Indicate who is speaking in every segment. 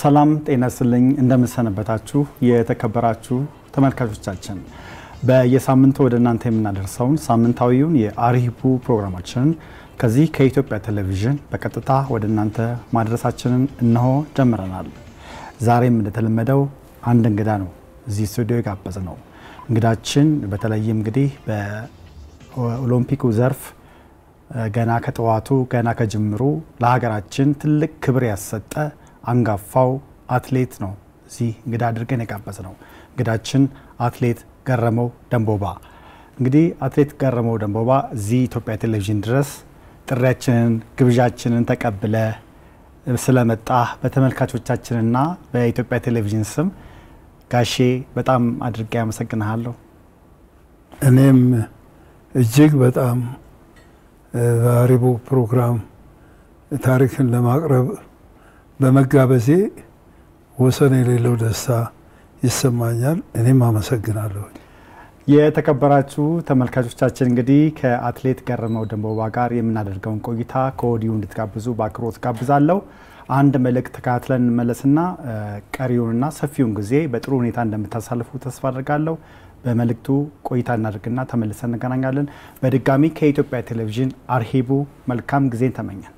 Speaker 1: ሰላም ጤና ይስጥልኝ። እንደምንሰነበታችሁ የተከበራችሁ ተመልካቾቻችን፣ በየሳምንቱ ወደ እናንተ የምናደርሰውን ሳምንታዊውን የአርሂቡ ፕሮግራማችንን ከዚህ ከኢትዮጵያ ቴሌቪዥን በቀጥታ ወደ እናንተ ማድረሳችንን እነሆ ጀምረናል። ዛሬም እንደተለመደው አንድ እንግዳ ነው እዚህ ስቱዲዮ የጋበዝ ነው። እንግዳችን በተለይም እንግዲህ በኦሎምፒኩ ዘርፍ ገና ከጠዋቱ ገና ከጅምሩ ለሀገራችን ትልቅ ክብር ያሰጠ አንጋፋው አትሌት ነው እዚህ እንግዳ አድርገን የጋበዝ ነው። እንግዳችን አትሌት ገረመው ደንቦባ። እንግዲህ አትሌት ገረመው ደንቦባ እዚህ ኢትዮጵያ ቴሌቪዥን ድረስ ጥሪያችንን ግብዣችንን ተቀብለ ስለመጣ በተመልካቾቻችንና በኢትዮጵያ ቴሌቪዥን ስም ጋሼ በጣም አድርጌ አመሰግንሃለሁ።
Speaker 2: እኔም እጅግ በጣም በአርሂቡ ፕሮግራም ታሪክን ለማቅረብ በመጋበዜ ወሰን የሌለው ደስታ ይሰማኛል። እኔም አመሰግናለሁ።
Speaker 1: የተከበራችሁ ተመልካቾቻችን እንግዲህ ከአትሌት ገረመው ደንቦባ ጋር የምናደርገውን ቆይታ ከወዲሁ እንድትጋብዙ በአክብሮት ጋብዛለሁ። አንድ መልእክት ተከታትለን እንመለስና ቀሪውንና ሰፊውን ጊዜ በጥሩ ሁኔታ እንደምታሳልፉ ተስፋ አድርጋለሁ። በመልእክቱ ቆይታ እናደርግና ተመልሰን እንገናኛለን። በድጋሚ ከኢትዮጵያ ቴሌቪዥን አርሂቡ መልካም ጊዜን ተመኘን።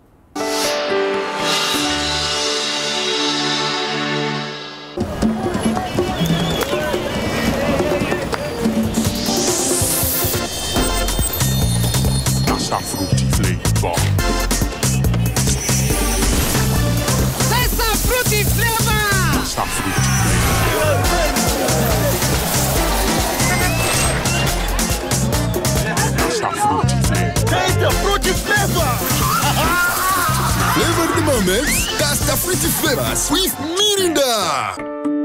Speaker 3: That's that fruity flavor.
Speaker 4: That's a fruity flavor.
Speaker 3: That's that fruity flavor. That's that fruity flavor.
Speaker 4: Taste the fruity flavor.
Speaker 5: Flavor the moments. That's the fruity flavor. Sweet Mirinda.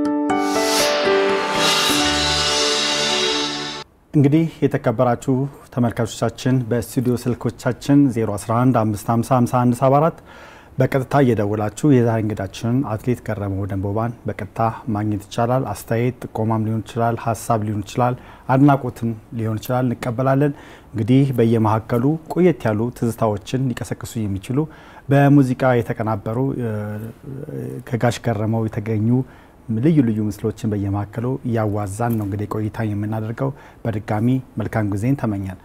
Speaker 1: እንግዲህ የተከበራችሁ ተመልካቾቻችን በስቱዲዮ ስልኮቻችን 0115505174 በቀጥታ እየደወላችሁ የዛሬ እንግዳችንን አትሌት ገረመው ደንቦባን በቀጥታ ማግኘት ይቻላል። አስተያየት ጥቆማም ሊሆን ይችላል፣ ሀሳብ ሊሆን ይችላል፣ አድናቆትም ሊሆን ይችላል፣ እንቀበላለን። እንግዲህ በየመካከሉ ቆየት ያሉ ትዝታዎችን ሊቀሰቅሱ የሚችሉ በሙዚቃ የተቀናበሩ ከጋሽ ገረመው የተገኙ ልዩ ልዩ ምስሎችን በየመካከሉ እያዋዛን ነው እንግዲህ ቆይታ የምናደርገው። በድጋሚ መልካም ጊዜን ተመኛል።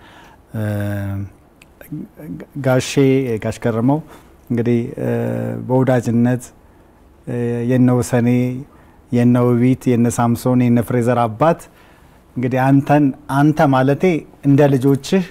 Speaker 1: ጋሼ ጋሽ ገረመው እንግዲህ በወዳጅነት የነ ወሰኔ የነ ውቢት የነ ሳምሶን የነ ፍሬዘር አባት እንግዲህ አንተን አንተ ማለቴ እንደ ልጆችህ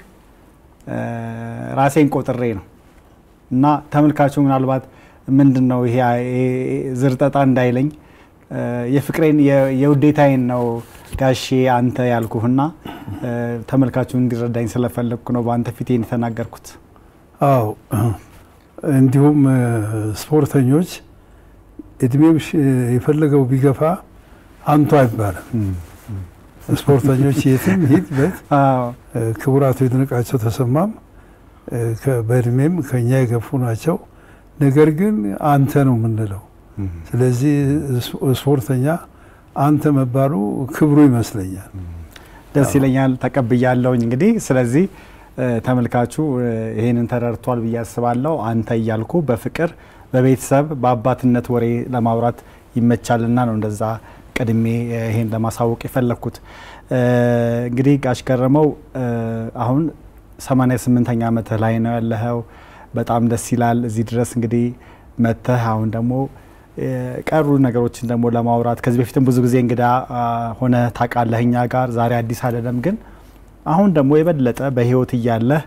Speaker 1: ራሴን ቆጥሬ ነው እና ተመልካቹ ምናልባት ምንድን ነው ይሄ ዝርጠጣ እንዳይለኝ የፍቅሬን የውዴታዬን ነው ጋሼ አንተ ያልኩህና ተመልካቹ እንዲረዳኝ ስለፈለግኩ ነው በአንተ ፊቴን የተናገርኩት።
Speaker 2: አዎ እንዲሁም ስፖርተኞች እድሜው የፈለገው ቢገፋ አንቱ አይባልም። ስፖርተኞች የትም ሂድ በት ክቡራቱ ይድነቃቸው ተሰማም በእድሜም ከኛ የገፉ ናቸው። ነገር ግን አንተ ነው የምንለው። ስለዚህ ስፖርተኛ አንተ መባሉ ክብሩ ይመስለኛል።
Speaker 1: ደስ ይለኛል፣ ተቀብያለሁኝ። እንግዲህ ስለዚህ ተመልካቹ ይሄንን ተረድቷል ብዬ አስባለሁ። አንተ እያልኩ በፍቅር በቤተሰብ በአባትነት ወሬ ለማውራት ይመቻልና ነው እንደዛ ቀድሜ ይሄን ለማሳወቅ የፈለግኩት። እንግዲህ ጋሽ ገረመው አሁን 88ኛ ዓመትህ ላይ ነው ያለኸው። በጣም ደስ ይላል። እዚህ ድረስ እንግዲህ መተህ አሁን ደግሞ ቀሩ ነገሮችን ደግሞ ለማውራት ከዚህ በፊትም ብዙ ጊዜ እንግዳ ሆነ ታውቃለህ እኛ ጋር ዛሬ አዲስ አይደለም ግን አሁን ደግሞ የበለጠ በህይወት እያለህ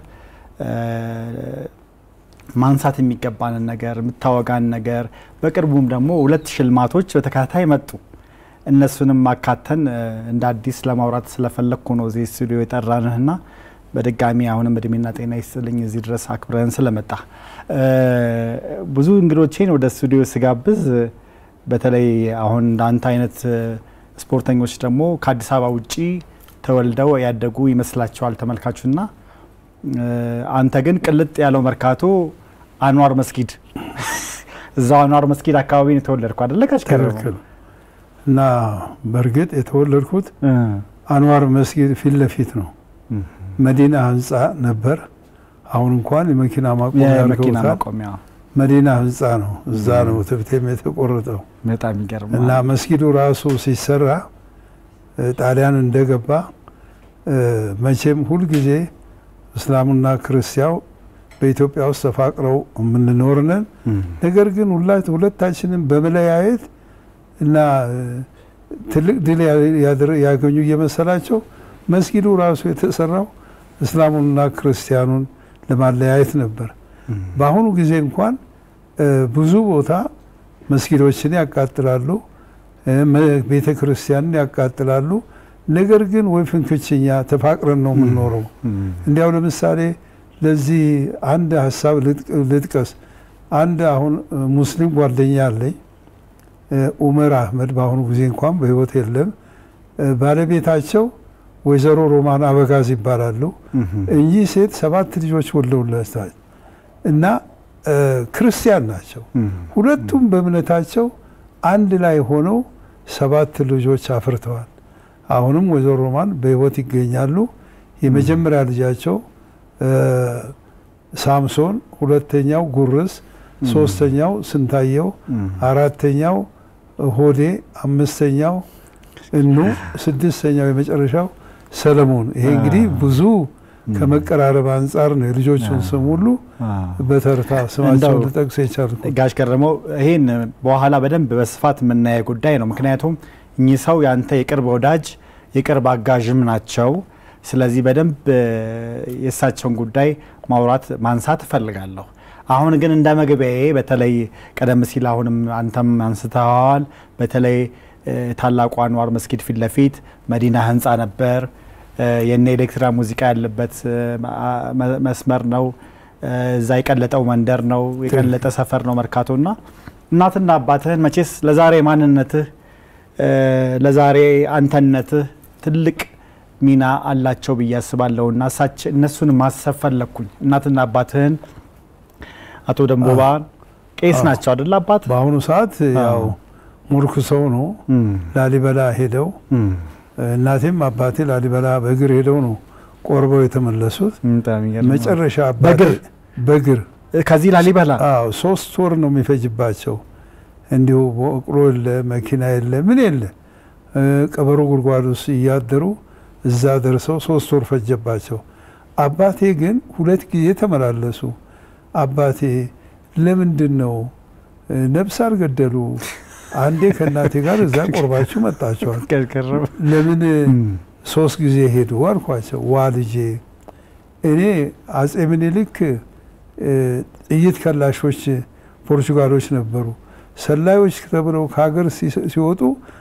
Speaker 1: ማንሳት የሚገባንን ነገር የምታወጋን ነገር በቅርቡም ደግሞ ሁለት ሽልማቶች በተከታታይ መጡ። እነሱንም ማካተን እንደ አዲስ ለማውራት ስለፈለግኩ ነው እዚህ ስቱዲዮ የጠራንህና በድጋሚ አሁንም እድሜና ጤና ይስጥልኝ እዚህ ድረስ አክብረን ስለመጣ። ብዙ እንግዶቼን ወደ ስቱዲዮ ስጋብዝ በተለይ አሁን እንዳንተ አይነት ስፖርተኞች ደግሞ ከአዲስ አበባ ውጪ ተወልደው ያደጉ ይመስላቸዋል ተመልካቹና አንተ ግን ቅልጥ ያለው መርካቶ አንዋር መስጊድ እዛው አንዋር መስጊድ አካባቢ ነው የተወለድኩ አደለ?
Speaker 2: ትክክል። እና በእርግጥ የተወለድኩት አንዋር መስጊድ ፊት ለፊት ነው። መዲና ህንፃ ነበር። አሁን እንኳን የመኪና ማቆሚያ
Speaker 1: የመኪና
Speaker 2: አድርገውታል።
Speaker 1: ማቆሚያ
Speaker 2: መዲና ህንፃ ነው። እዛ ነው ትብቴም የተቆረጠው
Speaker 1: በጣም ይገርማል።
Speaker 2: እና መስጊዱ ራሱ ሲሰራ እ፣ ጣሊያን እንደገባ እ፣ መቼም ሁልጊዜ እስላሙና ክርስቲያው በኢትዮጵያ ውስጥ ተፋቅረው የምንኖር ነን።
Speaker 1: እም፣
Speaker 2: ነገር ግን ሁላ- ሁለታችንም በመለያየት እና እ፣ ትልቅ ድል ያ- ያደረ- ያገኙ እየመሰላቸው መስጊዱ ራሱ የተሰራው እስላሙንና ክርስቲያኑን ለማለያየት ነበር።
Speaker 1: እም፣
Speaker 2: በአሁኑ ጊዜ እንኳን እ፣ ብዙ ቦታ መስጊዶችን ያቃጥላሉ፣ እ፣ መ- ቤተ ክርስቲያንን ያቃጥላሉ። ነገር ግን ወይ ፍንክችኛ ተፋቅረን ነው የምንኖረው።
Speaker 1: እም፣
Speaker 2: እንዲያው ለምሳሌ ለዚህ አንድ ሀሳብ ልጥቀ- ልጥቀስ። አንድ አሁን እ፣ ሙስሊም ጓደኛ አለኝ እ፣ ኡመር አህመድ በአሁኑ ጊዜ እንኳን በሕይወት የለም። እ፣ ባለቤታቸው ወይዘሮ ሮማን አበጋዝ ይባላሉ።
Speaker 1: እም፣
Speaker 2: እኚህ ሴት ሰባት ልጆች ወልደውላቸዋል እና እ፣ ክርስቲያን ናቸው።
Speaker 1: እም፣
Speaker 2: ሁለቱም በእምነታቸው አንድ ላይ ሆነው ሰባት ልጆች አፍርተዋል። አሁንም ወይዘሮ ሮማን በሕይወት ይገኛሉ። የመጀመሪያ ልጃቸው እ፣ ሳምሶን፣ ሁለተኛው ጉርስ፣ ሶስተኛው ስንታየው፣
Speaker 1: እም፣
Speaker 2: አራተኛው ሆዴ፣ አምስተኛው እኑ፣ ስድስተኛው የመጨረሻው ሰለሞን። ይሄ እንግዲህ ብዙ ከመቀራረብ አንጻር ነው የልጆቹን ስም ሁሉ
Speaker 1: አ፣
Speaker 2: በተርታ ስማቸውን
Speaker 1: እንደው
Speaker 2: ልጠቅስ የቻልኩት።
Speaker 1: ጋሽ ገረመው ይሄን በኋላ በደንብ በስፋት የምናየው ጉዳይ ነው። ምክንያቱም እኚህ ሰው ያንተ የቅርብ ወዳጅ የቅርብ አጋዥም ናቸው። ስለዚህ በደንብ እ፣ የእሳቸውን ጉዳይ ማውራት ማንሳት እፈልጋለሁ። አሁን ግን እንደ መግቢያዬ በተለይ ቀደም ሲል አሁንም አንተም አንስተዋል። በተለይ እ፣ ታላቁ አንዋር መስጊድ ፊት ለፊት መዲና ህንፃ ነበር። እ፣ የነ ኤሌክትራ ሙዚቃ ያለበት እ፣ መ- መስመር ነው። እ፣ እዛ የቀለጠው መንደር ነው፣ የቀለጠ ሰፈር ነው መርካቶ እና እናትና አባትህን መቼስ ለዛሬ ማንነትህ እ፣ ለዛሬ አንተነትህ ትልቅ ሚና አላቸው ብዬ አስባለሁ እና እሳች እነሱን ማሰብ ፈለግኩኝ። እናትና አባትህን አቶ ደንቦባን ቄስ
Speaker 2: አዎ።
Speaker 1: ናቸው አደለ አባት?
Speaker 2: በአሁኑ ሰዓት ያው ሙርክ ሰው ነው።
Speaker 1: እም፣
Speaker 2: ላሊበላ ሄደው
Speaker 1: እም፣
Speaker 2: እናቴም አባቴ ላሊበላ በእግር ሄደው ነው ቆርበው የተመለሱት።
Speaker 1: በጣም ይገርማል።
Speaker 2: መጨረሻ አባቴ
Speaker 1: በእግር?
Speaker 2: በእግር
Speaker 1: ከዚህ ላሊበላ
Speaker 2: አዎ ሶስት ወር ነው የሚፈጅባቸው። እንዲሁ በቅሎ የለ መኪና የለ ምን የለ እ፣ ቀበሮ ጉድጓድ ውስጥ እያደሩ እዛ ደርሰው ሶስት ወር ፈጀባቸው። አባቴ ግን ሁለት ጊዜ ተመላለሱ። አባቴ ለምንድን ነው እ፣ ነፍስ አልገደሉ? አንዴ ከእናቴ ጋር እዛ ቆርባችሁ መጣቸዋል።
Speaker 1: ገርገረም
Speaker 2: ለምን ሶስት ጊዜ ሄዱ አልኳቸው። ዋ ልጄ እኔ አጼ ምኒልክ እ፣ ጥይት ከላሾች ፖርቹጋሎች ነበሩ። ሰላዮች ተብለው ከሀገር ሲ- ሲወጡ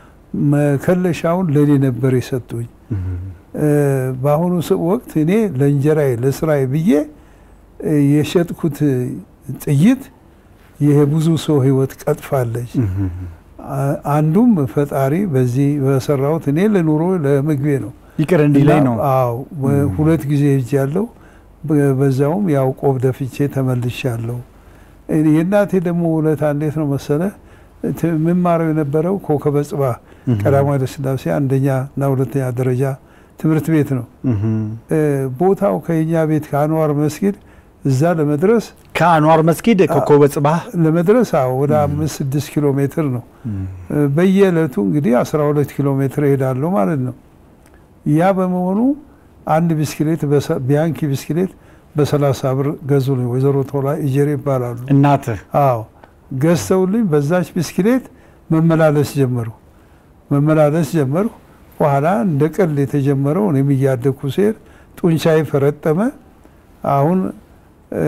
Speaker 2: መከለሻውን ለእኔ ነበር የሰጡኝ። እ፣ በአሁኑ ስ- ወቅት እኔ ለእንጀራዬ ለስራዬ ብዬ እ፣ የሸጥኩት ጥይት የብዙ ሰው ሕይወት ቀጥፋለች። አ- አንዱም ፈጣሪ በዚህ በሰራሁት እኔ ለኑሮ ለምግቤ ነው።
Speaker 1: ይቅር እንዲለኝ ነው።
Speaker 2: እና- አዎ በ- ሁለት ጊዜ ሄጅ ያለው በዛውም ያው ቆብ ደፍቼ ተመልሻለሁ። እኔ የእናቴ ደግሞ ውለታ እንዴት ነው መሰለ ት- የምማረው የነበረው ኮከበ ጽባህ ቀዳማዊ ኃይለ ሥላሴ አንደኛ እና ሁለተኛ ደረጃ ትምህርት ቤት ነው። እ፣ ቦታው ከኛ ቤት ከአንዋር መስጊድ እዛ ለመድረስ
Speaker 1: ከአንዋር መስጊድ ኮከበ ጽባህ
Speaker 2: ለመድረስ አዎ ወደ አምስት ስድስት ኪሎ ሜትር ነው። እ፣ በየዕለቱ እንግዲህ አስራ ሁለት ኪሎ ሜትር እሄዳለሁ ማለት ነው። ያ በመሆኑ አንድ ብስክሌት በሰ- ቢያንኪ ብስክሌት በሰላሳ ብር ገዙልኝ። ወይዘሮ ቶላ ኢጀሬ ይባላሉ።
Speaker 1: እናትህ
Speaker 2: አዎ ገዝተውልኝ በዛች ብስክሌት መመላለስ ጀመሩ መመላለስ ጀመሩ። በኋላ እንደ ቀልድ የተጀመረው እኔም እያደግኩ ሲሄድ ጡንቻዬ ፈረጠመ። አሁን እ፣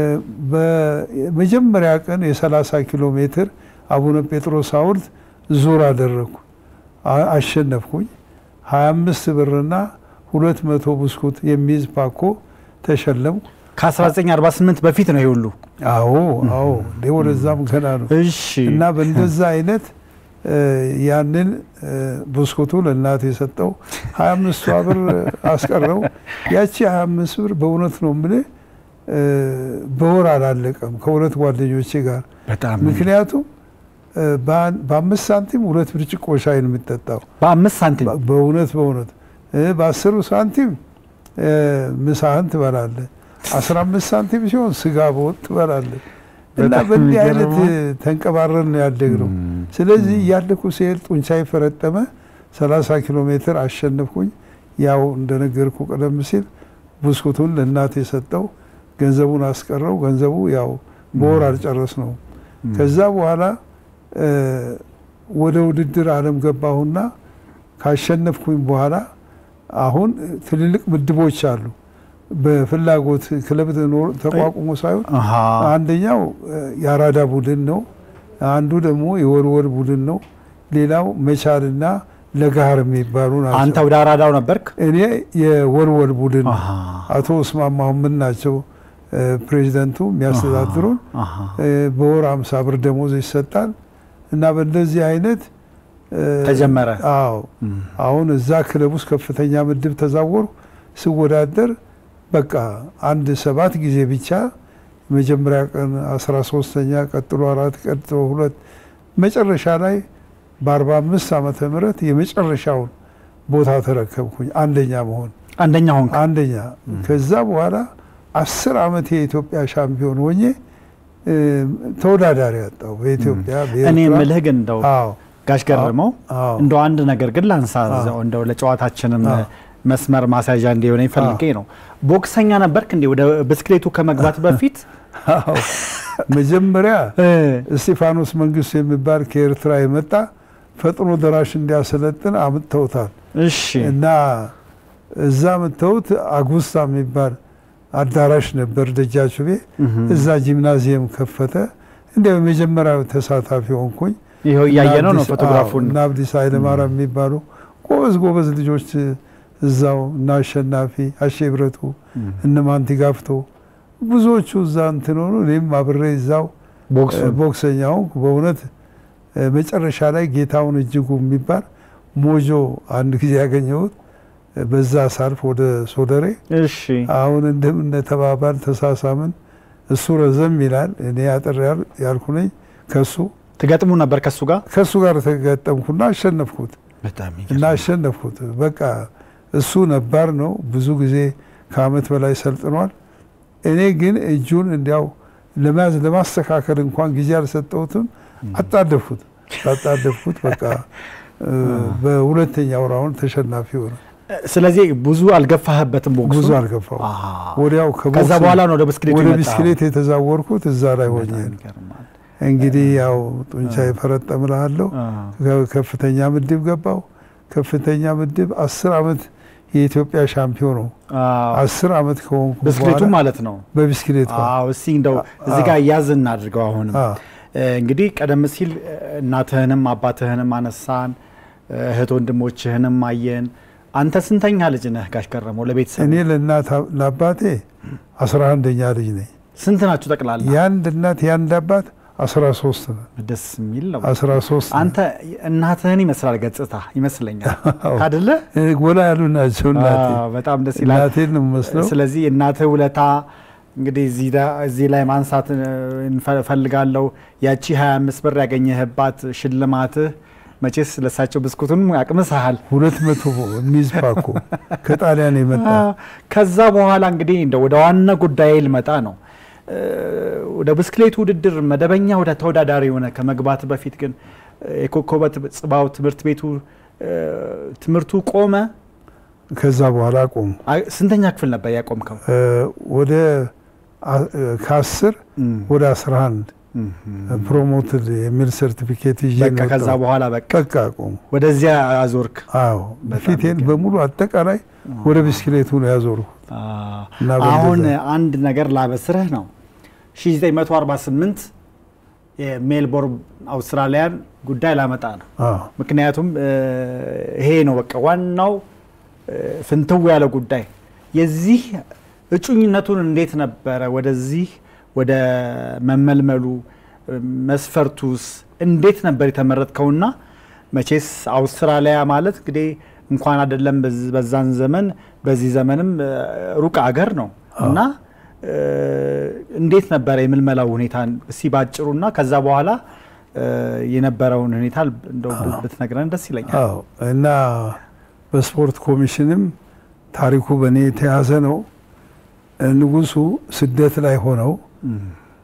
Speaker 2: በመጀመሪያ ቀን የ30 ኪሎ ሜትር አቡነ ጴጥሮስ ሐውልት ዙር አደረግኩ። አ- አሸነፍኩኝ። 25 ብርና 200 ብስኩት የሚይዝ ፓኮ ተሸለምኩ።
Speaker 1: ከ1948 በፊት ነው ይሄ ሁሉ።
Speaker 2: አዎ አዎ እንዴ ወደዛም ገና ነው።
Speaker 1: እሺ
Speaker 2: እና በእንደዛ አይነት እ፣ ያንን እ፣ ብስኩቱ ለእናት የሰጠው 25ቷ ብር አስቀረው። ያቺ 25 ብር በእውነት ነው የምልህ እ፣ በወር አላለቀም ከሁለት ጓደኞቼ ጋር
Speaker 1: በጣም
Speaker 2: ምክንያቱም እ፣ በአን- በአምስት ሳንቲም ሁለት ብርጭቆ ሻይ ነው የሚጠጣው።
Speaker 1: በአምስት ሳንቲም
Speaker 2: በ- በእውነት በእውነት እ፣ በአስሩ ሳንቲም እ፣ ምሳህን ትበላለህ። አስራ አምስት ሳንቲም ሲሆን ስጋ በወጥ ትበላለህ። እና
Speaker 1: በጣም
Speaker 2: በእንዲህ አይነት
Speaker 1: የሚገርመው።
Speaker 2: ተንቀባረን ነው ያደግነው። ስለዚህ እያለኩ ሲሄድ ጡንቻ ፈረጠመ። 30 ኪሎ ሜትር አሸነፍኩኝ። ያው እንደነገርኩ ቀደም ሲል ብስኩቱን ለእናቴ የሰጠው ገንዘቡን አስቀረው። ገንዘቡ ያው በወር አልጨረስ ነው። ከዛ በኋላ እ፣ ወደ ውድድር ዓለም ገባሁና ካሸነፍኩኝ በኋላ አሁን ትልልቅ ምድቦች አሉ። በፍላጎት ክለብ ኖሮ ተቋቁሞ ሳይሆን
Speaker 1: አሃ።
Speaker 2: አንደኛው እ፣ የአራዳ ቡድን ነው። አንዱ ደግሞ የወልወል ቡድን ነው። ሌላው መቻልና ለጋር የሚባሉ ናቸው።
Speaker 1: አንተ ወደ አራዳው ነበርክ?
Speaker 2: እኔ የወልወል ቡድን ነው።
Speaker 1: አሃ።
Speaker 2: አቶ እስማማ ምን ናቸው እ፣ ፕሬዚደንቱ የሚያስተዳድሩን።
Speaker 1: አሃ።
Speaker 2: እ፣ በወር አምሳ ብር ደሞዝ ይሰጣል እና በእንደዚህ አይነት እ፣
Speaker 1: ተጀመረ።
Speaker 2: አዎ አሁን እዛ ክለብ ውስጥ ከፍተኛ ምድብ ተዛወሩ። ስወዳደር በቃ አንድ ሰባት ጊዜ ብቻ መጀመሪያ ቀን አስራ ሶስተኛ ቀጥሎ አራት ቀጥሎ ሁለት መጨረሻ ላይ በአርባ አምስት ዓመተ ምህረት የመጨረሻውን ቦታ ተረከብኩኝ አንደኛ መሆን
Speaker 1: አንደኛ ሆንክ።
Speaker 2: አንደኛ ከዛ በኋላ አስር ዓመት የኢትዮጵያ ሻምፒዮን ሆኜ እ፣ ተወዳዳሪ ያጣው በኢትዮጵያ
Speaker 1: እኔ
Speaker 2: በኤርትራ
Speaker 1: የምልህ ግን እንደው
Speaker 2: አዎ
Speaker 1: ጋሽ ገረመው
Speaker 2: አዎ
Speaker 1: እንደው አንድ ነገር ግን ላንሳ እዛው እንደው ለጨዋታችንም
Speaker 2: አዎ።
Speaker 1: መስመር ማስያዣ እንዲሆነ ፈልጌ ነው። ቦክሰኛ ነበርክ እንዴ? ወደ ብስክሌቱ ከመግባት በፊት
Speaker 2: አዎ መጀመሪያ
Speaker 1: እ፣
Speaker 2: እስጢፋኖስ መንግስቱ የሚባል ከኤርትራ የመጣ ፈጥኖ ደራሽ እንዲያሰለጥን አምጥተውታል
Speaker 1: እሺ
Speaker 2: እና እዛ መጥተውት አጉስታ የሚባል አዳራሽ ነበር ደጃችቤ እዛ ጂምናዚየም ከፈተ እንዲያው የመጀመሪያው ተሳታፊ ሆንኩኝ
Speaker 1: ይኸው እያየ ነው ነው
Speaker 2: እና አብዲስ-
Speaker 1: ፎቶግራፉን
Speaker 2: አዎ፣ እና አብዲስ ኃይለማርያም የሚባሉ ጎበዝ ጎበዝ ልጆች እዛው እና አሸናፊ አሼ ብረቱ እነ ማንቲ ጋፍቶ ብዙዎቹ እዛ እንትን ሆኑ። እኔም አብሬ እዛው
Speaker 1: ቦክሱ
Speaker 2: እ፣ ቦክሰኛ ሆንኩ። በእውነት እ፣ መጨረሻ ላይ ጌታውን እጅጉ የሚባል ሞጆ አንድ ጊዜ ያገኘሁት እ፣ በዛ ሳልፍ ወደ ሶደሬ
Speaker 1: እሺ
Speaker 2: አሁን እንደምን ተባባል ተሳሳምን። እሱ ረዘም ይላል እኔ አጠር ያል- ያልኩ ነኝ። ከሱ
Speaker 1: ትገጥሙ ነበር ከሱ ጋር
Speaker 2: ከሱ ጋር ተገጠምኩና አሸነፍኩት
Speaker 1: በጣም
Speaker 2: እና አሸነፍኩት። በቃ እሱ ነባር ነው፣ ብዙ ጊዜ ከአመት በላይ ሰልጥኗል። እኔ ግን እጁን እንዲያው ለመያዝ ለማስተካከል እንኳን ጊዜ አልሰጠሁትም። አጣደፍኩት አጣደፍኩት። በቃ እ፣ በሁለተኛው ራውንድ ተሸናፊ ሆነ።
Speaker 1: ስለዚህ ብዙ አልገፋህበትም ቦክሱ
Speaker 2: ብዙ አልገፋው።
Speaker 1: አሃ።
Speaker 2: ወዲያው
Speaker 1: ከዛ
Speaker 2: ከቦክስ
Speaker 1: በኋላ ነው ወደ ብስክሌቱ
Speaker 2: ወደ
Speaker 1: የመጣኸው።
Speaker 2: ብስክሌት የተዛወርኩት እዛ ላይ ሆኜ
Speaker 1: በጣም
Speaker 2: ነው።
Speaker 1: ይገርማል።
Speaker 2: እንግዲህ ያው ጡንቻ የፈረጠምልሃለሁ
Speaker 1: አ፣
Speaker 2: ከፍተኛ ምድብ ገባው። ከፍተኛ ምድብ አስር አመት የኢትዮጵያ ሻምፒዮን ነው።
Speaker 1: አዎ።
Speaker 2: አስር አመት ከሆንኩ
Speaker 1: ብስክሌቱ
Speaker 2: በኋላ
Speaker 1: ማለት ነው።
Speaker 2: በብስክሌት
Speaker 1: አዎ እስቲ እንደው እዚህ ጋር እያዝ እናድርገው። አሁንም
Speaker 2: አዎ።
Speaker 1: እ፣ እንግዲህ ቀደም ሲል እ፣ እናትህንም አባትህንም አነሳን፣ እ፣ እህት ወንድሞችህንም አየን። አንተ ስንተኛ ልጅ ነህ ጋሽ ገረመው? ለቤተሰብ
Speaker 2: እኔ ለእናት ለአባቴ አስራ አንደኛ ልጅ ነኝ።
Speaker 1: ስንት ናችሁ ጠቅላላ?
Speaker 2: የአንድ እናት የአንድ አባት አስራ ሶስት ነን።
Speaker 1: ደስ የሚል ነው።
Speaker 2: አስራ ሶስት ነን።
Speaker 1: አንተ እናትህን ይመስላል ገጽታ ይመስለኛል አደለ?
Speaker 2: እ፣ ጎላ ያሉ ናቸው እናቴ
Speaker 1: አዎ፣ በጣም ደስ ይላል።
Speaker 2: እናቴን ነው የምመስለው።
Speaker 1: ስለዚህ እናትህ ውለታ እንግዲህ እዚህ ዳ- እዚህ ላይ ማንሳት እ፣ እንፈ- እፈልጋለሁ። ያቺ 25 ብር ያገኘህባት ሽልማትህ መቼስ ለሳቸው ብስኩቱን ያቅምስሃል።
Speaker 2: ሁለት መቶ የሚይዝ ፓኮ ከጣሊያን የመጣ
Speaker 1: ከዛ በኋላ እንግዲህ እንደ ወደ ዋና ጉዳይ ልመጣ ነው። እ፣ ወደ ብስክሌት ውድድር መደበኛ ወደ ተወዳዳሪ የሆነ ከመግባት በፊት ግን እ፣ የኮከበ ጽባው ትምህርት ቤቱ እ፣ ትምህርቱ ቆመ።
Speaker 2: ከዛ በኋላ ቆሙ።
Speaker 1: አይ፣ ስንተኛ ክፍል ነበር ያቆምከው?
Speaker 2: እ፣ ወደ አ- እ፣ ከአስር
Speaker 1: እም፣
Speaker 2: ወደ አስራ አንድ
Speaker 1: እም፣
Speaker 2: ፕሮሞትድ የሚል ሰርቲፊኬት ይዤ
Speaker 1: በቃ
Speaker 2: ነው
Speaker 1: ከዛ
Speaker 2: የወጣሁት።
Speaker 1: በኋላ በቃ
Speaker 2: በቃ ቆሙ።
Speaker 1: ወደዚያ አዞርክ።
Speaker 2: አዎ ፊቴን በሙሉ አጠቃላይ ወደ ብስክሌቱ ነው ያዞርኩት። እና
Speaker 1: አሁን
Speaker 2: በእንደዛ-
Speaker 1: አንድ ነገር ላበስርህ ነው 1948 የሜልቦርን አውስትራሊያን ጉዳይ ላመጣ ነው።
Speaker 2: አዎ
Speaker 1: ምክንያቱም እ፣ ይሄ ነው በቃ ዋናው እ፣ ፍንትው ያለ ጉዳይ። የዚህ እጩኝነቱን እንዴት ነበረ ወደዚህ ወደ መመልመሉ እ፣ መስፈርቱስ እንዴት ነበር የተመረጥከውና? መቼስ አውስትራሊያ ማለት እንግዲህ እንኳን አይደለም በዝ- በዛን ዘመን በዚህ ዘመንም እ፣ ሩቅ አገር ነው እና እ፣ እንዴት ነበረ የምልመላው ሁኔታ እስቲ ባጭሩና ከዛ በኋላ እ፣ የነበረውን ሁኔታ እንደው ብትነግረን ደስ ይለኛል።
Speaker 2: አዎ እና በስፖርት ኮሚሽንም ታሪኩ በእኔ የተያዘ ነው። ንጉሱ ስደት ላይ ሆነው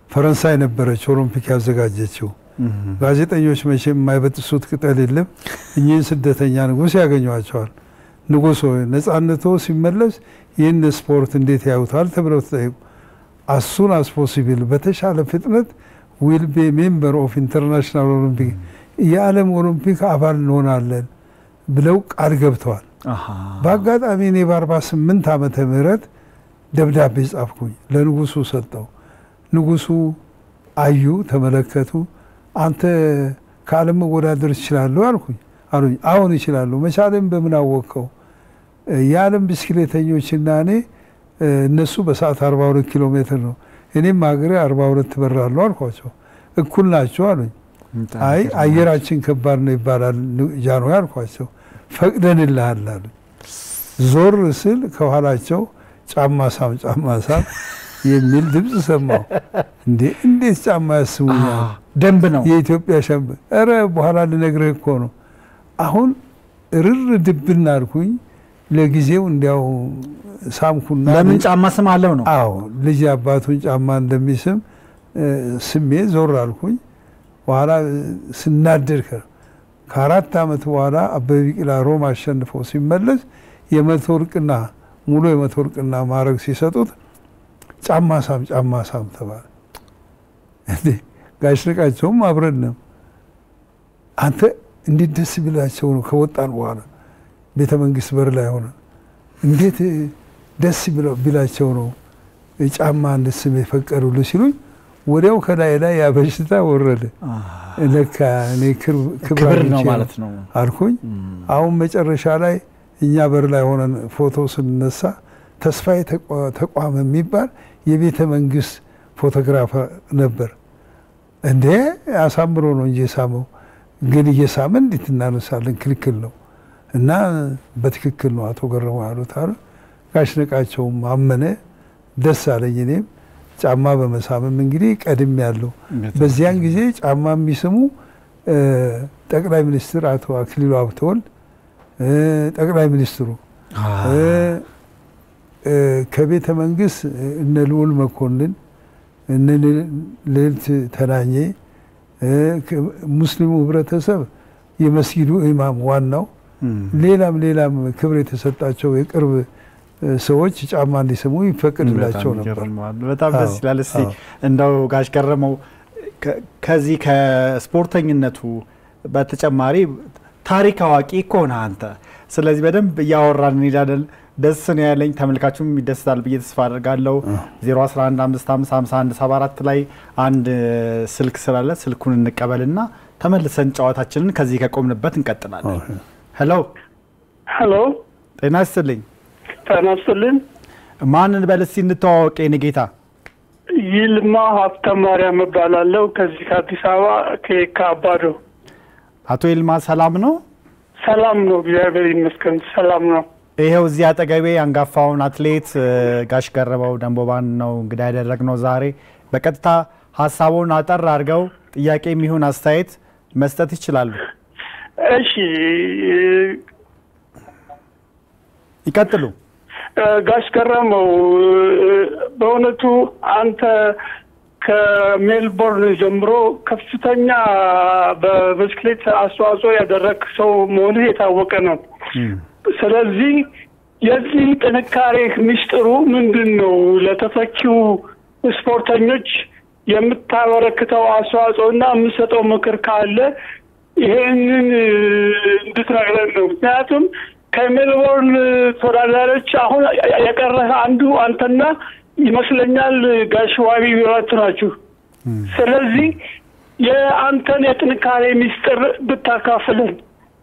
Speaker 2: ፈረንሳይ ነበረች ኦሎምፒክ ያዘጋጀችው። ጋዜጠኞች መቼም የማይበጥሱት ቅጠል የለም። እኚህን ስደተኛ ንጉሥ ያገኟቸዋል። ንጉሥ ሆይ ነጻነቶ ሲመለስ ይህን ስፖርት እንዴት ያዩታል ተብለው ተጠየቁ። አሱን አስ ፖሲብል በተሻለ ፍጥነት ዊል ቤ ሜምበር ኦፍ ኢንተርናሽናል ኦሎምፒክ የዓለም ኦሎምፒክ አባል እንሆናለን ብለው ቃል ገብተዋል።
Speaker 1: አሃ።
Speaker 2: በአጋጣሚ እኔ በ48 ዓመተ ምህረት ደብዳቤ ጻፍኩኝ ለንጉሱ ሰጠው። ንጉሱ አዩ፣ ተመለከቱ። አንተ ከዓለም መወዳደር ትችላለሁ አልኩኝ አሉኝ። አሁን ይችላለሁ። መቻልም በምን አወቀው? የዓለም ብስክሌተኞችና እኔ እ፣ እነሱ በሰዓት 42 ኪሎ ሜትር ነው፣ እኔም ሀገሬ 42 በራለሁ አልኳቸው። እኩል ናቸው አሉኝ። አይ አየራችን ከባድ ነው ይባላል ጃንሆይ አልኳቸው። ፈቅደንልሃል አሉ። ዞር ስል ከኋላቸው ጫማ ሳም ጫማ ሳም የሚል ድምፅ ሰማሁ። እንዴ እንዴት ጫማ ያስሙኛል?
Speaker 1: ደንብ ነው።
Speaker 2: የኢትዮጵያ ሸምበ ኧረ በኋላ ልነግርህ እኮ ነው። አሁን ርር ድብና አልኩኝ። ለጊዜው እንዲያው ሳምኩና
Speaker 1: ለምን ጫማ ስም አለው ነው?
Speaker 2: አዎ ልጅ አባቱን ጫማ እንደሚስም እ፣ ስሜ ዞር አልኩኝ። በኋላ እ፣ ስናደድ ከ- ከአራት ዓመት በኋላ አበበ ቢቂላ ሮም አሸንፎ ሲመለስ የመቶ ወርቅና ሙሉ የመቶ ወርቅና ማዕረግ ሲሰጡት ጫማ ሳም ጫማ ሳም ተባለ። እንዴ ጋሽ ንቃቸውም አብረን ነው። አንተ እንዴት ደስ ቢላቸው ነው ከወጣን በኋላ ቤተ መንግስት በር ላይ ሆነ እንዴት ደስ ቢለው- ቢላቸው ነው ጫማ እንድስም የፈቀዱልህ ሲሉኝ ወዲያው ከላይ ላይ ያ በሽታ ወረደ። ለካ እኔ ክብ- ክብር
Speaker 1: ክብር ነው
Speaker 2: አግኝቼ
Speaker 1: ማለት ነው።
Speaker 2: አልኩኝ። አሁን መጨረሻ ላይ እኛ በር ላይ ሆነን ፎቶ ስንነሳ ተስፋዬ ተቋ- ተቋም የሚባል የቤተ መንግስት ፎቶግራፈር ነበር። እንዴ አሳምሮ ነው እንጂ የሳመው ግን እየሳመ እንዴት እናነሳለን? ክልክል ነው እና በትክክል ነው አቶ ገረመው ያሉት አሉ። ጋሽ ነቃቸውም አመነ። ደስ አለኝ። እኔም ጫማ በመሳምም እንግዲህ ቀድም ያለው በዚያን ጊዜ ጫማ የሚስሙ እ፣ ጠቅላይ ሚኒስትር አቶ አክሊሉ ሀብተወልድ እ፣ ጠቅላይ ሚኒስትሩ እ፣ እ፣ ከቤተ መንግስት እነ ልዑል መኮንን እነ ልዕልት ተናኘ እ፣ ከ- ሙስሊሙ ህብረተሰብ የመስጊዱ ኢማም ዋናው ሌላም ሌላም ክብር የተሰጣቸው የቅርብ እ፣ ሰዎች ጫማ እንዲስሙ ይፈቅድላቸው
Speaker 1: በጣም
Speaker 2: ነበር።
Speaker 1: ይገርማል። በጣም ደስ
Speaker 2: አዎ፣
Speaker 1: ይላል። እስቲ
Speaker 2: አዎ።
Speaker 1: እንደው ጋሽ ገረመው ከ- ከዚህ ከስፖርተኝነቱ በተጨማሪ ታሪክ አዋቂ እኮ ነህ አንተ። ስለዚህ በደንብ እያወራን እንሄዳለን። ደስ ነው ያለኝ፣ ተመልካቹም ይደስታል ብዬ ተስፋ አድርጋለሁ። 011555174 ላይ አንድ ስልክ ስላለ ስልኩን እንቀበልና ተመልሰን ጨዋታችንን ከዚህ ከቆምንበት እንቀጥላለን። ሄሎ፣
Speaker 6: ሄሎ
Speaker 1: ጤና ይስጥልኝ።
Speaker 6: ጤና ይስጥልኝ።
Speaker 1: ማንን በል እስቲ እንተዋወቅ የኔ ጌታ።
Speaker 6: ይልማ ሀብተ ማርያም እባላለሁ ከዚህ ከአዲስ አበባ ከየካ አባዶ።
Speaker 1: አቶ ይልማ ሰላም ነው?
Speaker 6: ሰላም ነው፣ እግዚአብሔር ይመስገን ሰላም ነው።
Speaker 1: ይሄው እዚህ አጠገቤ አንጋፋውን አትሌት እ፣ ጋሽ ገረመው ደንቦባን ነው እንግዳ ያደረግነው ዛሬ። በቀጥታ ሀሳቡን አጠር አድርገው ጥያቄ የሚሆን አስተያየት መስጠት ይችላሉ።
Speaker 6: እሺ
Speaker 1: ይቀጥሉ።
Speaker 6: እ፣ ጋሽ ገረመው እ፣ በእውነቱ አንተ ከሜልቦርን ጀምሮ ከፍተኛ በብስክሌት አስተዋጽኦ ያደረግ ሰው መሆንህ የታወቀ ነው። ስለዚህ የዚህ ጥንካሬህ ምስጢሩ ምንድን ነው? ለተተኪው ስፖርተኞች የምታበረክተው አስተዋጽኦ እና የምሰጠው ምክር ካለ ይሄንን እ፣ እንድትነግረን ነው። ምክንያቱም ከሜልቦርን ተወዳዳሪዎች አሁን የቀረህ አንዱ አንተና ይመስለኛል ጋሽ ዋቢ ቢራት ናችሁ። ስለዚህ የአንተን የጥንካሬ ምስጢር ብታካፍልን።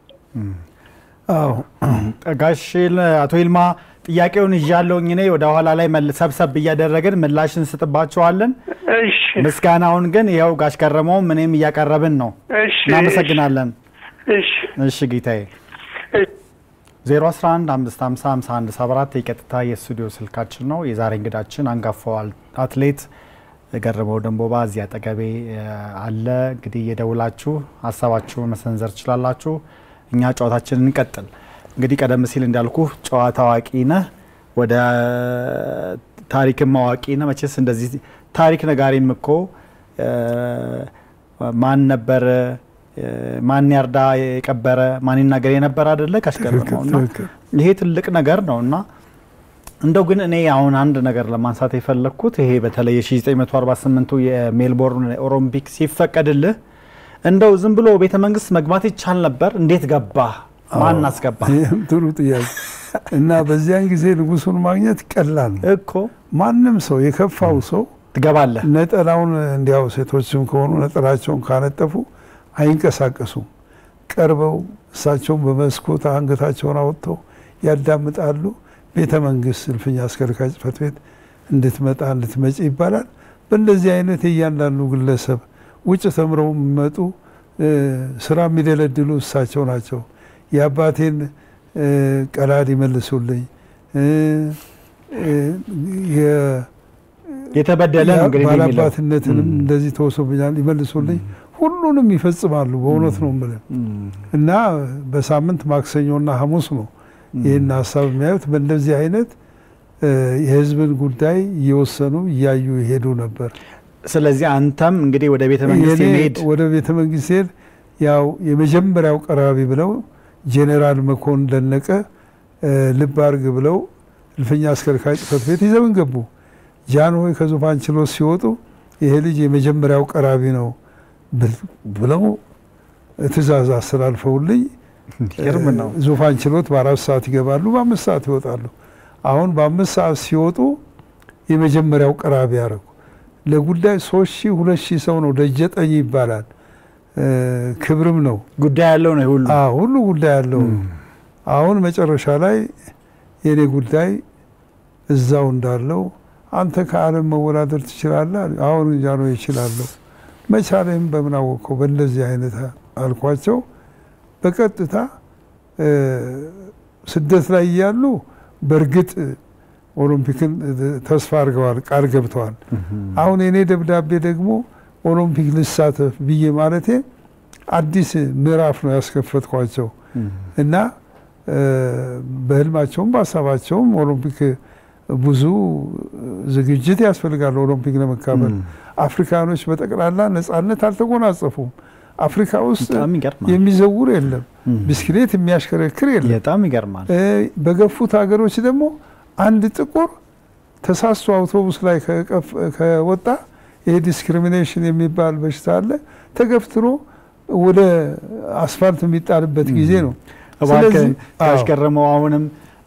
Speaker 2: አዎ
Speaker 1: ጋሽ አቶ ይልማ ጥያቄውን ይዣለሁኝ እኔ ወደ ኋላ ላይ መል- ሰብሰብ እያደረግን ምላሽ እንስጥባቸዋለን።
Speaker 6: እሺ
Speaker 1: ምስጋናውን ግን ይኸው ጋሽ ገረመውም እኔም እያቀረብን ነው።
Speaker 6: እሺ
Speaker 1: እናመሰግናለን።
Speaker 6: እሺ
Speaker 1: እሺ ጌታዬ።
Speaker 6: እሺ
Speaker 1: 011555174 የቀጥታ የስቱዲዮ ስልካችን ነው። የዛሬ እንግዳችን አንጋፋው አል- አትሌት ገረመው ደንቦባ እዚህ አጠገቤ እ፣ አለ። እንግዲህ የደውላችሁ ሀሳባችሁን መሰንዘር ትችላላችሁ። እኛ ጨዋታችንን እንቀጥል። እንግዲህ ቀደም ሲል እንዳልኩ ጨዋታ አዋቂ ነህ፣ ወደ ታሪክም አዋቂ ነህ። መቼስ እንደዚህ ታሪክ ነጋሪም እኮ እ፣ ማን ነበረ እ፣ ማን ያርዳ የቀበረ ማን ይናገር የነበረ አይደለ ካሽገረመው እና
Speaker 2: ትክክል።
Speaker 1: ይሄ ትልቅ ነገር ነው እና እንደው ግን እኔ አሁን አንድ ነገር ለማንሳት የፈለግኩት ይሄ በተለይ የ1948ቱ የሜልቦርን ኦሎምፒክ ሲፈቀድልህ እንደው ዝም ብሎ ቤተ መንግስት መግባት ይቻል ነበር? እንዴት ገባ? ማን አስገባ?
Speaker 2: ይህም ጥሩ ጥያቄ እና በዚያን ጊዜ ንጉሱን ማግኘት ቀላል ነው።
Speaker 1: እኮ
Speaker 2: ማንም ሰው የከፋው ሰው
Speaker 1: ትገባለህ።
Speaker 2: ነጠላውን እንዲያው ሴቶችም ከሆኑ ነጠላቸውን ካነጠፉ አይንቀሳቀሱም። ቀርበው እሳቸውን በመስኮት አንገታቸውን አወጥተው ያዳምጣሉ። ቤተ መንግስት እልፍኝ አስከልካይ ጽሕፈት ቤት እንድትመጣ እንድትመጪ ይባላል። በእንደዚህ አይነት የእያንዳንዱ ግለሰብ ውጭ ተምረው የሚመጡ እ፣ ስራ የሚደለድሉ እሳቸው ናቸው። የአባቴን እ፣ ቀላድ ይመልሱልኝ እ፣ እ፣ የ-
Speaker 1: የተበደለ ነው እንግዲህ የሚለው
Speaker 2: ባላባትነትንም እንደዚህ ተወሶብኛል ይመልሱልኝ። ሁሉንም ይፈጽማሉ። በእውነት ነው የምልህ እና በሳምንት ማክሰኞና ሐሙስ ነው ይህን ሀሳብ የሚያዩት። በእንደዚህ አይነት እ፣ የህዝብን ጉዳይ እየወሰኑ እያዩ ይሄዱ ነበር።
Speaker 1: ስለዚህ አንተም እንግዲህ ወደ ቤተ መንግስት
Speaker 2: የኔ
Speaker 1: የመሄድ
Speaker 2: ወደ ቤተ መንግስት ሲሄድ ያው የመጀመሪያው ቀራቢ ብለው ጄኔራል መኮንን ደነቀ እ፣ ልብ አርግ ብለው እልፍኛ አስከልካይ ጽሕፈት ቤት ይዘውን ገቡ። ጃንሆይ ከዙፋን ችሎት ሲወጡ ይሄ ልጅ የመጀመሪያው ቀራቢ ነው ብል- ብለው ትእዛዝ አስተላልፈውልኝ
Speaker 1: ይገርም ነው።
Speaker 2: ዙፋን ችሎት በአራት ሰዓት ይገባሉ፣ በአምስት ሰዓት ይወጣሉ። አሁን በአምስት ሰዓት ሲወጡ የመጀመሪያው ቀራቢ ያደረጉ ለጉዳይ ሶስት ሺህ ሁለት ሺህ ሰው ነው ደጀጠኝ ይባላል። እ፣ ክብርም ነው
Speaker 1: ጉዳይ ያለው ነው ይሄ ሁሉ
Speaker 2: አዎ፣ ሁሉ ጉዳይ ያለው ነው። አሁን መጨረሻ ላይ የኔ ጉዳይ እዛው እንዳለው አንተ ከዓለም መወዳደር ትችላለህ? አሉኝ። አሁን እንጃ ነው ይችላለሁ። መቻሌም በምን አወቀው? በእንደዚህ አይነት አልኳቸው። በቀጥታ እ፣ ስደት ላይ እያሉ በእርግጥ ኦሎምፒክን ተስፋ አድርገዋል፣ ቃል ገብተዋል። አሁን የኔ ደብዳቤ ደግሞ ኦሎምፒክ ልሳተፍ ብዬ ማለቴ አዲስ ምዕራፍ ነው ያስከፈትኳቸው እና እ፣ በህልማቸውም በሀሳባቸውም ኦሎምፒክ ብዙ ዝግጅት ያስፈልጋል። ኦሎምፒክ ለመካፈል አፍሪካኖች በጠቅላላ ነጻነት አልተጎናጸፉም። አፍሪካ ውስጥ
Speaker 1: በጣም ይገርማል።
Speaker 2: የሚዘውር የለም፣ ብስክሌት የሚያሽከረክር የለም።
Speaker 1: በጣም ይገርማል።
Speaker 2: እ፣ በገፉት ሀገሮች ደግሞ አንድ ጥቁር ተሳስቶ አውቶቡስ ላይ ከቀፍ- ከወጣ ይሄ ዲስክሪሚኔሽን የሚባል በሽታ አለ። ተገፍትሮ ወደ አስፋልት የሚጣልበት ጊዜ ነው።
Speaker 1: እባክህ
Speaker 2: ስለዚህ አዎ፣
Speaker 1: ያስገረመው አሁንም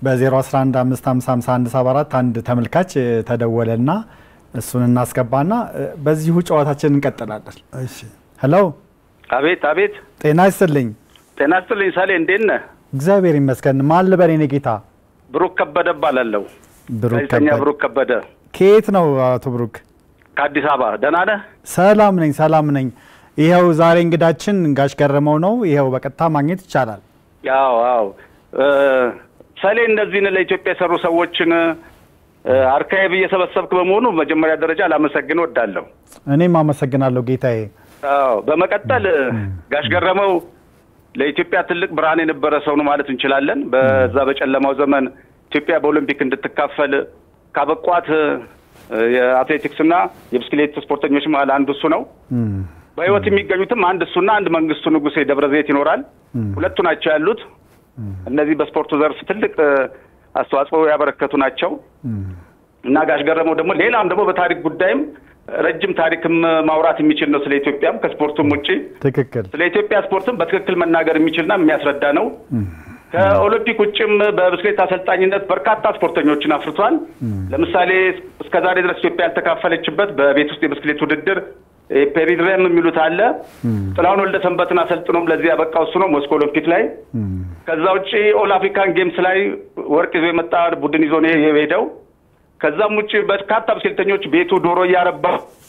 Speaker 1: በ011555174 አንድ ተመልካች እ፣ ተደወለና እሱን እናስገባና እ፣ በዚሁ ጨዋታችን እንቀጥላለን።
Speaker 2: እሺ።
Speaker 1: ሄሎ
Speaker 7: አቤት አቤት፣
Speaker 1: ጤና ይስጥልኝ።
Speaker 7: ጤና ይስጥልኝ ሳሌ፣ እንዴት ነህ?
Speaker 1: እግዚአብሔር ይመስገን። ማን ልበል የኔ ጌታ?
Speaker 7: ብሩክ ከበደ እባላለሁ።
Speaker 1: ብሩክ
Speaker 7: ጋዜጠኛ
Speaker 1: ከበደ።
Speaker 7: ብሩክ ከበደ
Speaker 1: ከየት ነው አቶ ብሩክ?
Speaker 7: ከአዲስ አበባ። ደህና ነህ?
Speaker 1: ሰላም ነኝ፣ ሰላም ነኝ። ይኸው ዛሬ እንግዳችን ጋሽ ገረመው ነው። ይኸው በቀጥታ ማግኘት ይቻላል።
Speaker 7: ያው አዎ እ፣ ሳሌ እነዚህን ለኢትዮጵያ የሰሩ ሰዎችን እ፣ አርካይቭ እየሰበሰብክ በመሆኑ መጀመሪያ ደረጃ ላመሰግን ወዳለሁ።
Speaker 1: እኔም አመሰግናለሁ ጌታዬ።
Speaker 7: አዎ በመቀጠል ጋሽ ገረመው ለኢትዮጵያ ትልቅ ብርሃን የነበረ ሰው ነው ማለት እንችላለን። በዛ በጨለማው ዘመን ኢትዮጵያ በኦሎምፒክ እንድትካፈል ካበቋት እ፣ የአትሌቲክስና የብስክሌት ስፖርተኞች መሀል አንዱ እሱ ነው። በሕይወት የሚገኙትም አንድ እሱና አንድ መንግስቱ ንጉሴ ደብረ ዘይት ይኖራል። ሁለቱ ናቸው ያሉት። እነዚህ በስፖርቱ ዘርፍ ትልቅ እ፣ አስተዋጽኦ ያበረከቱ ናቸው እና ጋሽ ገረመው ደግሞ ሌላም ደግሞ በታሪክ ጉዳይም ረጅም ታሪክም ማውራት የሚችል ነው። ስለ ኢትዮጵያም ከስፖርቱም ውጭ
Speaker 1: ትክክል።
Speaker 7: ስለ ኢትዮጵያ ስፖርትም በትክክል መናገር የሚችልና የሚያስረዳ ነው። ከኦሎምፒክ ውጭም በብስክሌት አሰልጣኝነት በርካታ ስፖርተኞችን አፍርቷል። ለምሳሌ እስከ ዛሬ ድረስ ኢትዮጵያ ያልተካፈለችበት በቤት ውስጥ የብስክሌት ውድድር ፔሪድረም የሚሉት አለ። ጥላሁን ወልደ ሰንበትን አሰልጥኖም ለዚህ ያበቃው እሱ ነው ሞስኮ ኦሎምፒክ ላይ። ከዛ ውጭ ኦል አፍሪካን ጌምስ ላይ ወርቅ ይዞ የመጣ ቡድን ይዞ ነው የሄደው። ከዛም ውጭ በርካታ ብስክሌተኞች ቤቱ ዶሮ እያረባ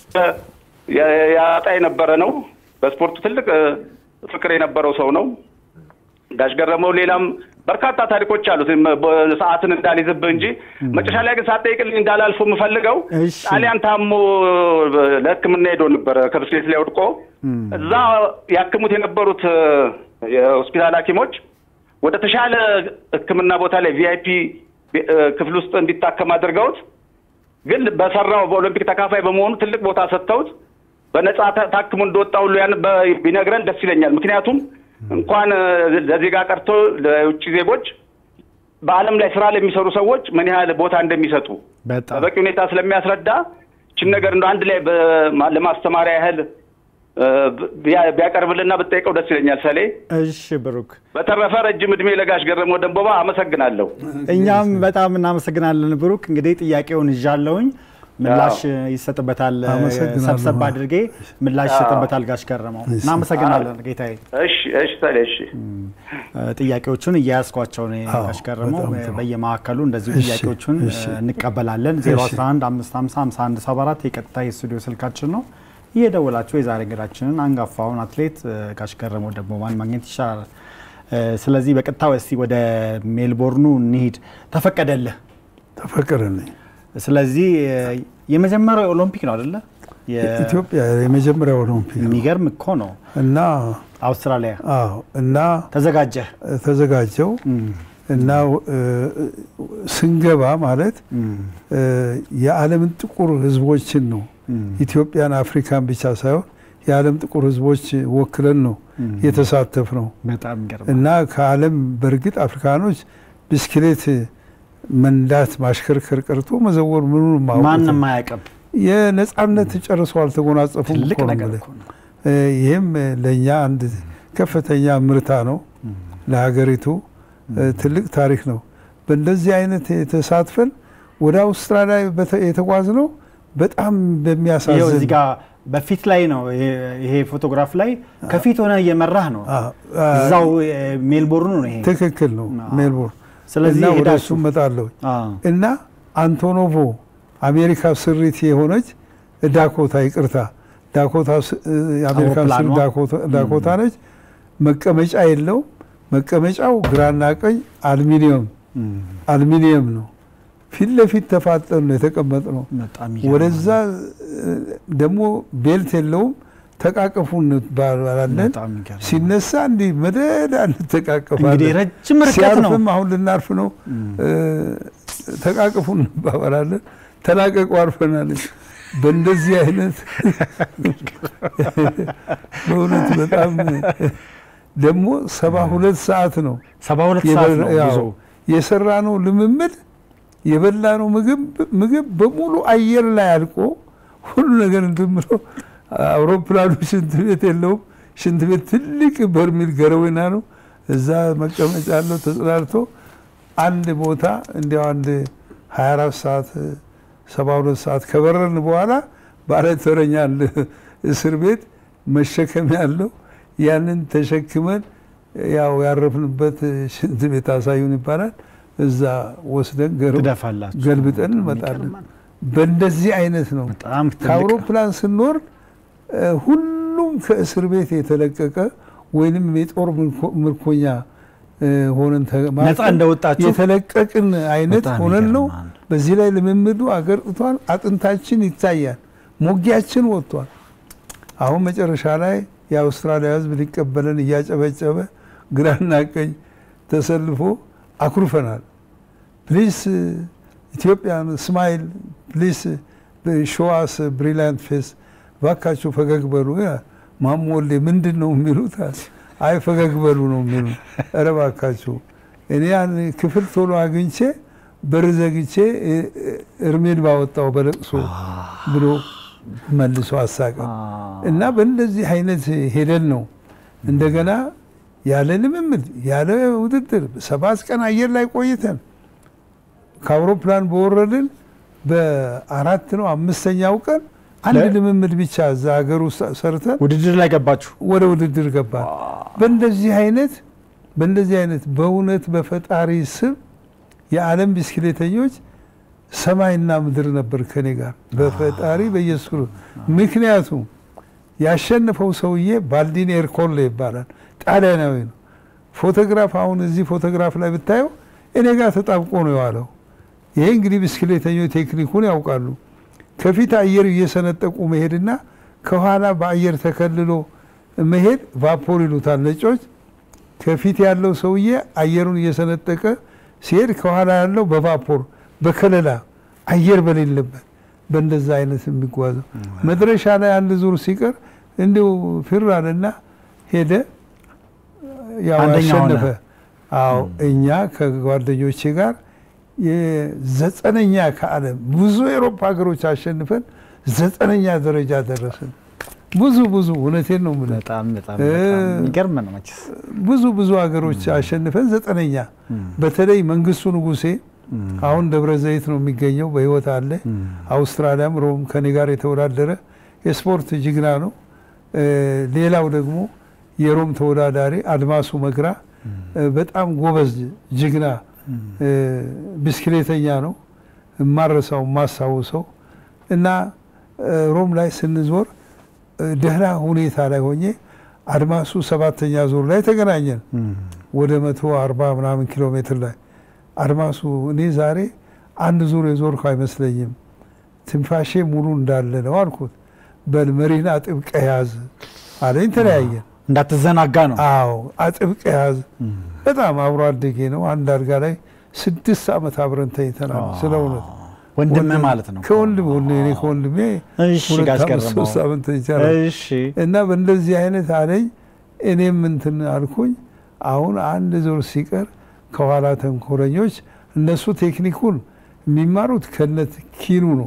Speaker 7: ያ- ያጣ የነበረ ነው። በስፖርቱ ትልቅ እ፣ ፍቅር የነበረው ሰው ነው ጋሽ ገረመው። ሌላም በርካታ ታሪኮች አሉት። እም- በ- ሰዓትን እንዳልይዝብህ እንጂ መጨረሻ ላይ ግን ሳትጠይቅልኝ እንዳላልፎ የምፈልገው
Speaker 1: እሺ።
Speaker 7: ጣሊያን ታሞ እ፣ ለሕክምና ሄዶ ነበረ ከብስክሌት ላይ ወድቆ እዛ ያክሙት የነበሩት እ፣ የሆስፒታል ሐኪሞች ወደ ተሻለ ሕክምና ቦታ ላይ ቪአይፒ ክፍል ውስጥ እንዲታከም አድርገውት ግን በሰራው በኦሎምፒክ ተካፋይ በመሆኑ ትልቅ ቦታ ሰጥተውት በነጻ ታ- ታክሞ እንደወጣ ሁሉ ያን በ- ቢነግረን ደስ ይለኛል። ምክንያቱም እንኳን እ፣ ለዜጋ ቀርቶ ለውጭ ዜጎች በዓለም ላይ ስራ ለሚሰሩ ሰዎች ምን ያህል ቦታ እንደሚሰጡ
Speaker 1: በጣም
Speaker 7: በበቂ ሁኔታ ስለሚያስረዳ ችን ነገር እንደ አንድ ላይ በማ- ለማስተማሪያ ያህል እ፣ ቢያ- ቢያቀርብልና ብጠይቀው ደስ ይለኛል። ሰሌ
Speaker 1: እሺ ብሩክ
Speaker 7: በተረፈ ረጅም እድሜ ለጋሽ ገረመው ደንቦባ አመሰግናለሁ።
Speaker 1: እኛም በጣም እናመሰግናለን ብሩክ። እንግዲህ ጥያቄውን ይዣለሁኝ ምላሽ ይሰጥበታል።
Speaker 2: አመሰግናለሁ።
Speaker 1: ሰብሰብ አድርጌ ምላሽ ይሰጥበታል ጋሽ ገረመው። እናመሰግናለን ጌታዬ።
Speaker 7: እሺ እሺ ሰሌ እሺ
Speaker 1: ጥያቄዎቹን እያያዝኳቸው ነው
Speaker 2: አዎ፣
Speaker 1: ጋሽ ገረመው።
Speaker 2: በጣም ጥሩ።
Speaker 1: በየማዕከሉ እንደዚሁ
Speaker 2: እሺ፣
Speaker 1: ጥያቄዎቹን
Speaker 2: እሺ።
Speaker 1: እንቀበላለን። 011 550 5174 የቀጥታ የስቱዲዮ ስልካችን ነው። እየደወላችሁ የዛሬ እንግዳችንን አንጋፋውን አትሌት እ፣ ጋሽ ገረመው ደንቦባን ማግኘት ይቻላል። እ፣ ስለዚህ በቀጥታ እስቲ ወደ ሜልቦርኑ እንሂድ። ተፈቀደልህ።
Speaker 2: ተፈቀደልኝ።
Speaker 1: ስለዚህ እ፣ የመጀመሪያው ኦሎምፒክ ነው አይደለ? የ-
Speaker 2: ኢትዮጵያ የመጀመሪያ ኦሎምፒክ ነው
Speaker 1: የሚገርም እኮ ነው።
Speaker 2: እና
Speaker 1: አውስትራሊያ
Speaker 2: አዎ እና
Speaker 1: ተዘጋጀህ።
Speaker 2: ተዘጋጀው እና እ፣ ስንገባ ማለት እ፣ የዓለምን ጥቁር ሕዝቦችን ነው ኢትዮጵያን፣ አፍሪካን ብቻ ሳይሆን የዓለም ጥቁር ሕዝቦች ወክለን ነው የተሳተፍ ነው
Speaker 1: በጣም የሚገርም
Speaker 2: እና ከዓለም በእርግጥ አፍሪካኖች ብስክሌት መንዳት ማሽከርከር ቀርቶ መዘወር ምኑን
Speaker 1: ማንም አያውቅም።
Speaker 2: የነጻነት ጨርሶ አልተጎናጸፉም
Speaker 1: ትልቅ
Speaker 2: እኮ ነው
Speaker 1: ነገር
Speaker 2: የምልህ።
Speaker 1: እኮ ነው።
Speaker 2: እ፣ ይህም ለእኛ አንድ ከፍተኛ ምርታ ነው ለሀገሪቱ እ፣ ትልቅ ታሪክ ነው። በእንደዚህ አይነት የተሳትፈን ወደ አውስትራሊያ በተ- የተጓዝነው በጣም
Speaker 1: ይኸው
Speaker 2: በሚያሳዝን
Speaker 1: እዚህ ጋር በፊት ላይ ነው ይሄ- ይሄ ፎቶግራፍ ላይ ከፊት ሆነ እየመራህ ነው።
Speaker 2: አ- አ-
Speaker 1: እዛው እ፣ ሜልቦርን ነው ይሄ።
Speaker 2: ትክክል ነው
Speaker 1: አዎ።
Speaker 2: ሜልቦርን
Speaker 1: ስለዚህ
Speaker 2: እና ወደ
Speaker 1: ሄዳችሁ-
Speaker 2: እሱ እመጣለሁ
Speaker 1: አዎ።
Speaker 2: እና አንቶኖቮ አሜሪካ ስሪት የሆነች ዳኮታ ይቅርታ ዳኮታ ስ- እ፣ የአሜሪካን ስር
Speaker 1: አውሮፕላኗ?
Speaker 2: ዳኮታ- ዳኮታ ነች። መቀመጫ የለውም። መቀመጫው ግራና ቀኝ አልሚኒየም አልሚኒየም ነው። ፊት ለፊት ተፋጠን ነው የተቀመጥነው።
Speaker 1: በጣም ይገርማል።
Speaker 2: ወደዛ እ፣ ደግሞ ቤልት የለውም። ተቃቀፉ እንባላለን።
Speaker 1: በጣም ይገርማል።
Speaker 2: ሲነሳ እንዲህ መደዳ እንተቃቀፋለን።
Speaker 1: እንግዲህ ረጅም ርቀት ነው።
Speaker 2: ሲያርፍም አሁን ልናርፍ ነው። እ፣ ተቃቅፉ እንባባላለን። ተላቀቁ አርፈናለች። በእንደዚህ አይነት በእውነት በጣም ደግሞ ሰባ ሁለት ሰዓት ነው
Speaker 1: ሰባ ሁለት ሰዓት ነው ጉዞ።
Speaker 2: የሰራ ነው ልምምድ የበላ ነው ምግብ ምግብ በሙሉ አየር ላይ አልቆ ሁሉ ነገር እንትን ብሎ አውሮፕላኑ ሽንት ቤት የለውም። ሽንት ቤት ትልቅ በርሚል ገረወና ነው። እዛ መቀመጫ አለው ተጽናርቶ አንድ ቦታ እንዲያው አንድ 24 ሰዓት 72 ሰዓት ከበረርን በኋላ ባለ ተረኛ አለ እስር ቤት መሸከም ያለው ያንን ተሸክመን ያው ያረፍንበት ሽንት ቤት አሳዩን ይባላል። እዛ ወስደን ገር-
Speaker 1: ትደፋላችሁ።
Speaker 2: ገልብጠን እንመጣለን።
Speaker 1: ይገርማል።
Speaker 2: በእንደዚህ አይነት ነው።
Speaker 1: በጣም ትልቅ
Speaker 2: ከአውሮፕላን ስንወርድ እ፣ ሁሉም ከእስር ቤት የተለቀቀ ወይንም የጦር ምርኮ- ምርኮኛ እ፣ ሆነን ተ- ማለት
Speaker 1: ነፃ እንደወጣችሁ
Speaker 2: የተለቀቅን አይነት
Speaker 1: በጣም
Speaker 2: ሆነን ነው።
Speaker 1: ይገርማል።
Speaker 2: በዚህ ላይ ልምምዱ አገርጥቷል። አጥንታችን ይታያል። ሞጊያችን ወጥቷል። አሁን መጨረሻ ላይ የአውስትራሊያ ሕዝብ ሊቀበለን እያጨበጨበ ግራና ቀኝ ተሰልፎ አኩርፈናል። ፕሊስ ኢትዮጵያን ስማይል ፕሊስ ሾዋስ ብሪሊያንት ፌስ ባካችሁ ፈገግ በሉ ይላል። ማሞ ወልዴ ምንድን ነው የሚሉት? አይ ፈገግ በሉ ነው የሚሉ። ኧረ ባካችሁ እኔ ያን ክፍል ቶሎ አግኝቼ በር ዘግቼ እ- እ- እርሜን ባወጣው በለቅሶ ብሎ መልሶ አሳቀን እና በእንደዚህ አይነት ሄደን ነው እንደገና ያለ ልምምድ ያለ ውድድር ሰባት ቀን አየር ላይ ቆይተን ከአውሮፕላን በወረድን በአራት ነው አምስተኛው ቀን አንድ
Speaker 1: ለ-
Speaker 2: ልምምድ ብቻ እዛ ሀገር ውስጥ ሰርተን
Speaker 1: ውድድር ላይ ገባችሁ።
Speaker 2: ወደ ውድድር ገባን። በእንደዚህ አይነት በእንደዚህ አይነት በእውነት በፈጣሪ ስም የዓለም ብስክሌተኞች ሰማይና ምድር ነበር ከኔ ጋር በፈጣሪ በኢየሱስ ክርስቶስ። ምክንያቱም ያሸነፈው ሰውዬ ባልዲኒ ኤርኮሌ ይባላል። ጣሊያናዊ ነው። ፎቶግራፍ አሁን እዚህ ፎቶግራፍ ላይ ብታየው እኔ ጋር ተጣብቆ ነው የዋለው። ይሄ እንግዲህ ብስክሌተኞች ቴክኒኩን ያውቃሉ። ከፊት አየር እየሰነጠቁ መሄድና ከኋላ በአየር ተከልሎ መሄድ ቫፖር ይሉታል ነጮች። ከፊት ያለው ሰውዬ አየሩን እየሰነጠቀ ሲሄድ ከኋላ ያለው በቫፖር በከለላ አየር በሌለበት በእንደዛ አይነት የሚጓዘው መድረሻ ላይ አንድ ዙር ሲቀር እንዲሁ ፊር አለና ሄደ። ያው
Speaker 1: አንደኛ ሆነ።
Speaker 2: አሸነፈ። አዎ እኛ ከጓደኞቼ ጋር የዘጠነኛ ከዓለም ብዙ የአውሮፓ ሀገሮች አሸንፈን ዘጠነኛ ደረጃ ደረስን። ብዙ ብዙ እውነቴን ነው የምልህ
Speaker 1: በጣም በጣም
Speaker 2: እ-
Speaker 1: በጣም የሚገርም ነው መቼስ።
Speaker 2: ብዙ ብዙ ሀገሮች አሸንፈን ዘጠነኛ። በተለይ መንግስቱ ንጉሴ አሁን ደብረ ዘይት ነው የሚገኘው፣ በህይወት አለ። አውስትራሊያም ሮም ከኔ ጋር የተወዳደረ የስፖርት ጅግና ነው። እ፣ ሌላው ደግሞ የሮም ተወዳዳሪ አድማሱ መግራ እ፣ በጣም ጎበዝ ጅግና እ፣ ብስክሌተኛ ነው። የማረሳው የማስታውሰው እና እ፣ ሮም ላይ ስንዞር እ፣ ደህና ሁኔታ ላይ ሆኜ አድማሱ ሰባተኛ ዙር ላይ ተገናኘን። ወደ መቶ አርባ ምናምን ኪሎ ሜትር ላይ አድማሱ እኔ ዛሬ አንድ ዙር የዞርኩ አይመስለኝም፣ ትንፋሼ ሙሉ እንዳለ ነው አልኩት። በል መሪህን አጥብቀህ ያዝ አለኝ። ተለያየን።
Speaker 1: እንዳትዘናጋ ነው።
Speaker 2: አዎ አጥብቀህ ያዝ። በጣም አብሮ አደጌ ነው። አንድ አልጋ ላይ ስድስት ዓመት አብረን ተኝተናል። ስለ እውነት
Speaker 1: ወንድምህ ማለት ነው።
Speaker 2: ከወንድም እኔ ከወንድሜ
Speaker 1: እሺ
Speaker 2: ሁለት
Speaker 1: ጋሽ
Speaker 2: ዓመት
Speaker 1: ገረመው።
Speaker 2: ሶስት ዓመት ተኝቻለሁ።
Speaker 1: እሺ
Speaker 2: እና በእንደዚህ አይነት አለኝ። እኔም እንትን አልኩኝ። አሁን አንድ ዙር ሲቀር ከኋላ ተንኮለኞች እነሱ ቴክኒኩን የሚማሩት ከነት ኪኑ ነው።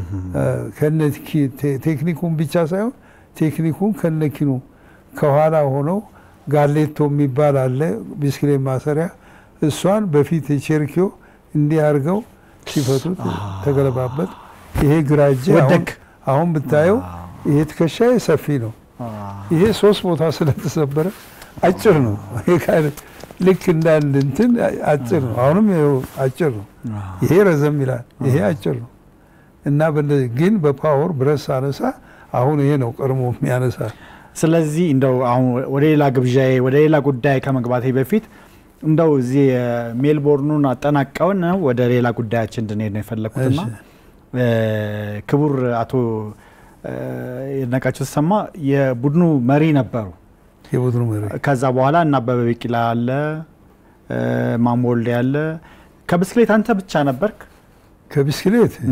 Speaker 2: ከነት ኪ- ቴ- ቴክኒኩን ብቻ ሳይሆን ቴክኒኩን ከነ ኪኑ ከኋላ ሆነው ጋሌቶ የሚባል አለ ቢስክሌት ማሰሪያ፣ እሷን በፊት የቼርኪዮ እንዲህ አድርገው ሲፈቱት ተገለባበት። ይሄ ግራ እጄ አሁን-
Speaker 1: ወደክ።
Speaker 2: አሁን ብታየው ይሄ ትከሻዬ ሰፊ ነው። ይሄ ሶስት ቦታ ስለተሰበረ አጭር ነው። ይሄ ካለ- ልክ እንዳንድ እንትን አጭር ነው። አሁንም ይኸው አጭር ነው። ይሄ ረዘም ይላል፣ ይሄ አጭር ነው እና በእንደዚህ ግን በፓወር ብረት ሳነሳ አሁን ይሄ ነው ቀድሞ የሚያነሳ
Speaker 1: ስለዚህ እንደው አሁን ወደ ሌላ ግብዣዬ ወደ ሌላ ጉዳይ ከመግባቴ በፊት እንደው እዚህ ሜልቦርኑን አጠናቀውን ወደ ሌላ ጉዳያችን እንድንሄድ ነው የፈለግኩትና እ፣ ክቡር አቶ እ፣ ይድነቃቸው ተሰማ የቡድኑ መሪ ነበሩ።
Speaker 2: የቡድኑ መሪ
Speaker 1: ከዛ በኋላ እና አበበ ቢቂላ አለ እ፣ ማሞ ወልዴ አለ። ከብስክሌት አንተ ብቻ ነበርክ?
Speaker 2: ከቢስክሌት እ፣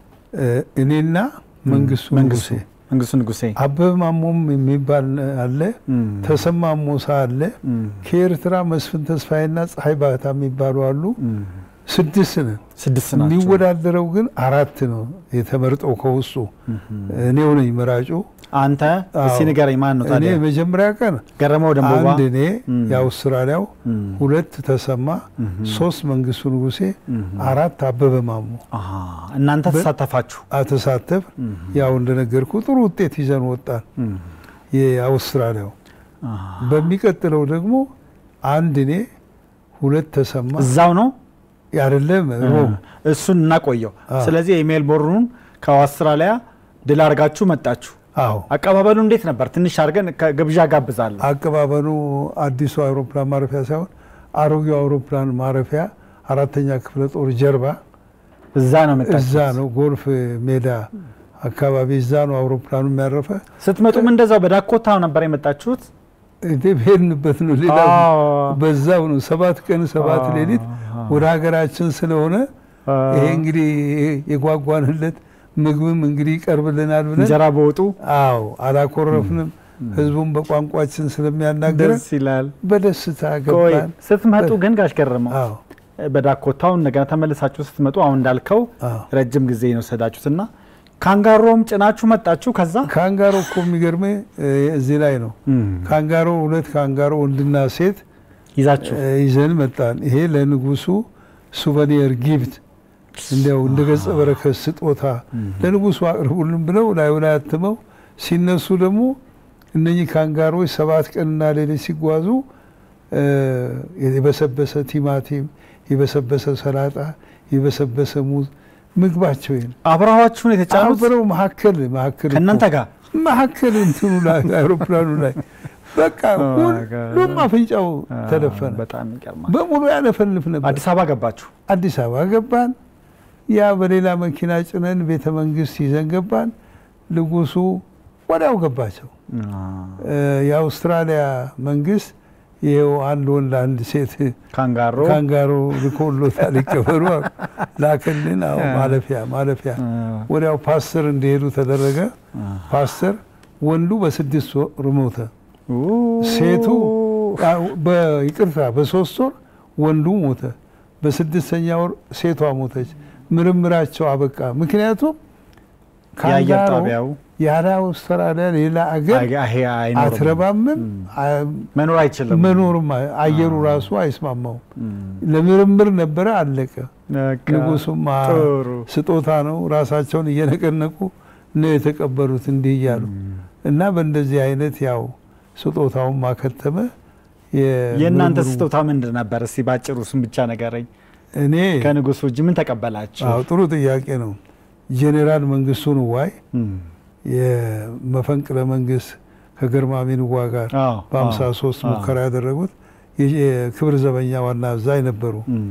Speaker 2: እኔና መንግስቱ
Speaker 1: መንግስቱ
Speaker 2: ንጉሴ
Speaker 1: መንግስቱ ንጉሴ
Speaker 2: አበበ ማሞም የሚባል አለ፣ ተሰማ ሞሳ አለ፣ ከኤርትራ መስፍን ተስፋዬና ፀሐይ ባህታ የሚባሉ አሉ። ስድስት ነን።
Speaker 1: ስድስት ናቸው።
Speaker 2: የሚወዳደረው ግን አራት ነው የተመርጠው ከውስጡ እኔው ነኝ መራጩ።
Speaker 1: አንተ እስቲ
Speaker 2: አዎ።
Speaker 1: ንገረኝ፣ ማን ነው
Speaker 2: እኔ
Speaker 1: ታዲያ?
Speaker 2: መጀመሪያ ቀን
Speaker 1: ገረመው ደንቦባ
Speaker 2: አንድ እኔ የአውስትራሊያው፣ ሁለት ተሰማ፣ ሶስት መንግስቱ ንጉሴ፣ አራት አበበ ማሞ
Speaker 1: አሃ፣ እናንተ ተሳተፋችሁ።
Speaker 2: አተሳተፍ። ያው እንደነገርኩ ጥሩ ውጤት ይዘን ወጣን። የአውስትራሊያው በሚቀጥለው ደግሞ አንድ እኔ ሁለት ተሰማ
Speaker 1: እዛው ነው
Speaker 2: አይደለም ሮም
Speaker 1: እሱን እናቆየው።
Speaker 2: አዎ።
Speaker 1: ስለዚህ የሜልቦርኑን ከአውስትራሊያ ድል አድርጋችሁ መጣችሁ።
Speaker 2: አዎ
Speaker 1: አቀባበሉ እንዴት ነበር? ትንሽ አድርገን ከግብዣ ጋብዛለሁ።
Speaker 2: አቀባበሉ አዲሱ አውሮፕላን ማረፊያ ሳይሆን አሮጌው አውሮፕላን ማረፊያ አራተኛ ክፍለ ጦር ጀርባ
Speaker 1: እዛ ነው መጣችሁ።
Speaker 2: እዛ ነው ጎልፍ ሜዳ አካባቢ እዛ ነው አውሮፕላኑ የሚያረፈ።
Speaker 1: ስትመጡም እንደዛው በዳኮታ ነበር የመጣችሁት?
Speaker 2: እንዴ ብሄድንበት ነው ሌላ
Speaker 1: አዎ።
Speaker 2: በዛው ነው ሰባት ቀን ሰባት
Speaker 1: አዎ።
Speaker 2: ሌሊት ወደ ሀገራችን ስለሆነ ይሄ እንግዲህ የጓጓንለት ምግብም እንግዲህ ይቀርብልናል ብለን
Speaker 1: እንጀራ በወጡ
Speaker 2: አዎ አላኮረፍንም። ህዝቡም በቋንቋችን ስለሚያናገረን
Speaker 1: ደስ ይላል።
Speaker 2: በደስታ
Speaker 1: ቆይ
Speaker 2: ገባን።
Speaker 1: ስትመጡ ግን ጋሽ ገረመው
Speaker 2: አዎ
Speaker 1: በዳኮታው እንደገና ተመልሳችሁ ስትመጡ አሁን እንዳልከው
Speaker 2: አዎ።
Speaker 1: ረጅም ጊዜ ነው የወሰዳችሁትና ካንጋሮም ጭናችሁ መጣችሁ። ከዛ
Speaker 2: ካንጋሮ እኮ የሚገርመ እዚህ ላይ ነው። ካንጋሮ ሁለት ካንጋሮ ወንድና ሴት
Speaker 1: ይዛችሁ
Speaker 2: እ፣ ይዘን መጣን። ይሄ ለንጉሱ ሱቨኒየር ጊፍት እንዲያው እንደ ገጸ በረከት ስጦታ ለንጉሱ አቅርቡልን ብለው ላዩ ላይ አትመው ሲነሱ ደግሞ እነኚህ ካንጋሮች ሰባት ቀንና ሌሊት ሲጓዙ እ፣ የበሰበሰ ቲማቲም፣ የበሰበሰ ሰላጣ፣ የበሰበሰ ሙዝ ምግባቸው ይሄ ነው።
Speaker 1: አብረዋችሁን የተጫኑት
Speaker 2: አብረው መካከል መካከል
Speaker 1: ከእናንተ ጋር
Speaker 2: መካከል እንትኑ ላይ አውሮፕላኑ ላይ በቃ ሁሉም አፍንጫው ተደፈነ።
Speaker 1: በጣም ይገርማል።
Speaker 2: በሙሉ ያለፈልፍ ነበር።
Speaker 1: አዲስ አበባ ገባችሁ።
Speaker 2: አዲስ አበባ ገባን። ያ በሌላ መኪና ጭነን ቤተ መንግስት ይዘን ገባን። ንጉሱ ወዲያው ገባቸው። እ፣ የአውስትራሊያ መንግስት ይኸው አንድ ወንድ አንድ ሴት
Speaker 1: ካንጋሮ
Speaker 2: ካንጋሮ ልኮሎታል ይቀበሉ አሉ። ላክልን። አዎ ማለፊያ ማለፊያ ወዲያው ፓስተር እንዲሄዱ ተደረገ። ፓስተር ወንዱ በስድስት ወር ሞተ። ሴቱ አዎ፣ በይቅርታ በሶስት ወር ወንዱ ሞተ። በስድስተኛ ወር ሴቷ ሞተች። ምርምራቸው አበቃ። ምክንያቱም
Speaker 1: የአየር
Speaker 2: ካንጋሮ
Speaker 1: ጣቢያው
Speaker 2: ያለ አውስትራሊያ ሌላ አገር
Speaker 1: አይ- አይ- አይኖርም።
Speaker 2: አትረባምም፣ አ-
Speaker 1: መኖር አይችልም።
Speaker 2: መኖርም አይ- አየሩ ራሱ አይስማማውም። ለምርምር ነበረ፣ አለቀ።
Speaker 1: በቃ
Speaker 2: ንጉሱም አ-
Speaker 1: ጥሩ
Speaker 2: ስጦታ ነው ራሳቸውን እየነቀነቁ ነው የተቀበሉት እንዲህ እያሉ እና በእንደዚህ አይነት ያው ስጦታውን ማከተመ።
Speaker 1: የእናንተ
Speaker 2: የምርምሩ-
Speaker 1: ስጦታ ምንድን ነበር? እስቲ ባጭሩ እሱን ብቻ ነገረኝ።
Speaker 2: እኔ
Speaker 1: ከንጉሱ እጅ ምን ተቀበላችሁ?
Speaker 2: አዎ ጥሩ ጥያቄ ነው። ጄኔራል መንግስቱ ንዋይ
Speaker 1: እም፣
Speaker 2: የመፈንቅለ መንግስት ከግርማሜ ንዋ ጋር
Speaker 1: አዎ፣
Speaker 2: በሀምሳ
Speaker 1: አዎ፣
Speaker 2: ሶስት
Speaker 1: አዎ።
Speaker 2: ሙከራ ያደረጉት የክብር ዘበኛ ዋና አዛዥ ነበሩ።
Speaker 1: እም፣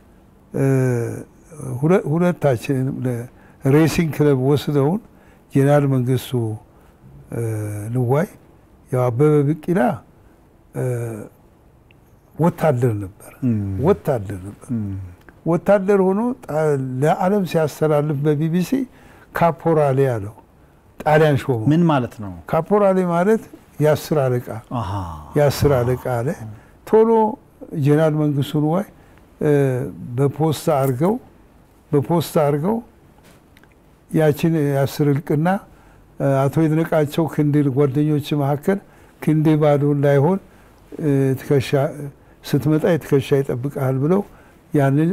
Speaker 2: ሁለ- ሁለታችንም ሬሲንግ ክለብ ወስደውን ጄኔራል መንግስቱ እ፣ ንዋይ ያው አበበ ቢቂላ እ፣ ወታደር ነበር
Speaker 1: እም፣
Speaker 2: ወታደር ነበር
Speaker 1: እም፣
Speaker 2: ወታደር ሆኖ ጣ- ለዓለም ሲያስተላልፍ በቢቢሲ ካፖራሌ አለው ጣሊያን ሾመው።
Speaker 1: ምን ማለት ነው?
Speaker 2: ካፖራሌ ማለት የአስር አለቃ
Speaker 1: አሃ፣
Speaker 2: የአስር አለቃ አለ። ቶሎ ጄኔራል መንግስቱ ንዋይ እ፣ በፖስታ አድርገው በፖስታ አድርገው ያችን የአስር እልቅና እ፣ አቶ ይድነቃቸው ክንድ ጓደኞች መካከል ክንድ ባዶ እንዳይሆን እ፣ ትከሻ ስትመጣ የትከሻ ይጠብቃል ብለው ያንን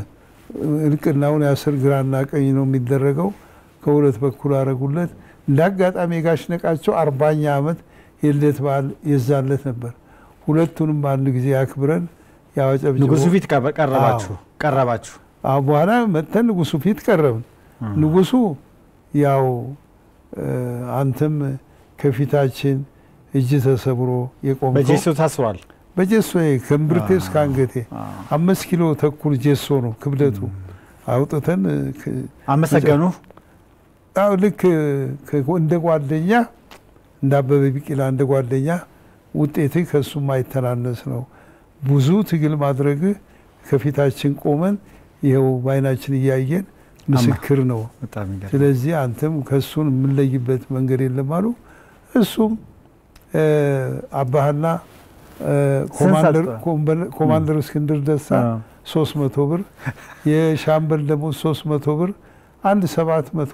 Speaker 2: እልቅናውን የአስር ግራና ቀኝ ነው የሚደረገው። ከሁለት በኩል አረጉለት። እንደ አጋጣሚ የጋሽ ነቃቸው አርባኛ ዓመት የልደት በዓል የዛለት ነበር። ሁለቱንም በአንድ ጊዜ አክብረን ያወጨብጭቦ
Speaker 1: ንጉሱ ፊት ቀረ- ቀረባችሁ ቀረባችሁ።
Speaker 2: አሁን በኋላ መጥተን ንጉሱ ፊት ቀረብን። ንጉሱ ያው እ፣ አንተም ከፊታችን እጅ ተሰብሮ የቆምከው
Speaker 1: በጄሶ ታስሯል።
Speaker 2: በጀሶ ከእምብርቴ እስከ አንገቴ አምስት ኪሎ ተኩል ጀሶ ነው ክብደቱ። አውጥተን እ፣ ክ-
Speaker 1: አመሰገኑ።
Speaker 2: አዎ ልክ ከ- እንደ ጓደኛ እንደ አበበ ቢቂላ እንደ ጓደኛ ውጤትህ ከእሱ ማይተናነስ ነው። ብዙ ትግል ማድረግህ ከፊታችን ቆመን ይኸው በዓይናችን እያየን ምስክር ነው።
Speaker 1: በጣም ይገርም።
Speaker 2: ስለዚህ አንተም ከእሱን የምንለይበት መንገድ የለም አሉ። እሱም እ፣ አባህና እ፣ ኮማንደር
Speaker 1: ሰጠ?
Speaker 2: ኮምበ- ኮማንደር እስክንድር ደሳ
Speaker 1: አዎ።
Speaker 2: ሶስት መቶ ብር የሻምበል ደግሞ ሶስት መቶ ብር አንድ ሰባት መቶ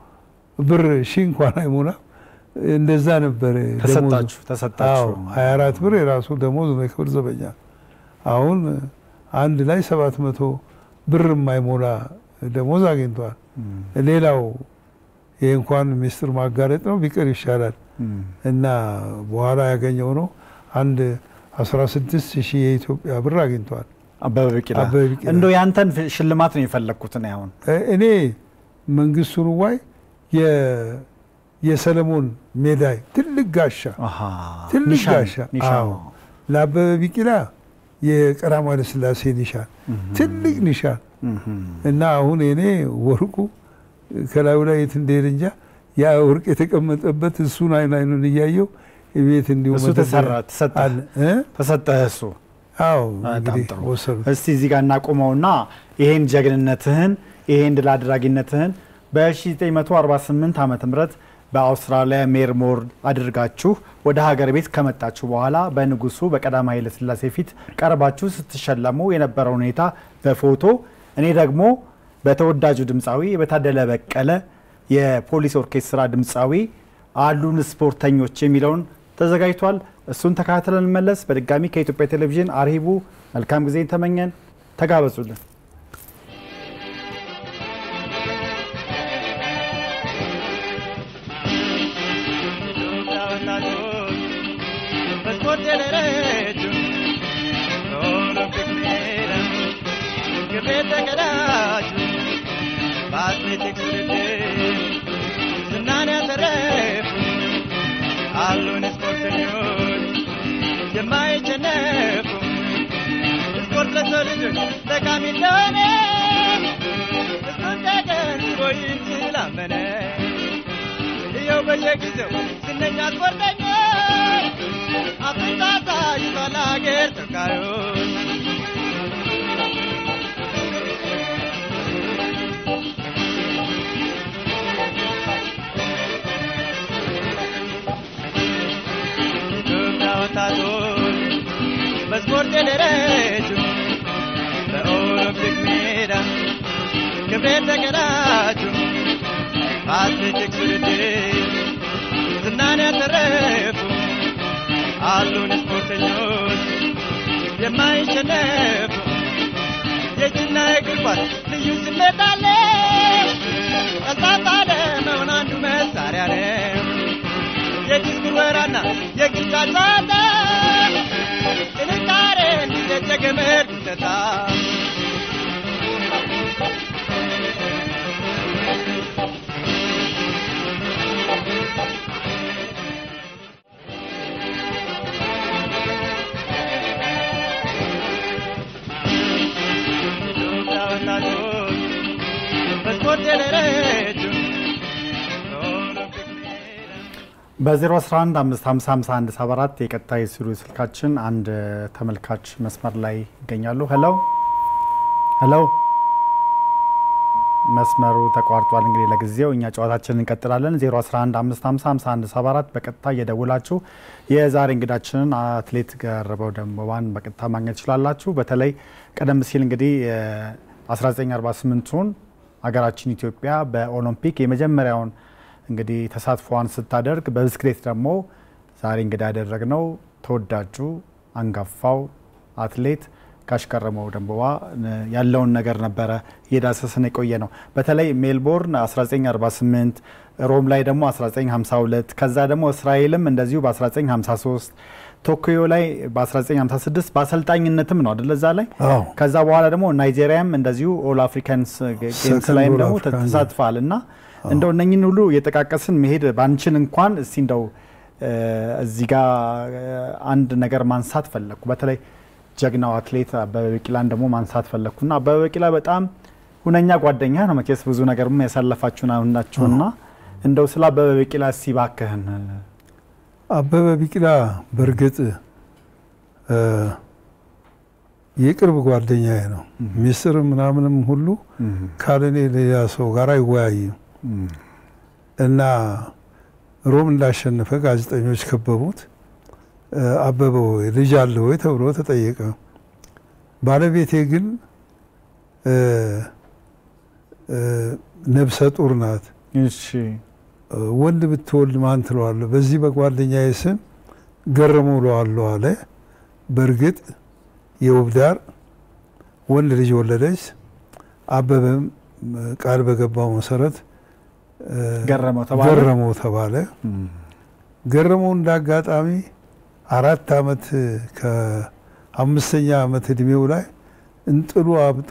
Speaker 2: ብር ሺ እንኳን አይሞላ እንደዛ ነበር ደሞዙ።
Speaker 1: ተሰጣችሁ ተሰጣችሁ።
Speaker 2: ሀያ አራት ብር የራሱ ደሞዝ ነው የክብር ዘበኛ። አሁን አንድ ላይ ሰባት መቶ ብር የማይሞላ ደሞዝ አግኝቷል። ሌላው ይህ እንኳን ሚስጥር ማጋለጥ ነው ቢቀር ይሻላል
Speaker 1: እም፣
Speaker 2: እና በኋላ ያገኘው ነው አንድ 16 ሺህ የኢትዮጵያ ብር አግኝቷል።
Speaker 1: አበበ ቢቂላ
Speaker 2: አበበ ቢቂላ።
Speaker 1: እንደው ያንተን ፍ- ሽልማት ነው የፈለግኩት እኔ አሁን
Speaker 2: እ- እኔ መንግስቱ ንዋይ የ- የሰለሞን ሜዳይ ትልቅ ጋሻ
Speaker 1: አሃ፣
Speaker 2: ትልቅ
Speaker 1: ኒሻን፣
Speaker 2: ጋሻ
Speaker 1: ኒሻን።
Speaker 2: አዎ። ለአበበ ቢቂላ የቀዳማዊ ኃይለ ሥላሴ ኒሻን ትልቅ ኒሻን
Speaker 1: እም፣
Speaker 2: እና አሁን እኔ ወርቁ ከላዩ ላይ የት እንደሄደ እንጃ ያ ወርቅ የተቀመጠበት እሱን አይን አይኑን እያየው ቤት እንዲሁ
Speaker 1: እሱ
Speaker 2: መደርደሪያ
Speaker 1: ተሰራ ተሰጠህ
Speaker 2: አለ እ?
Speaker 1: ተሰጠህ እሱ
Speaker 2: አዎ
Speaker 1: በጣም
Speaker 2: እንግዲህ
Speaker 1: ጥሩ።
Speaker 2: ወሰዱት።
Speaker 1: እስቲ እዚህ ጋር እናቁመውና ይሄን ጀግንነትህን ይሄን ድል አድራጊነትህን በ1948 ዓ ም በአውስትራሊያ ሜርሞር አድርጋችሁ ወደ ሀገር ቤት ከመጣችሁ በኋላ በንጉሱ በቀዳማዊ ኃይለ ሥላሴ ፊት ቀርባችሁ ስትሸለሙ የነበረው ሁኔታ በፎቶ እኔ ደግሞ በተወዳጁ ድምፃዊ በታደለ በቀለ የፖሊስ ኦርኬስትራ ድምፃዊ አሉን ስፖርተኞች የሚለውን ተዘጋጅቷል። እሱን ተከታትለን እንመለስ። በድጋሚ ከኢትዮጵያ ቴሌቪዥን አርሂቡ መልካም ጊዜ ተመኘን። ተጋበዙልን።
Speaker 8: በስፖርት የደረጁ በኦሎምፒክ ሜዳ ክብር የተቀዳጁ በአትሌቲክስ ውድድር ዝናን ያተረፉ አሉን ስፖርተኞች የማይሸነፉ ስፖርት ለሰው ልጆች ጠቃሚ እንደሆነ እሱን ተገንዝቦ ይህን ስላመነ ይኸው በየጊዜው ዝነኛ ስፖርተኞች አፍንጫ ይዟል አገር ተወካዮች ኢትዮጵያ ወጣቶች በስፖርት የደረጁ በኦሎምፒክ ሜዳ ክብሬን ተቀዳጁ በአትሌቲክስ ውድድር ዝናን ያተረፉ አሉን ስፖርተኞች የማይሸነፉ የእጅና የእግር ኳስ ልዩ ስሜት አለ ቀልጣፋ ለመሆን አንዱ መሳሪያ ነው የዲስኩር ወራና የጊታ ጨዋታ ጥንካሬ እንዲዘጨ ገመድ ጉተታ ኢትዮጵያ ወጣቶች በስፖርት የደረጁ በኦሎምፒክ ሜዳ
Speaker 1: በ011 551 የቀጥታ የስቱዲዮ ስልካችን አንድ ተመልካች መስመር ላይ ይገኛሉ። ሄሎ ሄሎ፣ መስመሩ ተቋርጧል። እንግዲህ ለጊዜው እኛ ጨዋታችንን እንቀጥላለን። 011 551 በቀጥታ እየደውላችሁ የዛሬ እንግዳችንን አትሌት ገረበው ደንበባን በቀጥታ ማግኘት ትችላላችሁ። በተለይ ቀደም ሲል እንግዲህ 1948ቱን ሀገራችን ኢትዮጵያ በኦሎምፒክ የመጀመሪያውን እንግዲህ ተሳትፎዋን ስታደርግ በብስክሌት ደግሞ ዛሬ እንግዳ ያደረግነው ተወዳጁ አንጋፋው አትሌት ጋሽ ገረመው ደንበባ ያለውን ነገር ነበረ እየዳሰስን የቆየ ነው። በተለይ ሜልቦርን 1948 ሮም ላይ ደግሞ 1952 ከዛ ደግሞ እስራኤልም እንደዚሁ በ1953 ቶኪዮ ላይ በ1956 በአሰልጣኝነትም ነው አደለ እዛ ላይ
Speaker 2: አዎ
Speaker 1: ከዛ በኋላ ደግሞ ናይጄሪያም እንደዚሁ ኦል አፍሪካንስ ጌምስ
Speaker 2: Second
Speaker 1: ላይም
Speaker 2: All
Speaker 1: ደግሞ
Speaker 2: African
Speaker 1: ተሳትፋል እና እንደው እነኝን ሁሉ የጠቃቀስን መሄድ ባንችን እንኳን እስቲ እንደው እ፣ እዚህ ጋር እ፣ አንድ ነገር ማንሳት ፈለግኩ። በተለይ ጀግናው አትሌት አበበ ቢቂላን ደግሞ ማንሳት ፈለግኩና አበበ ቢቂላ በጣም ሁነኛ ጓደኛ ነው። መቼስ ብዙ ነገርም ያሳለፋችሁ ናችሁና እንደው ስለ አበበ ቢቂላ እስቲ እባክህን
Speaker 2: አበበ ቢቂላ በእርግጥ እ፣ የቅርብ ጓደኛዬ ነው። ሚስጥር ምናምንም ሁሉ ካለኔ ሌላ ሰው ጋር አይወያይም እና ሮም እንዳሸነፈ ጋዜጠኞች ከበቡት። እ፣ አበበ ወይ ልጅ አለ ወይ ተብሎ ተጠየቀ። ባለቤቴ ግን እ፣ እ፣ ነብሰ ጡር ናት።
Speaker 1: እሺ
Speaker 2: ወንድ ብትወልድ ማን ትለዋለሁ? በዚህ በጓደኛዬ ስም ገረመው እለዋለሁ አለ። በእርግጥ የውብዳር ወንድ ልጅ ወለደች። አበበም ቃል በገባው መሰረት እ፣
Speaker 1: ገረመው ተባለ።
Speaker 2: ገረመው ተባለ። ገረመው እንደ አጋጣሚ አራት አመት ከአምስተኛ አመት እድሜው ላይ እንጥሉ አብጦ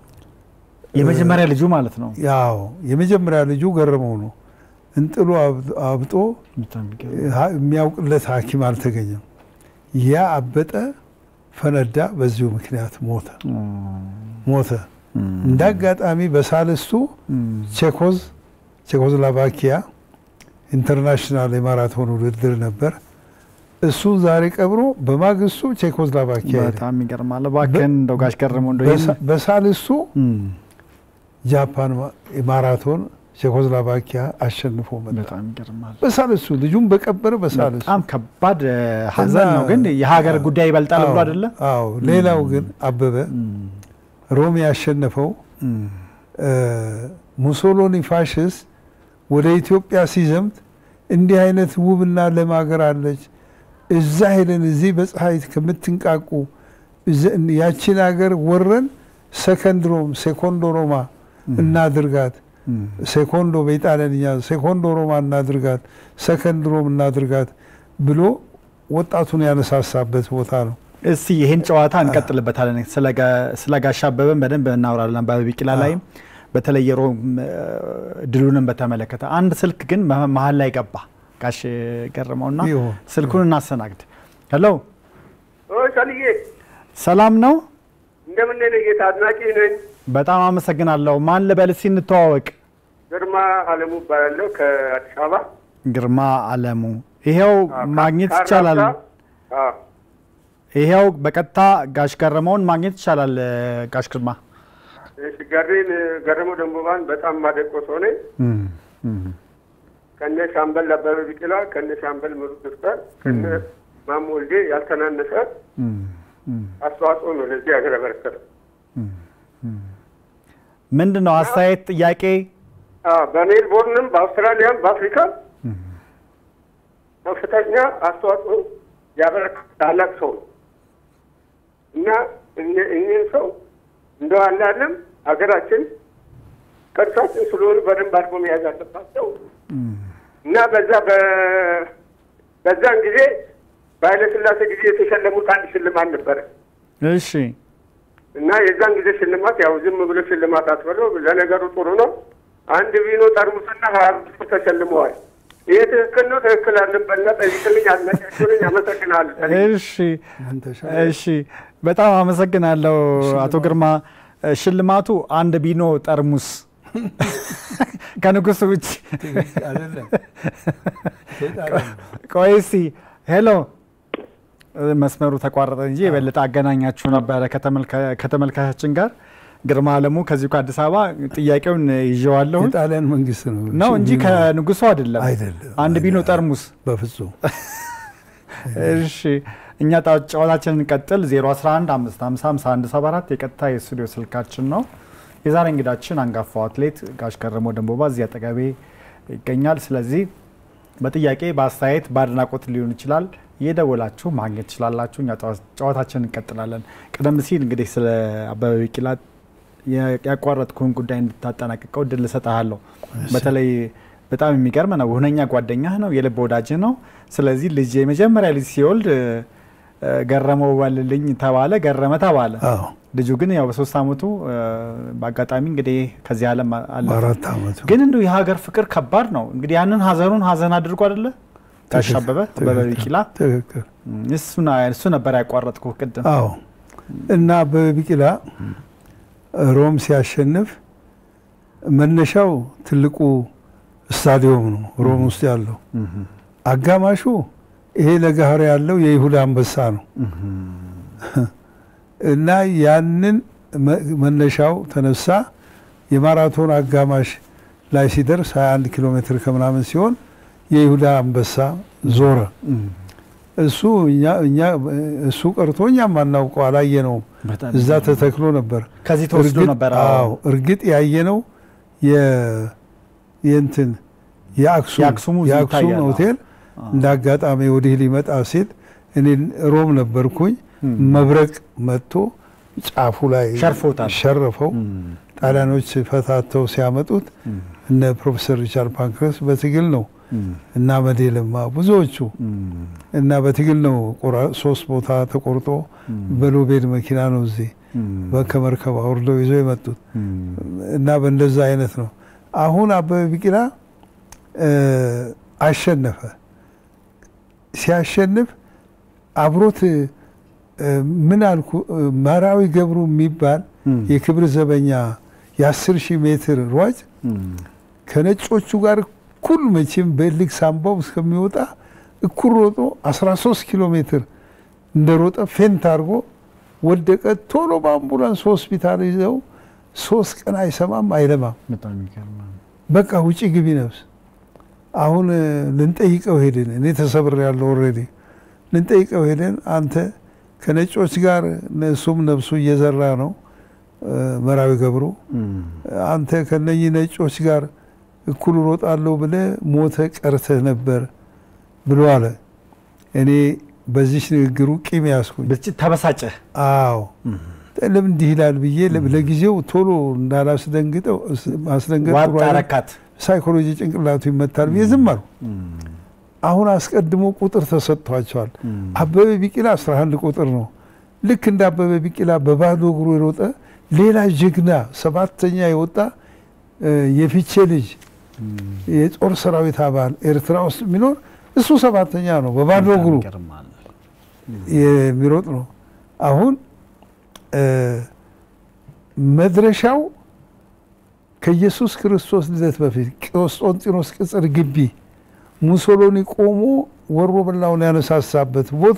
Speaker 1: የመጀመሪያ ልጁ ማለት ነው።
Speaker 2: ያው የመጀመሪያ ልጁ ገረመው ነው። እንጥሉ አብ- አብጦ ሀ- የሚያውቅለት ሐኪም አልተገኘም። ያ አበጠ፣ ፈነዳ። በዚሁ ምክንያት ሞተ ሞተ። እንደ አጋጣሚ በሳልስቱ ቼኮዝ ቼኮዝላቫኪያ ኢንተርናሽናል የማራቶን ውድድር ነበር። እሱን ዛሬ ቀብሮ በማግስቱ ቼኮዝላቫኪያ ሄደ።
Speaker 1: በጣም ይገርማል። እባክህን እንደው ጋሽ ገረመው እንደው ይህን-
Speaker 2: በሳ- በሳልስቱ
Speaker 1: እም፣
Speaker 2: ጃፓን ማ- ማራቶን ቼኮዝላቫኪያ አሸንፎ መጣ።
Speaker 1: በጣም ይገርማል።
Speaker 2: በሳልስቱ ልጁን በቀበረ በሳልስቱ
Speaker 1: በጣም ከባድ እ፣ ሀዘን ነው። ግን የሀገር ጉዳይ ይበልጣል ብሎ
Speaker 2: አዎ፣
Speaker 1: አይደለ?
Speaker 2: አዎ። ሌላው ግን አበበ ሮም ያሸነፈው እ፣ ሙሶሎኒ ፋሽስት ወደ ኢትዮጵያ ሲዘምት እንዲህ አይነት ውብና ለም ሀገር አለች፣ እዛ ሄደን እዚህ በፀሐይ ከምትንቃቁ እዘ- ያቺን ሀገር ወረን ሰከንድ ሮም ሴኮንዶ ሮማ እናድርጋት ሴኮንዶ በኢጣሊያንኛ ሴኮንዶ ሮማ እናድርጋት፣ ሰከንድ ሮም እናድርጋት ብሎ ወጣቱን ያነሳሳበት ቦታ ነው።
Speaker 1: እስቲ ይህን ጨዋታ እንቀጥልበታለን። ስለ ጋ- ስለ ጋሽ አበበን በደንብ እናወራለን። አበበ ቢቂላ ላይም በተለይ የሮም እ፣ ድሉንም በተመለከተ አንድ ስልክ ግን መ- መሀል ላይ ገባ ጋሽ ገረመውና
Speaker 2: ይሁን።
Speaker 1: ስልኩን እናስተናግድ። ሄሎ
Speaker 9: ሰልዬ
Speaker 1: ሰላም ነው?
Speaker 9: እንደምን ነህ? ጌታ አድናቂ ነኝ።
Speaker 1: በጣም አመሰግናለሁ። ማን ልበል እስቲ እንተዋወቅ።
Speaker 9: ግርማ አለሙ እባላለሁ ከአዲስ አበባ።
Speaker 1: ግርማ አለሙ። ይሄው ማግኘት ይቻላል።
Speaker 9: አዎ
Speaker 1: ይሄው በቀጥታ ጋሽ ገረመውን ማግኘት ይቻላል። እ፣ ጋሽ ግርማ
Speaker 9: እሺ፣ ገሬን ገረመው ደንቦባን በጣም ማደቆ ሰው ነኝ። ከነ ሻምበል አበበ ቢቂላ ከነ ሻምበል ምሩጽ ይፍጠር ከነ ማሞ ወልዴ ያልተናነሰ አስተዋጽኦ ነው ለዚህ ሀገር ያበረከተ።
Speaker 1: ምንድን ነው አስተያየት፣ ጥያቄ?
Speaker 9: አዎ፣ በሜልቦርንም በአውስትራሊያም በአፍሪካም ከፍተኛ አስተዋጽኦ ያበረከተ ታላቅ ሰው ነው እና እኚህ- እኚህን ሰው እንደው አላለም ሀገራችን ቅርሳችን ስለሆኑ በደንብ አድርጎ መያዝ አለባቸው እና በዛ በ- በዛን ጊዜ በኃይለሥላሴ ጊዜ የተሸለሙት አንድ ሽልማት ነበረ
Speaker 1: እሺ
Speaker 9: እና የዛን ጊዜ ሽልማት ያው ዝም ብሎ ሽልማት አትበለው፣ ለነገሩ ጥሩ ነው። አንድ ቪኖ ጠርሙስና ሀያ አምስት ብር ተሸልመዋል። ይሄ ትክክል ነው ትክክል አለበትና ጠይቅልኝ፣ አድናቂያችሁንኝ አመሰግናለሁ።
Speaker 1: እሺ እሺ፣ በጣም አመሰግናለሁ አቶ ግርማ። ሽልማቱ አንድ ቢኖ ጠርሙስ ከንጉሱ ውጭ
Speaker 2: አይደለም።
Speaker 1: ቆይ እስኪ ሄሎ፣ መስመሩ ተቋረጠ እንጂ የበለጠ አገናኛችሁ ነበረ ከተመልካ- ከተመልካቻችን ጋር። ግርማ አለሙ ከዚሁ ከአዲስ አበባ ጥያቄውን ይዤዋለሁ
Speaker 2: የጣሊያን መንግስት ነው
Speaker 1: ነው እንጂ ከንጉሱ አይደለም።
Speaker 2: አይደለም።
Speaker 1: አንድ ቢኖ ጠርሙስ
Speaker 2: በፍጹም
Speaker 1: እሺ እኛ ጣ- ጨዋታችንን እንቀጥል። 011 550 የቀጥታ የስቱዲዮ ስልካችን ነው። የዛሬ እንግዳችን አንጋፋው አትሌት ጋሽ ገረመው ደንቦባ እዚህ አጠገቤ ይገኛል። ስለዚህ በጥያቄ በአስተያየት በአድናቆት ሊሆን ይችላል እየደወላችሁ ማግኘት ትችላላችሁ። እኛ ጨዋ- ጨዋታችንን እንቀጥላለን። ቀደም ሲል እንግዲህ ስለ አበበ ቢቂላ ያ- ያቋረጥኩህን ጉዳይ እንድታጠናቅቀው እድል እሰጥሃለሁ። በተለይ በጣም የሚገርም ነው። ሁነኛ ጓደኛህ ነው፣ የልብ ወዳጅህ ነው። ስለዚህ ልጅ የመጀመሪያ ልጅ ሲወልድ እ፣ ገረመው ባልልኝ ተባለ፣ ገረመ ተባለ።
Speaker 2: አዎ
Speaker 1: ልጁ ግን ያው በሶስት አመቱ እ፣ በአጋጣሚ እንግዲህ ከዚህ ዓለም አለፈ።
Speaker 2: በአራት አመቱ
Speaker 1: ግን እንዲሁ የሀገር ፍቅር ከባድ ነው። እንግዲህ ያንን ሀዘኑን ሀዘን አድርጎ አይደለ ጋሽ አበበ አበበ ቢቂላ
Speaker 2: ትክክል
Speaker 1: እሱን እሱ ነበር ያቋረጥኩ ቅድም።
Speaker 2: አዎ እና አበበ ቢቂላ ሮም ሲያሸንፍ መነሻው ትልቁ ስታዲየም ነው ሮም ውስጥ ያለው። አጋማሹ ይሄ ለጋህር ያለው የይሁዳ አንበሳ ነው እና ያንን መ- መነሻው ተነሳ። የማራቶን አጋማሽ ላይ ሲደርስ 21 ኪሎ ሜትር ከምናምን ሲሆን የይሁዳ አንበሳ ዞረ። እሱ እኛ እኛ እሱ ቀርቶ እኛም አናውቀው አላየነውም።
Speaker 1: በጣም
Speaker 2: እዛ ተተክሎ ነበር።
Speaker 1: ከዚህ ተወስዶ
Speaker 2: እርግጥ-
Speaker 1: ነበር።
Speaker 2: አዎ እርግጥ ያየነው የ- የእንትን የአክሱም
Speaker 1: የአክሱሙ እዚህ
Speaker 2: የአክሱም
Speaker 1: ይታያል።
Speaker 2: ሆቴል እንደ አጋጣሚ ወዲህ ሊመጣ ሲል እኔ ሮም ነበርኩኝ። መብረቅ መጥቶ ጫፉ ላይ
Speaker 1: ሸርፎታል።
Speaker 2: ሸረፈው። ጣሊያኖች ፈታተው ሲያመጡት እነ ፕሮፌሰር ሪቻርድ ፓንክረስ በትግል ነው እና መዴ ለማ ብዙዎቹ እና በትግል ነው ቆራ- ሶስት ቦታ ተቆርጦ በሎቤድ መኪና ነው እዚህ ከመርከብ አውርደው ይዘው የመጡት እና በእንደዛ አይነት ነው። አሁን አበበ ቢቂላ እ፣ አሸነፈ። ሲያሸንፍ አብሮት እ፣ ምን አልኩ እ፣ መራዊ ገብሩ የሚባል የክብር ዘበኛ የአስር ሺህ ሜትር ሯጭ ከነጮቹ ጋር እኩል መቼም በልግ ሳምባው እስከሚወጣ እኩል ሮጦ 13 ኪሎ ሜትር እንደሮጠ ፌንት አድርጎ ወደቀ። ቶሎ በአምቡላንስ ሆስፒታል ይዘው ሶስት ቀን አይሰማም አይለማም።
Speaker 1: በጣም የሚገርም ነው።
Speaker 2: በቃ ውጪ ግቢ ነፍስ። አሁን እ፣ ልንጠይቀው ሄድን። እኔ ተሰብር ያለው ኦልሬዲ ልንጠይቀው ሄደን አንተ ከነጮች ጋር እሱም ነፍሱ እየዘራ ነው እ፣ መራዊ ገብሩ አንተ ከነኚህ ነጮች ጋር እኩል ሮጣለሁ ብለህ ሞተ ቀርተህ ነበር ብሎ አለ። እኔ በዚች ንግግሩ ቂም ያስኩኝ።
Speaker 1: ብስጭት ተበሳጨ።
Speaker 2: አዎ ለምን እንዲህ ይላል ብዬ ለ- ለጊዜው ቶሎ እንዳላስደንግጠው እስ- ማስደንገጥ
Speaker 1: ዋጥ
Speaker 2: ጥሩ አይደለም።
Speaker 1: አረካት።
Speaker 2: ሳይኮሎጂ ጭንቅላቱ ይመታል ብዬ ዝም አልኩ። አሁን አስቀድሞ ቁጥር ተሰጥቷቸዋል። አበበ ቢቂላ 11 ቁጥር ነው። ልክ እንደ አበበ ቢቂላ በባዶ እግሩ የሮጠ ሌላ ጀግና ሰባተኛ የወጣ እ፣ የፊቼ ልጅ የጦር ሰራዊት አባል ኤርትራ ውስጥ የሚኖር እሱ ሰባተኛ ነው። በባዶ እግሩ
Speaker 1: ይገርማል።
Speaker 2: የሚሮጥ ነው። አሁን እ፣ መድረሻው ከኢየሱስ ክርስቶስ ልደት በፊት ቆስጦንጢኖስ ቅጽር ግቢ ሙሶሎኒ ቆሞ ወሮ በላውን ያነሳሳበት ቦታ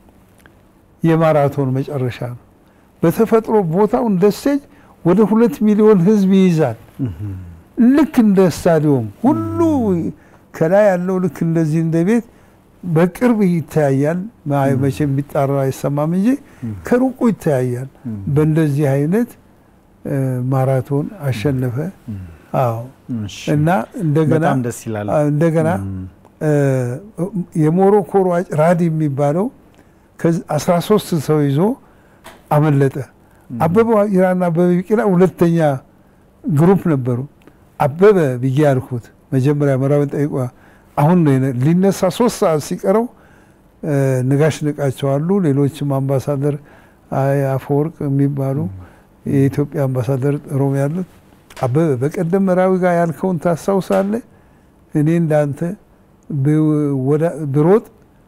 Speaker 2: የማራቶን መጨረሻ ነው። በተፈጥሮ ቦታው እንደ ስቴጅ ወደ ሁለት ሚሊዮን ህዝብ ይይዛል። ልክ እንደ ስታዲዮም ሁሉ ከላይ ያለው ልክ እንደዚህ እንደ ቤት በቅርብ ይተያያል። ማ- መቼም ቢጣራ አይሰማም እንጂ ከሩቁ ይተያያል። በእንደዚህ አይነት እ፣ ማራቶን አሸነፈ። አዎ
Speaker 1: እሺ።
Speaker 2: እና እንደገና
Speaker 1: በጣም ደስ ይላል።
Speaker 2: አ- እንደገና እ፣ የሞሮኮ ሯጭ ራዲ የሚባለው አስራ ሶስት ሰው ይዞ አመለጠ። አበበ ዋቅጅራና አበበ ቢቂላ ሁለተኛ ግሩፕ ነበሩ። አበበ ብዬ ያልኩት መጀመሪያ መራዊን ጠይቋ አሁን ነው የነ- ሊነሳ ሶስት ሰዓት ሲቀረው እ፣ ነጋሽ ንቃቸው አሉ። ሌሎችም አምባሳደር አይ አፈወርቅ የሚባሉ የኢትዮጵያ አምባሳደር ሮም ያሉት አበበ በቀደም መራዊ ጋር ያልከውን ታስታውሳለህ? እኔ እንዳንተ ብ- ወዳ- ብሮጥ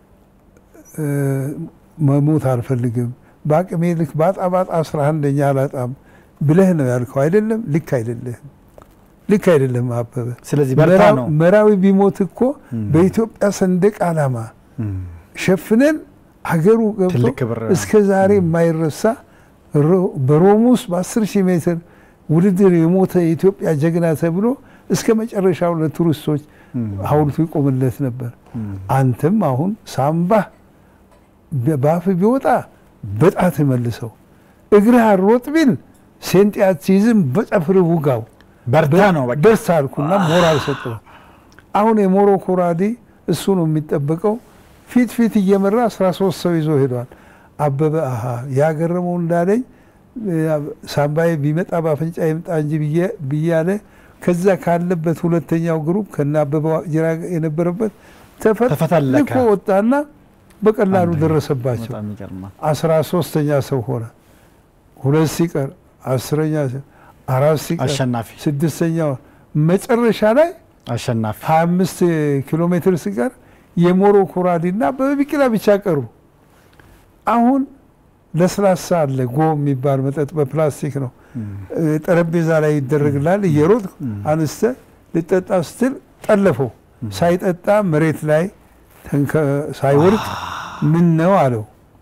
Speaker 2: እ፣ መሞት አልፈልግም በአቅሜ ልክ ባጣ ባጣ አስራ አንደኛ አላጣም ብለህ ነው ያልከው አይደለም? ልክ አይደለህም። ልክ አይደለም አበበ።
Speaker 1: ስለዚህ በርታ
Speaker 2: መራዊ-
Speaker 1: ነው።
Speaker 2: መራዊ ቢሞት እኮ በኢትዮጵያ ሰንደቅ ዓላማ ሸፍነን ሀገሩ ገብቶ
Speaker 1: ትልቅ ክብር ነው።
Speaker 2: እስከ ዛሬ የማይረሳ ሮ- በሮም ውስጥ በ10 ሺህ ሜትር ውድድር የሞተ የኢትዮጵያ ጀግና ተብሎ እስከ መጨረሻው ለቱሪስቶች ሐውልቱ ይቆምለት ነበር። አንተም አሁን ሳምባህ በአፍ ቢወጣ በጣት መልሰው እግርህ አሮጥ ቢል ሴንጤ አትይዝም በጠፍር ውጋው
Speaker 1: በርታ ነው በቃ።
Speaker 2: ደስ አልኩና ሞራል ሰጠው። አሁን የሞሮኮ ራዲ እሱ ነው የሚጠበቀው። ፊት ፊት እየመራ 13 ሰው ይዞ ሄዷል። አበበ አሀ ያገረመው እንዳለኝ እ፣ ሳምባዬ ቢመጣ በአፍንጫ ይምጣ እንጂ ብዬ- ብያለ ከዛ ካለበት ሁለተኛው ግሩፕ ከነ አበበ ዋቅጅራ የነበረበት
Speaker 1: ተፈተለከ።
Speaker 2: ተፈትልኮ ወጣና በቀላሉ ደረሰባቸው።
Speaker 1: በጣም ይገርማል።
Speaker 2: አስራ ሶስተኛ ሰው ሆነ። ሁለት ሲቀር አስረኛ ሰው፣ አራት ሲቀር
Speaker 1: አሸናፊ
Speaker 2: ስድስተኛ መጨረሻ ላይ
Speaker 1: አሸናፊ
Speaker 2: 25 ኪሎ ሜትር ሲቀር የሞሮኮ ራዲና አበበ ቢቂላ ብቻ ቀሩ። አሁን ለስላሳ አለ ጎ የሚባል መጠጥ በፕላስቲክ ነው እ፣ ጠረጴዛ ላይ ይደረግላል። እየሮጥ አንስተ ልጠጣ ስትል ጠለፈው። ሳይጠጣ መሬት ላይ ተንከ- ሳይወድቅ ምን ነው አለው።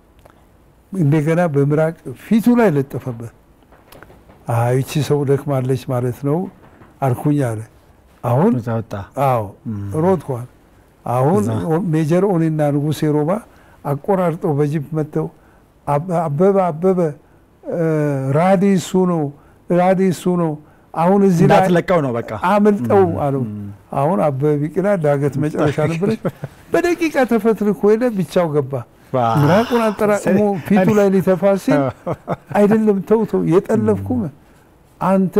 Speaker 2: እንደገና በምራቅ ፊቱ ላይ ለጠፈበት። አይ ይቺ ሰው ደክማለች ማለት ነው አልኩኝ አለ። አሁን
Speaker 1: እዛ ወጣ።
Speaker 2: አዎ ሮጥኳል። አሁን
Speaker 1: እዛ።
Speaker 2: ሜጀር ኦኒና ንጉሴ ሮባ አቆራርጠው በጂፕ መጥተው አበ- አበበ አበበ እ፣ ራዲ እሱ ነው ራዲ እሱ ነው። አሁን እዚህ ላይ
Speaker 1: እንዳትለቀው ነው በቃ።
Speaker 2: አምልጠው አለው። አሁን አበበ ቢቂላ ዳገት መጨረሻ ነበረች። በደቂቃ ተፈትልኮ ሄደ፣ ብቻው ገባ።
Speaker 1: ዋ።
Speaker 2: ምራቁን አጠራቅሞ ፊቱ ላይ ሊተፋ ሲል አይደለም ተው ተው የጠለፍኩም አንተ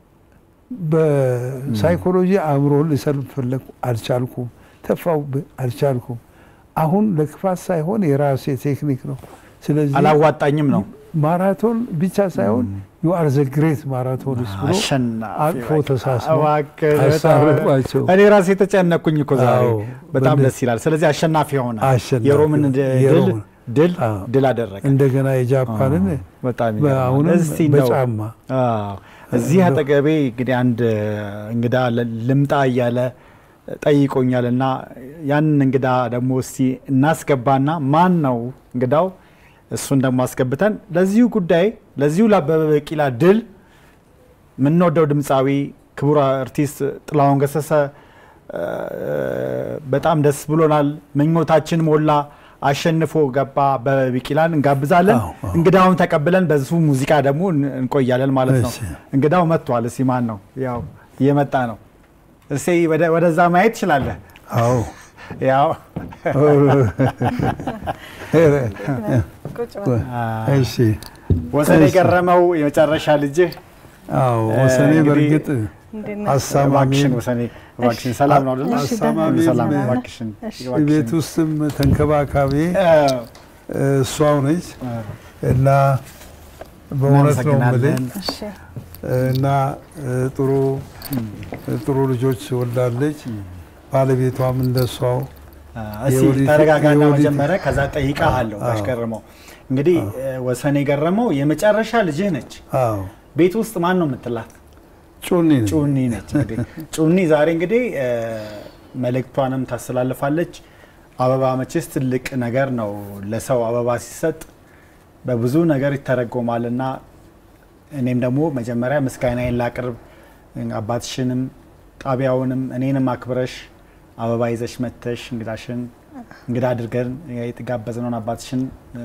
Speaker 2: በሳይኮሎጂ አእምሮን ልሰልፍ ፈለግኩ አልቻልኩም፣ ተፋውብህ አልቻልኩም። አሁን ለክፋት ሳይሆን የራሴ ቴክኒክ ነው። ስለዚህ
Speaker 1: አላዋጣኝም ነው
Speaker 2: ማራቶን ብቻ ሳይሆን ዩ አር ዘ ግሬት ማራቶንስ ብሎ
Speaker 1: አሸናፊ
Speaker 2: አቅፎ
Speaker 1: በቃ።
Speaker 2: ተሳስበው
Speaker 1: እባክህ በጣም-
Speaker 2: አሳረፏቸው።
Speaker 1: እኔ ራሴ የተጨነኩኝ እኮ ዛሬ
Speaker 2: አዎ፣
Speaker 1: በጣም
Speaker 2: በእንደ-
Speaker 1: ደስ ይላል። ስለዚህ አሸናፊ ሆነ።
Speaker 2: አሸናፊ
Speaker 1: የሮምን
Speaker 2: ሆነ።
Speaker 1: ድ- ድል
Speaker 2: የሮምን።
Speaker 1: ድል
Speaker 2: አዎ።
Speaker 1: ድል አደረገ።
Speaker 2: እንደገና የጃፓንን
Speaker 1: በጣም ይገርማል።
Speaker 2: አሁንም
Speaker 1: እስቲ እንደው-
Speaker 2: በጫማ
Speaker 1: አዎ፣ እዚህ አጠገቤ እንግዲህ አንድ እንግዳ ለ- ልምጣ እያለ ጠይቆኛል እና ያንን እንግዳ ደግሞ እስቲ እናስገባና ማን ነው እንግዳው እሱን ደግሞ አስገብተን ለዚሁ ጉዳይ ለዚሁ ለአበበ ቢቂላ ድል የምንወደው ድምፃዊ ክቡር አርቲስት ጥላሁን ገሰሰ እ፣ በጣም ደስ ብሎናል። ምኞታችን ሞላ። አሸንፎ ገባ አበበ ቢቂላን እንጋብዛለን።
Speaker 2: አዎ፣ አዎ።
Speaker 1: እንግዳውን ተቀብለን በዙ ሙዚቃ ደግሞ እን- እንቆያለን ማለት ነው።
Speaker 2: እሺ።
Speaker 1: እንግዳው መጥቷል። እስቲ ማን ነው? ያው እየመጣ ነው። እስቲ ወደ- ወደዛ ማየት ትችላለህ።
Speaker 2: አዎ
Speaker 1: ያው
Speaker 2: እሺ
Speaker 1: ወሰን
Speaker 2: እሺ።
Speaker 1: የገረመው የመጨረሻ ልጅህ
Speaker 2: አዎ ወሰኔ
Speaker 1: እንግዲህ-
Speaker 2: በእርግጥ
Speaker 8: እንዴት ነህ?
Speaker 2: አሳማሚ
Speaker 1: እባክሽን ወሰኔ እባክሽን ሰላም ነው አይደል?
Speaker 8: እሺ፣
Speaker 2: አሳማሚ
Speaker 1: ሰላም
Speaker 2: ነ-
Speaker 1: እባክሽን
Speaker 8: እሺ።
Speaker 1: እባክሽን።
Speaker 2: ቤት ውስጥም ተንከባካቢ
Speaker 1: እ፣
Speaker 2: እሷው ነች እና በእውነት ነው የምልህ
Speaker 1: እናመሰግናለን።
Speaker 8: እሺ
Speaker 2: እና እ፣ ጥሩ ጥሩ ልጆች ወልዳለች። ባለቤቷም እንደሷው
Speaker 1: እስቲ
Speaker 2: የወዲት-
Speaker 1: ተረጋጋና
Speaker 2: የወዲት-
Speaker 1: መጀመሪያ ከዛ ጠይቃለሁ።
Speaker 2: አዎ።
Speaker 1: ባሽገረመው እንግዲህ እ፣ ወሰን የገረመው የመጨረሻ ልጅህ ነች።
Speaker 2: አዎ
Speaker 1: ቤት ውስጥ ማን ነው የምትላት?
Speaker 2: ጩኒ ነች።
Speaker 1: ጩኒ ነች። እንግዲህ ጩኒ ዛሬ እንግዲህ እ፣ መልእክቷንም ታስተላልፋለች። አበባ መቼስ ትልቅ ነገር ነው። ለሰው አበባ ሲሰጥ በብዙ ነገር ይተረጎማል እና እኔም ደግሞ መጀመሪያ ምስጋናዬን ላቅርብ አባትሽንም ጣቢያውንም እኔንም አክብረሽ አበባ ይዘሽ መተሽ እንግዳሽን እንግዳ አድርገን የተጋበዝነውን አባትሽን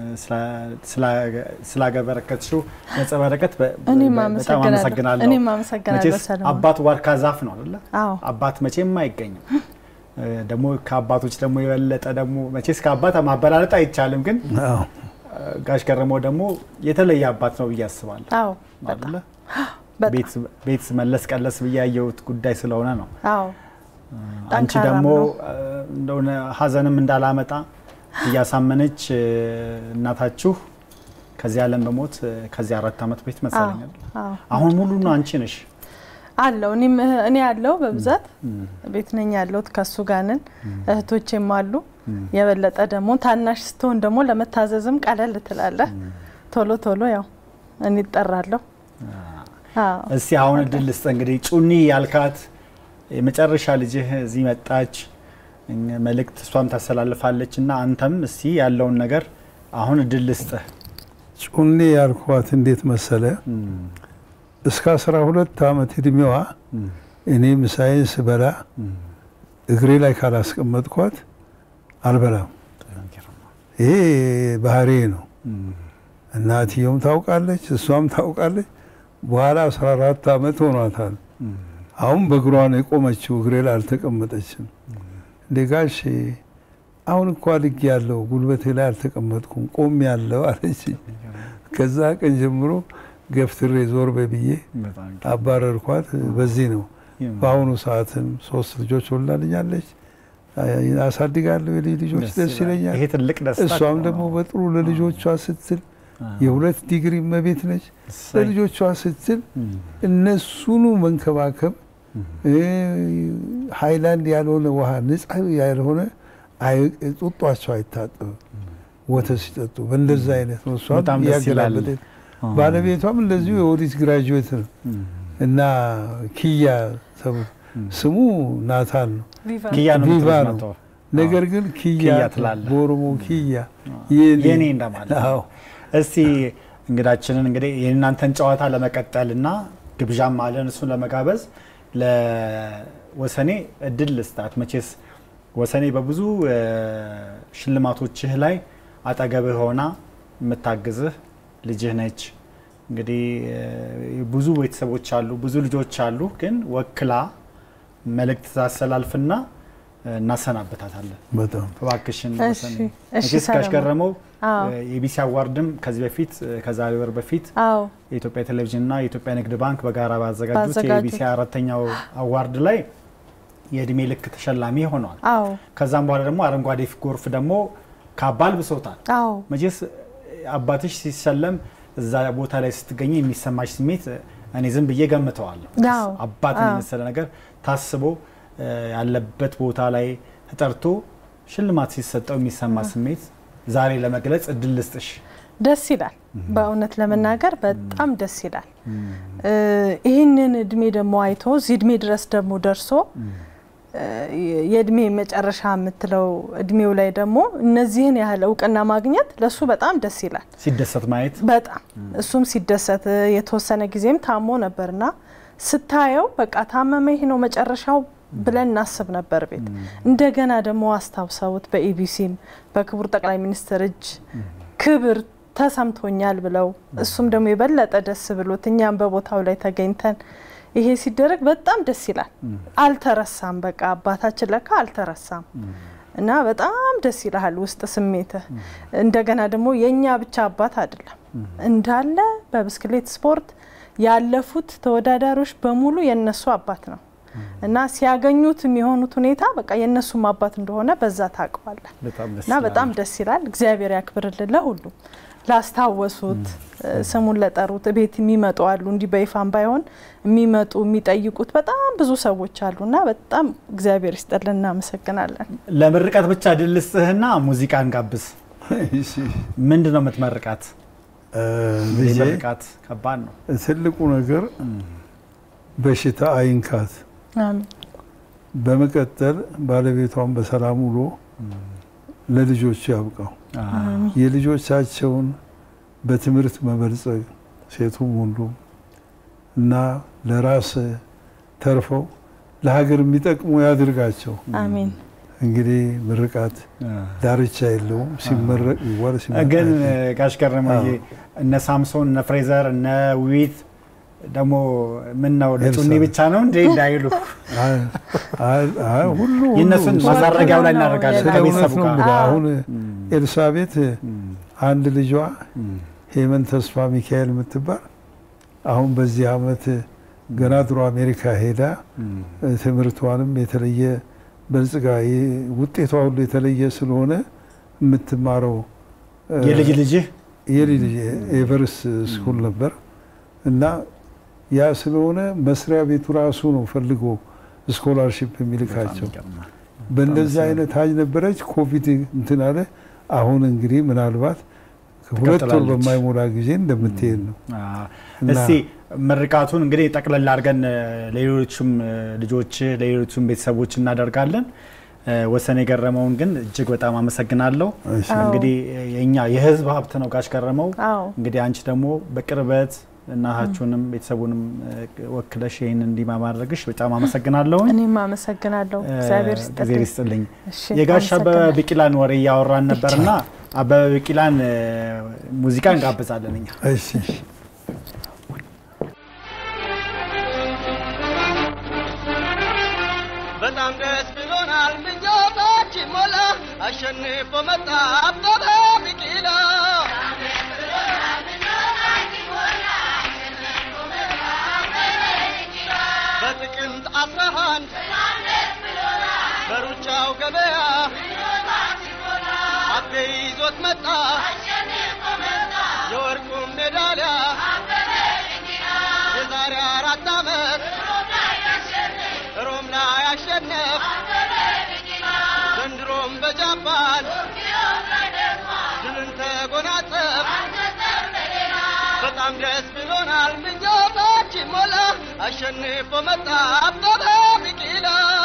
Speaker 1: ስላገበረከትሽው ገጸ በረከት በ-
Speaker 10: እኔም
Speaker 1: በጣም
Speaker 10: አመሰግናለሁ።
Speaker 1: አመሰግናለሁ።
Speaker 10: እኔም አመሰግናለሁ
Speaker 1: መቼስ
Speaker 10: ሰለሞን።
Speaker 1: አባት ዋርካ ዛፍ ነው አይደለ?
Speaker 10: አዎ
Speaker 1: አባት መቼም አይገኝም። እ፣ ደግሞ ከአባቶች ደግሞ የበለጠ ደግሞ መቼስ ከአባት ማበላለጥ አይቻልም፣ ግን
Speaker 2: አዎ
Speaker 1: እ፣ ጋሽ ገረመው ደግሞ የተለየ አባት ነው ብዬ አስባለሁ።
Speaker 10: አዎ
Speaker 1: አይደለ?
Speaker 10: በጣም
Speaker 1: ቤት ቤት መለስ ቀለስ ብዬ ያየሁት ጉዳይ ስለሆነ ነው።
Speaker 10: አዎ
Speaker 1: አንቺ
Speaker 10: ጠንካራም
Speaker 1: ደግሞ
Speaker 10: ነው።
Speaker 1: እ፣ እንደሆነ ሀዘንም እንዳላመጣ እያሳመነች እ፣ እናታችሁ ከዚህ ዓለም በሞት እ፣ ከዚህ አራት ዓመት ቤት መሰለኛል።
Speaker 10: አዎ
Speaker 1: አሁን ሙሉ ነው አንቺ ነሽ።
Speaker 10: አለው እኔም እህ- እኔ ያለው በብዛት ቤት ነኝ ያለሁት ከሱ ጋር ነን። እህቶቼም አሉ። የበለጠ ደግሞ ታናሽ ስትሆን ደግሞ ለመታዘዝም ቀለል ትላለህ። ቶሎ ቶሎ ያው እኔ እጠራለሁ። አዎ
Speaker 1: እስቲ አሁን እድል ልስጥ እንግዲህ ጩኒ ያልካት የመጨረሻ ልጅህ እዚህ መጣች እኛ- መልእክት እሷም ታስተላልፋለች እና አንተም እስቲ ያለውን ነገር አሁን እድል ልስጥህ።
Speaker 2: ጩኔ ያልኳት እንዴት መሰለ እስከ አስራ ሁለት ዓመት እድሜዋ እኔ ምሳዬን ስበላ እግሬ ላይ ካላስቀመጥኳት አልበላም። ይሄ ባህሬ ነው። እናትየውም ታውቃለች፣ እሷም ታውቃለች። በኋላ አስራ አራት ዓመት ሆኗታል። አሁን በእግሯ ነው የቆመችው፣ እግሬ ላይ አልተቀመጠችም። እንዴ ጋሽ አሁን እኮ አድጌ ያለው ጉልበቴ ላይ አልተቀመጥኩም ቆም ያለው አለች። ከዛ ቀን ጀምሮ ገፍትሬ ዞር በይ ብዬ አባረርኳት። በዚህ ነው በአሁኑ ሰዓትም ሶስት ልጆች ወልዳልኛለች። አሳድጋለሁ፣ የልጅ ልጆች ደስ ይለኛል።
Speaker 1: ይሄ ትልቅ ደስታ
Speaker 2: እሷም
Speaker 1: ነው።
Speaker 2: ደግሞ በጥሩ ለልጆቿ ስትል የሁለት ዲግሪ እመቤት ነች።
Speaker 1: እሰይ።
Speaker 2: ለልጆቿ ስትል እነሱኑ መንከባከብ እ፣ ሃይላንድ ያልሆነ ውሃ ንጻ ያልሆነ አይ- ጡጧቸው አይታጠብም ወተት ሲጠጡ በእንደዛ አይነት ነው። እሷም
Speaker 1: በጣም ደስ ይላል።
Speaker 2: እያገላበጠች ባለቤቷም እንደዚሁ የኦዲት ግራጁዌት ነው እና ኪያ ተብሎ ስሙ ናታን ነው።
Speaker 10: ቪቫ
Speaker 1: ኪያ ነው
Speaker 2: ቪቫ
Speaker 1: የምትሉት
Speaker 2: ነው።
Speaker 1: መተው።
Speaker 2: ነገር ግን ኪያ
Speaker 1: ኪያ ትላለህ።
Speaker 2: በኦሮሞ ኪያ
Speaker 1: የኔ እንደማለት ነው።
Speaker 2: አዎ
Speaker 1: እስቲ እንግዳችንን እንግዲህ የእናንተን ጨዋታ ለመቀጠል እና ግብዣም አለን እሱን ለመጋበዝ ለወሰኔ እድል ልስጣት። መቼስ ወሰኔ በብዙ እ፣ ሽልማቶችህ ላይ አጠገብህ ሆና የምታግዝህ ልጅህ ነች። እንግዲህ እ፣ ብዙ ቤተሰቦች አሉ፣ ብዙ ልጆች አሉ። ግን ወክላ መልእክት ታስተላልፍና እ፣ እናሰናበታታለን።
Speaker 2: በጣም
Speaker 1: እባክሽን
Speaker 10: እሺ፣
Speaker 1: ወሰኔ
Speaker 10: እሺ
Speaker 1: መቼስ
Speaker 10: ሰለሞን።
Speaker 1: ካሽገረመው
Speaker 10: አዎ
Speaker 1: የኢቢሲ አዋርድም ከዚህ በፊት ከዛሬ ወር በፊት
Speaker 10: አዎ
Speaker 1: የኢትዮጵያ ቴሌቪዥንና የኢትዮጵያ ንግድ ባንክ በጋራ ባዘጋጁት
Speaker 10: ባዘጋጁት።
Speaker 1: የኢቢሲ አራተኛው አዋርድ ላይ የእድሜ ልክ ተሸላሚ ሆነዋል።
Speaker 10: አዎ
Speaker 1: ከዛም በኋላ ደግሞ አረንጓዴ ጎርፍ ደግሞ ካባ አልብሶታል።
Speaker 10: አዎ
Speaker 1: መቼስ አባትሽ ሲሸለም እዛ ቦታ ላይ ስትገኝ የሚሰማሽ ስሜት እኔ ዝም ብዬ ገምተዋለሁ።
Speaker 10: አዎ፣
Speaker 1: አባት
Speaker 10: አዎ።
Speaker 1: የመሰለ ነገር ታስቦ እ፣ ያለበት ቦታ ላይ ተጠርቶ ሽልማት ሲሰጠው የሚሰማ ስሜት ዛሬ ለመግለጽ እድል ልስጥሽ።
Speaker 10: ደስ ይላል። በእውነት ለመናገር በጣም ደስ ይላል። እ፣ ይህንን እድሜ ደግሞ አይቶ እዚህ እድሜ ድረስ ደግሞ ደርሶ እ፣ የእድሜ መጨረሻ የምትለው እድሜው ላይ ደግሞ እነዚህን ያህል እውቅና ማግኘት ለሱ በጣም ደስ ይላል።
Speaker 1: ሲደሰት ማየት
Speaker 10: በጣም እሱም ሲደሰት እ፣ የተወሰነ ጊዜም ታሞ ነበርና ስታየው በቃ ታመመ ይሄ ነው መጨረሻው ብለን እናስብ ነበር ቤት እንደገና ደግሞ አስታውሰውት በኢቢሲም በክቡር ጠቅላይ ሚኒስትር እጅ ክብር ተሰምቶኛል ብለው እሱም ደግሞ የበለጠ ደስ ብሎት እኛም በቦታው ላይ ተገኝተን ይሄ ሲደረግ በጣም ደስ ይላል። አልተረሳም፣ በቃ አባታችን ለካ አልተረሳም እና በጣም ደስ ይልሃል ውስጥ ስሜትህ። እንደገና ደግሞ የእኛ ብቻ አባት አይደለም እንዳለ በብስክሌት ስፖርት ያለፉት ተወዳዳሪዎች በሙሉ የነሱ አባት ነው እና ሲያገኙት የሚሆኑት ሁኔታ በቃ የእነሱም አባት እንደሆነ በዛ ታውቀዋለህ።
Speaker 1: በጣም ደስ
Speaker 10: እና በጣም ደስ ይላል። እግዚአብሔር ያክብርልን ለሁሉም ላስታወሱት እ፣ ስሙን ለጠሩት ቤት የሚመጡ አሉ። እንዲህ በይፋም ባይሆን የሚመጡ የሚጠይቁት በጣም ብዙ ሰዎች አሉ እና በጣም እግዚአብሔር ይስጥልን፣ እናመሰግናለን።
Speaker 1: ለምርቃት ብቻ ድል ልስጥህና ሙዚቃን ጋብዝ።
Speaker 2: እሺ፣
Speaker 1: ምንድን ነው የምትመርቃት?
Speaker 2: እ፣ ልጄ
Speaker 1: ምርቃት ከባድ ነው።
Speaker 2: ትልቁ ነገር በሽታ አይንካት።
Speaker 10: አሜን።
Speaker 2: በመቀጠል ባለቤቷን በሰላም ውሎ ለልጆቹ ያብቃው። የልጆቻቸውን በትምህርት መበልጸግ ሴቱም ወንዱም እና ለራስ ተርፈው ለሀገር የሚጠቅሙ ያድርጋቸው።
Speaker 10: አሜን።
Speaker 2: እንግዲህ ምርቃት ዳርቻ የለውም። ሲመረቅ ይዋል
Speaker 1: ግን ጋሽ ገረመዬ እነ ሳምሶን እነ ፍሬዘር እነ ውቢት ደግሞ ምን ነው ለጩኒ ብቻ ነው እንዴ እንዳይሉ
Speaker 2: ሁሉ
Speaker 1: የእነሱን ማሳረጊያው ላይ እናደርጋለን
Speaker 2: ስለ
Speaker 1: ከቤተሰቡ
Speaker 2: እውነት ነው
Speaker 1: ጋር
Speaker 2: የምልህ። አሁን ኤልሳቤት አንድ ልጇ ሄመን ተስፋ ሚካኤል የምትባል አሁን በዚህ አመት ገና ድሮ አሜሪካ ሄዳ ትምህርቷንም የተለየ በልጽጋ ይ- ውጤቷ ሁሉ የተለየ ስለሆነ የምትማረው እ፣
Speaker 1: የልጅ ልጅህ
Speaker 2: የልጅ ልጅ ኤቨርስ ስኩል ነበር እና ያ ስለሆነ መስሪያ ቤቱ ራሱ ነው ፈልጎ ስኮላርሽፕ የሚልካቸው። በእንደዚህ አይነት ሀጅ ነበረች። ኮቪድ እንትን አለ። አሁን እንግዲህ ምናልባት ሁለት ወር
Speaker 1: ትቀጥላለች።
Speaker 2: በማይሞላ ጊዜ እንደምትሄድ ነው።
Speaker 1: አዎ።
Speaker 2: እና-
Speaker 1: እስቲ ምርቃቱን እንግዲህ ጠቅለል አድርገን እ፣ ለሌሎችም እ፣ ልጆች ለሌሎችም ቤተሰቦች እናደርጋለን። እ፣ ወሰን የገረመውን ግን እጅግ በጣም አመሰግናለሁ።
Speaker 2: እሺ።
Speaker 1: እንግዲህ የኛ የህዝብ ሀብት ነው ጋሽ ገረመው።
Speaker 10: አዎ
Speaker 1: እንግዲህ አንቺ ደግሞ በቅርበት እናታችሁንም ቤተሰቡንም እ፣ ወክለሽ ይህን እንዲህ ማድረግሽ በጣም አመሰግናለሁ።
Speaker 10: እኔም አመሰግናለሁ። እግዚአብሔር
Speaker 1: እግዚአብሔር
Speaker 10: ይስጥልኝ።
Speaker 1: ይስጥልኝ።
Speaker 10: እሺ፣
Speaker 1: የጋሽ አበበ
Speaker 10: አመሰግናለሁ።
Speaker 1: ቢቂላን ወሬ እያወራን ነበርና አበበ ቢቂላን እ፣ ሙዚቃ እንጋብዛለን እኛ
Speaker 2: እሺ
Speaker 8: በጣም ደስ ብሎናል ምኞታችን ሞላ አሸንፎ መጣ አበበ ቢቂላ በጥቅምት አስራ አንድ በሩጫው ገበያ አቤ ይዞት መጣ የወርቁን ሜዳሊያ የዛሬ አራት ዓመት ሮም ላይ አሸነፍ ዘንድሮም በጃፓን ድልን ተጎናጸፍ በጣም ደስ ብሎናል ምኞታችን ሞላ አሸንፎ መጣ አበበ ቢቂላ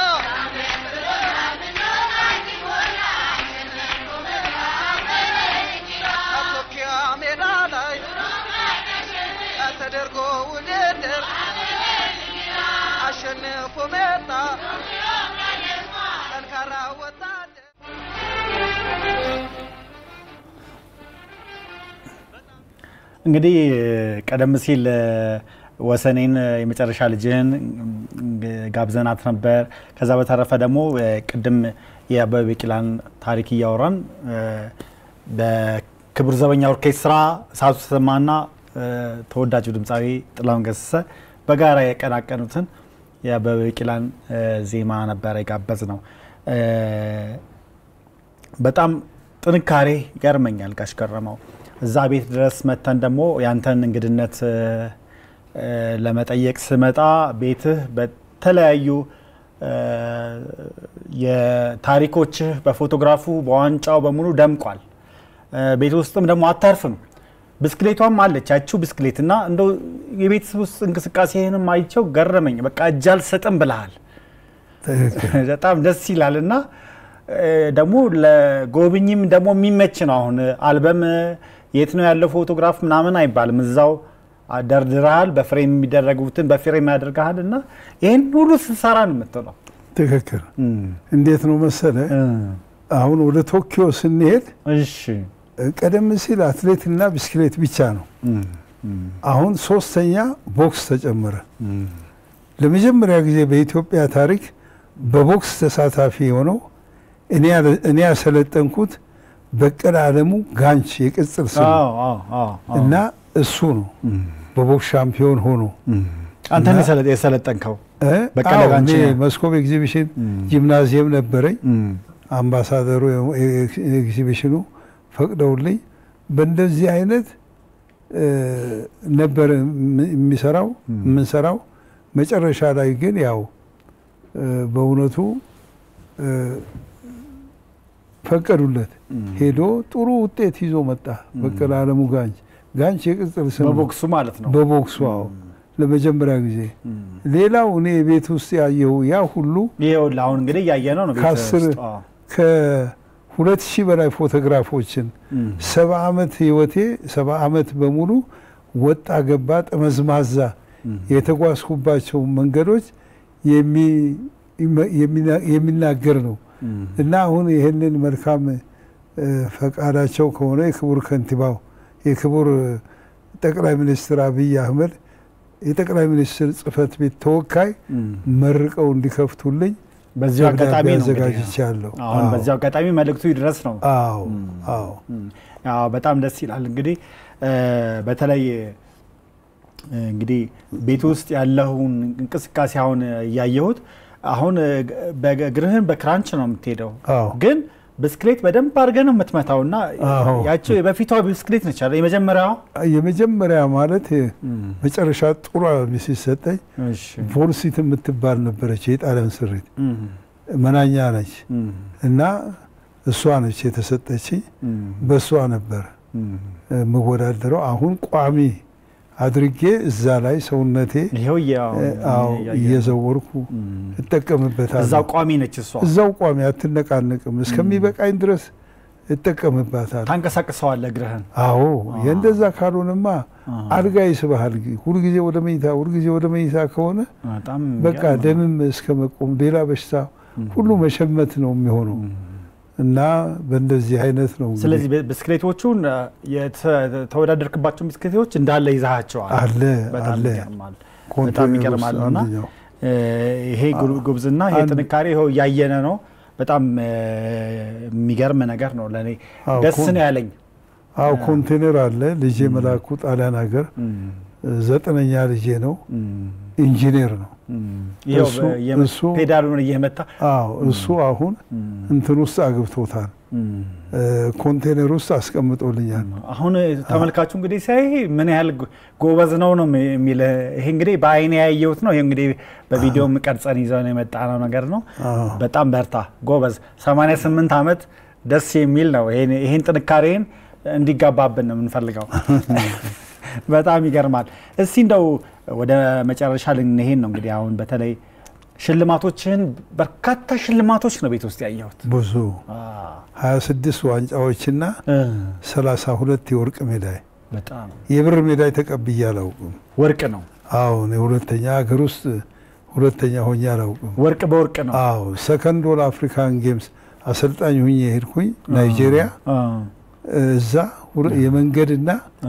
Speaker 8: ቶኪዮ ሜዳ ላይ ተደርጎ ውድድር አሸንፎ መጣ ጠንካራ ወታደር
Speaker 1: እንግዲህ ቀደም ሲል እ፣ ወሰኔን እ፣ የመጨረሻ ልጅህን እ፣ ጋብዘናት ነበር። ከዛ በተረፈ ደግሞ እ፣ ቅድም የአበበ ቢቂላን ታሪክ እያወራን እ፣ በክቡር ዘበኛ ኦርኬስትራ እሳቱ ተሰማና እ፣ ተወዳጁ ድምፃዊ ጥላሁን ገሰሰ በጋራ የቀናቀኑትን የአበበ ቢቂላን እ፣ ዜማ ነበረ የጋበዝ ነው። እ፣ በጣም ጥንካሬ ይገርመኛል ጋሽ ገረመው። እዛ ቤት ድረስ መተን ደግሞ ያንተን እንግድነት እ፣ እ፣ ለመጠየቅ ስመጣ ቤትህ በተለያዩ እ፣ የታሪኮችህ በፎቶግራፉ በዋንጫው በሙሉ ደምቋል። እ፣ ቤት ውስጥም ደግሞ አታርፍም። ብስክሌቷም አለች ያቺው ብስክሌት እና እንደው የቤት ውስጥ እንቅስቃሴህንም አይቸው ገረመኝ። በቃ እጅ አልሰጥም ብለሃል።
Speaker 2: ትክክል።
Speaker 1: በጣም ደስ ይላል እና እ፣ ደግሞ ለጎብኝም ደግሞ የሚመች ነው። አሁን አልበም የት ነው ያለው ፎቶግራፍ ምናምን አይባልም። እዛው ደርድረሃል፣ በፍሬም የሚደረጉትን በፍሬም ያደርግሃል እና ይህን ሁሉ ስንሰራ ነው የምትለው።
Speaker 2: ትክክል። እንዴት ነው መሰለ አሁን ወደ ቶኪዮ ስንሄድ
Speaker 1: እሺ
Speaker 2: ቀደም ሲል አትሌትና ብስክሌት ብቻ ነው። አሁን ሶስተኛ ቦክስ ተጨመረ። ለመጀመሪያ ጊዜ በኢትዮጵያ ታሪክ በቦክስ ተሳታፊ የሆነው እኔ ያለ- እኔ ያሰለጠንኩት በቀለ አለሙ ጋንች የቅጽል ስም
Speaker 1: አዎ፣ አዎ፣ አዎ፣ አዎ።
Speaker 2: እና እሱ ነው በቦክስ ሻምፒዮን ሆኖ
Speaker 1: አንተ
Speaker 2: እና-
Speaker 1: የሰለ- የሰለጠንከው
Speaker 2: እ?
Speaker 1: በቀለ
Speaker 2: አዎ፣
Speaker 1: ጋንች
Speaker 2: እኔ
Speaker 1: ነው።
Speaker 2: መስኮብ ኤግዚቢሽን ጂምናዚየም ነበረኝ። አምባሳደሩ ኤግዚቢሽኑ ፈቅደውልኝ በእንደዚህ አይነት እ፣ ነበር የም- የሚሰራው የምንሰራው። መጨረሻ ላይ ግን ያው እ፣ በእውነቱ እ፣ ፈቀዱለት። ሄዶ ጥሩ ውጤት ይዞ መጣ። በቀለ አለሙ ጋንች ጋንች የቅጽል ስም ነው።
Speaker 1: በቦክሱ ማለት ነው።
Speaker 2: በቦክሱ አዎ። ለመጀመሪያ ጊዜ። ሌላው እኔ ቤት ውስጥ ያየው ያ ሁሉ
Speaker 1: ይኸውልህ አሁን እንግዲህ እያየ ነው ነው ቤት
Speaker 2: ከአስር
Speaker 1: ውስጥ። አዎ።
Speaker 2: ከሁለት ሺህ በላይ ፎቶግራፎችን ሰባ ዓመት ህይወቴ ሰባ ዓመት በሙሉ ወጣ ገባ ጠመዝማዛ የተጓዝኩባቸው መንገዶች የሚ- የሚና- የሚናገር ነው እና አሁን ይህንን መልካም እ፣ ፈቃዳቸው ከሆነ የክቡር ከንቲባው የክቡር ጠቅላይ ሚኒስትር አብይ አህመድ የጠቅላይ ሚኒስትር ጽህፈት ቤት ተወካይ መርቀው እንዲከፍቱልኝ
Speaker 1: በዚሁ
Speaker 2: ደብዳቤ
Speaker 1: አጋጣሚ ነው እንግዲህ።
Speaker 2: አዘጋጅቻለሁ።
Speaker 1: አሁን
Speaker 2: አዎ።
Speaker 1: በዚሁ አጋጣሚ መልእክቱ ይድረስ ነው።
Speaker 2: አዎ አዎ
Speaker 1: አዎ በጣም ደስ ይላል። እንግዲህ እ፣ በተለይ እ፣ እንግዲህ ቤት ውስጥ ያለውን እንቅስቃሴ አሁን እያየሁት አሁን እ፣ በእግርህን በክራንች ነው የምትሄደው፣
Speaker 2: አዎ
Speaker 1: ግን ብስክሌት በደንብ አድርገህ ነው የምትመታው እና
Speaker 2: አዎ።
Speaker 1: ያቸው የበፊቷ ብስክሌት ነች አይደል? የመጀመሪያዋ
Speaker 2: የመጀመሪያ ማለት መጨረሻ ጥሩ ሲሰጠኝ
Speaker 1: እሺ።
Speaker 2: ቮልሲት የምትባል ነበረች የጣሊያን ስሪት
Speaker 1: እም፣
Speaker 2: መናኛ ነች
Speaker 1: እም፣
Speaker 2: እና እሷ ነች የተሰጠች
Speaker 1: እም፣
Speaker 2: በእሷ ነበር
Speaker 1: እም።
Speaker 2: የምወዳደረው አሁን ቋሚ አድርጌ እዛ ላይ ሰውነቴ
Speaker 1: ይኸው እያ-
Speaker 2: እ፣ አዎ
Speaker 1: እያየሁ ነው።
Speaker 2: እየዘወርኩ እጠቀምበታለሁ
Speaker 1: እዛው ቋሚ ነች እሷ።
Speaker 2: እዛው ቋሚ አትነቃነቅም እስከሚበቃኝ ድረስ እጠቀምባታለሁ
Speaker 1: ታንቀሳቅሰዋለህ እግርህን።
Speaker 2: አዎ የእንደዛ ካልሆነማ አልጋ ይስብሃል ሁልጊዜ ወደ መኝታ ሁልጊዜ ወደ መኝታ ከሆነ
Speaker 1: በጣም
Speaker 2: በቃ
Speaker 1: የሚገርም ነው።
Speaker 2: ደምም እስከ መቆም ሌላ በሽታ ሁሉ መሸመት ነው የሚሆነው እና በእንደዚህ አይነት ነው እንግዲህ
Speaker 1: ስለዚህ ብ- ብስክሌቶቹን እ፣ የተወዳደርክባቸው ብስክሌቶች እንዳለ ይዛሃቸዋል።
Speaker 2: አለ
Speaker 1: በጣም
Speaker 2: አለ
Speaker 1: ይገርማል። በጣም
Speaker 2: ኮንቴነር
Speaker 1: ይገርማል
Speaker 2: ውስጥ
Speaker 1: እና
Speaker 2: አንደኛው
Speaker 1: እ፣ ይሄ ጉ- ጉብዝና ይሄ
Speaker 2: አንድ-
Speaker 1: ጥንካሬ ይኸው እያየነ ነው። በጣም እ፣ የሚገርም ነገር ነው። ለእኔ
Speaker 2: አዎ፣
Speaker 1: ደስ
Speaker 2: ኮን-
Speaker 1: ነው ያለኝ።
Speaker 2: አዎ ኮንቴነር አለ ልጄ መላኩ ጣሊያን ሀገር ዘጠነኛ ልጄ ነው ኢንጂነር ነው
Speaker 1: ይኸው
Speaker 2: እሱ-
Speaker 1: በ- የም-
Speaker 2: እሱ-
Speaker 1: ፔዳሉን እየመታ
Speaker 2: አዎ እሱ አሁን እንትን ውስጥ አግብቶታል እ፣ ኮንቴነር ውስጥ አስቀምጦልኛል
Speaker 1: አሁን ተመልካቹ እንግዲህ ሲያይ ምን ያህል ጎ- ጎበዝ ነው ነው የሚል ይሄ እንግዲህ በአይኔ ያየሁት ነው። ይሄ እንግዲህ በቪዲዮም ቀርጸን ይዘን የመጣ ነው ነገር ነው።
Speaker 2: አዎ።
Speaker 1: በጣም በርታ ጎበዝ። 88 ዓመት ደስ የሚል ነው። ይሄን- ይሄን ጥንካሬን እንዲጋባብን ነው የምንፈልገው። በጣም ይገርማል። እስቲ እንደው ወደ መጨረሻ ልንሄድ ነው እንግዲህ አሁን በተለይ ሽልማቶችን በርካታ ሽልማቶች ነው ቤት ውስጥ ያየሁት።
Speaker 2: ብዙ 26 ዋንጫዎችና 32 የወርቅ ሜዳይ
Speaker 1: በጣም
Speaker 2: የብር ሜዳይ ተቀብዬ አላውቅም።
Speaker 1: ወርቅ ነው
Speaker 2: አዎ እኔ ሁለተኛ ሀገር ውስጥ ሁለተኛ ሆኜ አላውቅም።
Speaker 1: ወርቅ በወርቅ ነው።
Speaker 2: አዎ ሰከንድ ኦል አፍሪካን ጌምስ አሰልጣኝ ሁኜ ሄድኩኝ ናይጄሪያ። እዛ ውር- የመንገድና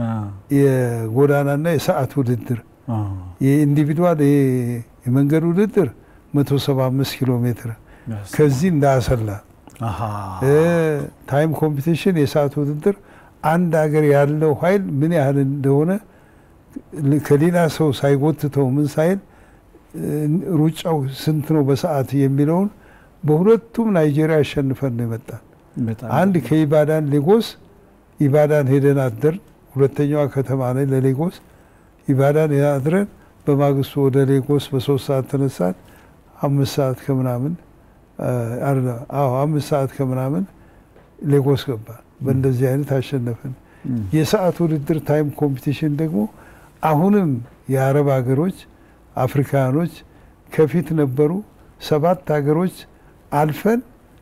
Speaker 2: የጎዳናና የሰዓት ውድድር የኢንዲቪድዋል የ- የመንገድ ውድድር 175 ኪሎ ሜትር ከዚህ እንዳሰላ
Speaker 1: አሃ
Speaker 2: ታይም ኮምፒቲሽን የሰዓት ውድድር አንድ ሀገር ያለው ኃይል ምን ያህል እንደሆነ ል- ከሌላ ሰው ሳይጎትተው ምን ሳይል እ፣ ሩጫው ስንት ነው በሰዓት የሚለውን በሁለቱም ናይጄሪያ አሸንፈን ነው የመጣን።
Speaker 1: በጣም
Speaker 2: አንድ ከኢባዳን ሌጎስ ኢባዳን ሄደን አደርን። ሁለተኛዋ ከተማ ላይ ለሌጎስ ኢባዳን አድረን በማግስቱ ወደ ሌጎስ በሶስት ሰዓት ተነሳን። አምስት ሰዓት ከምናምን አ፣ አይደለም፣ አዎ አምስት ሰዓት ከምናምን ሌጎስ ገባን። በእንደዚህ አይነት አሸነፍን። የሰዓት ውድድር ታይም ኮምፒቲሽን ደግሞ አሁንም የአረብ ሀገሮች አፍሪካኖች ከፊት ነበሩ። ሰባት ሀገሮች አልፈን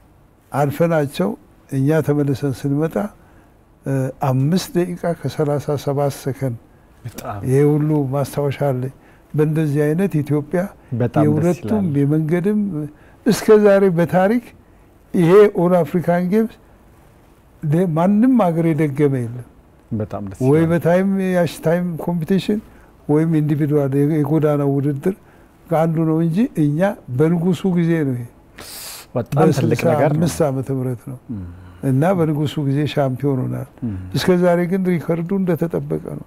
Speaker 2: አልፈናቸው እኛ ተመልሰን ስንመጣ እ፣ አምስት ደቂቃ ከሰላሳ ሰባት ሰከንድ
Speaker 1: በጣም
Speaker 2: ይሄ ሁሉ ማስታወሻ አለኝ። በእንደዚህ አይነት ኢትዮጵያ
Speaker 1: በጣም ደስ
Speaker 2: የሁለቱም
Speaker 1: ይላል።
Speaker 2: የመንገድም እስከ ዛሬ በታሪክ ይሄ ኦል አፍሪካን ጌምስ ለ- ማንም ሀገር የደገመ የለም።
Speaker 1: በጣም ደስ
Speaker 2: ወይ
Speaker 1: ይላል።
Speaker 2: በታይም ያሽ ታይም ኮምፒቲሽን ወይም ኢንዲቪድዋል የጎዳና ውድድር ከአንዱ ነው እንጂ እኛ በንጉሱ ጊዜ ነው ይሄ
Speaker 1: በጣም ትልቅ ነገር ነው።
Speaker 2: አምስት ዓመተ ምህረት ነው እና በንጉሱ ጊዜ ሻምፒዮን ሆናል። እስከ ዛሬ ግን ሪከርዱ እንደተጠበቀ ነው።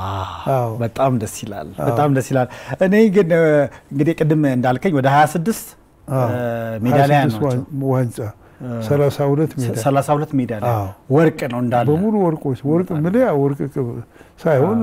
Speaker 1: ዋው በጣም ደስ ይላል። በጣም ደስ ይላል። እኔ ግን እ፣ እንግዲህ ቅድም እንዳልከኝ ወደ 26
Speaker 2: አዎ።
Speaker 1: ሜዳሊያ
Speaker 2: 26
Speaker 1: ናቸው።
Speaker 2: ዋን- ዋንጫ 32 ሜዳ
Speaker 1: 32 ሜዳሊያ
Speaker 2: አዎ።
Speaker 1: ወርቅ ነው እንዳለ
Speaker 2: በሙሉ ወርቆች ወርቅ ምልያ ወርቅ ቅብ ሳይሆን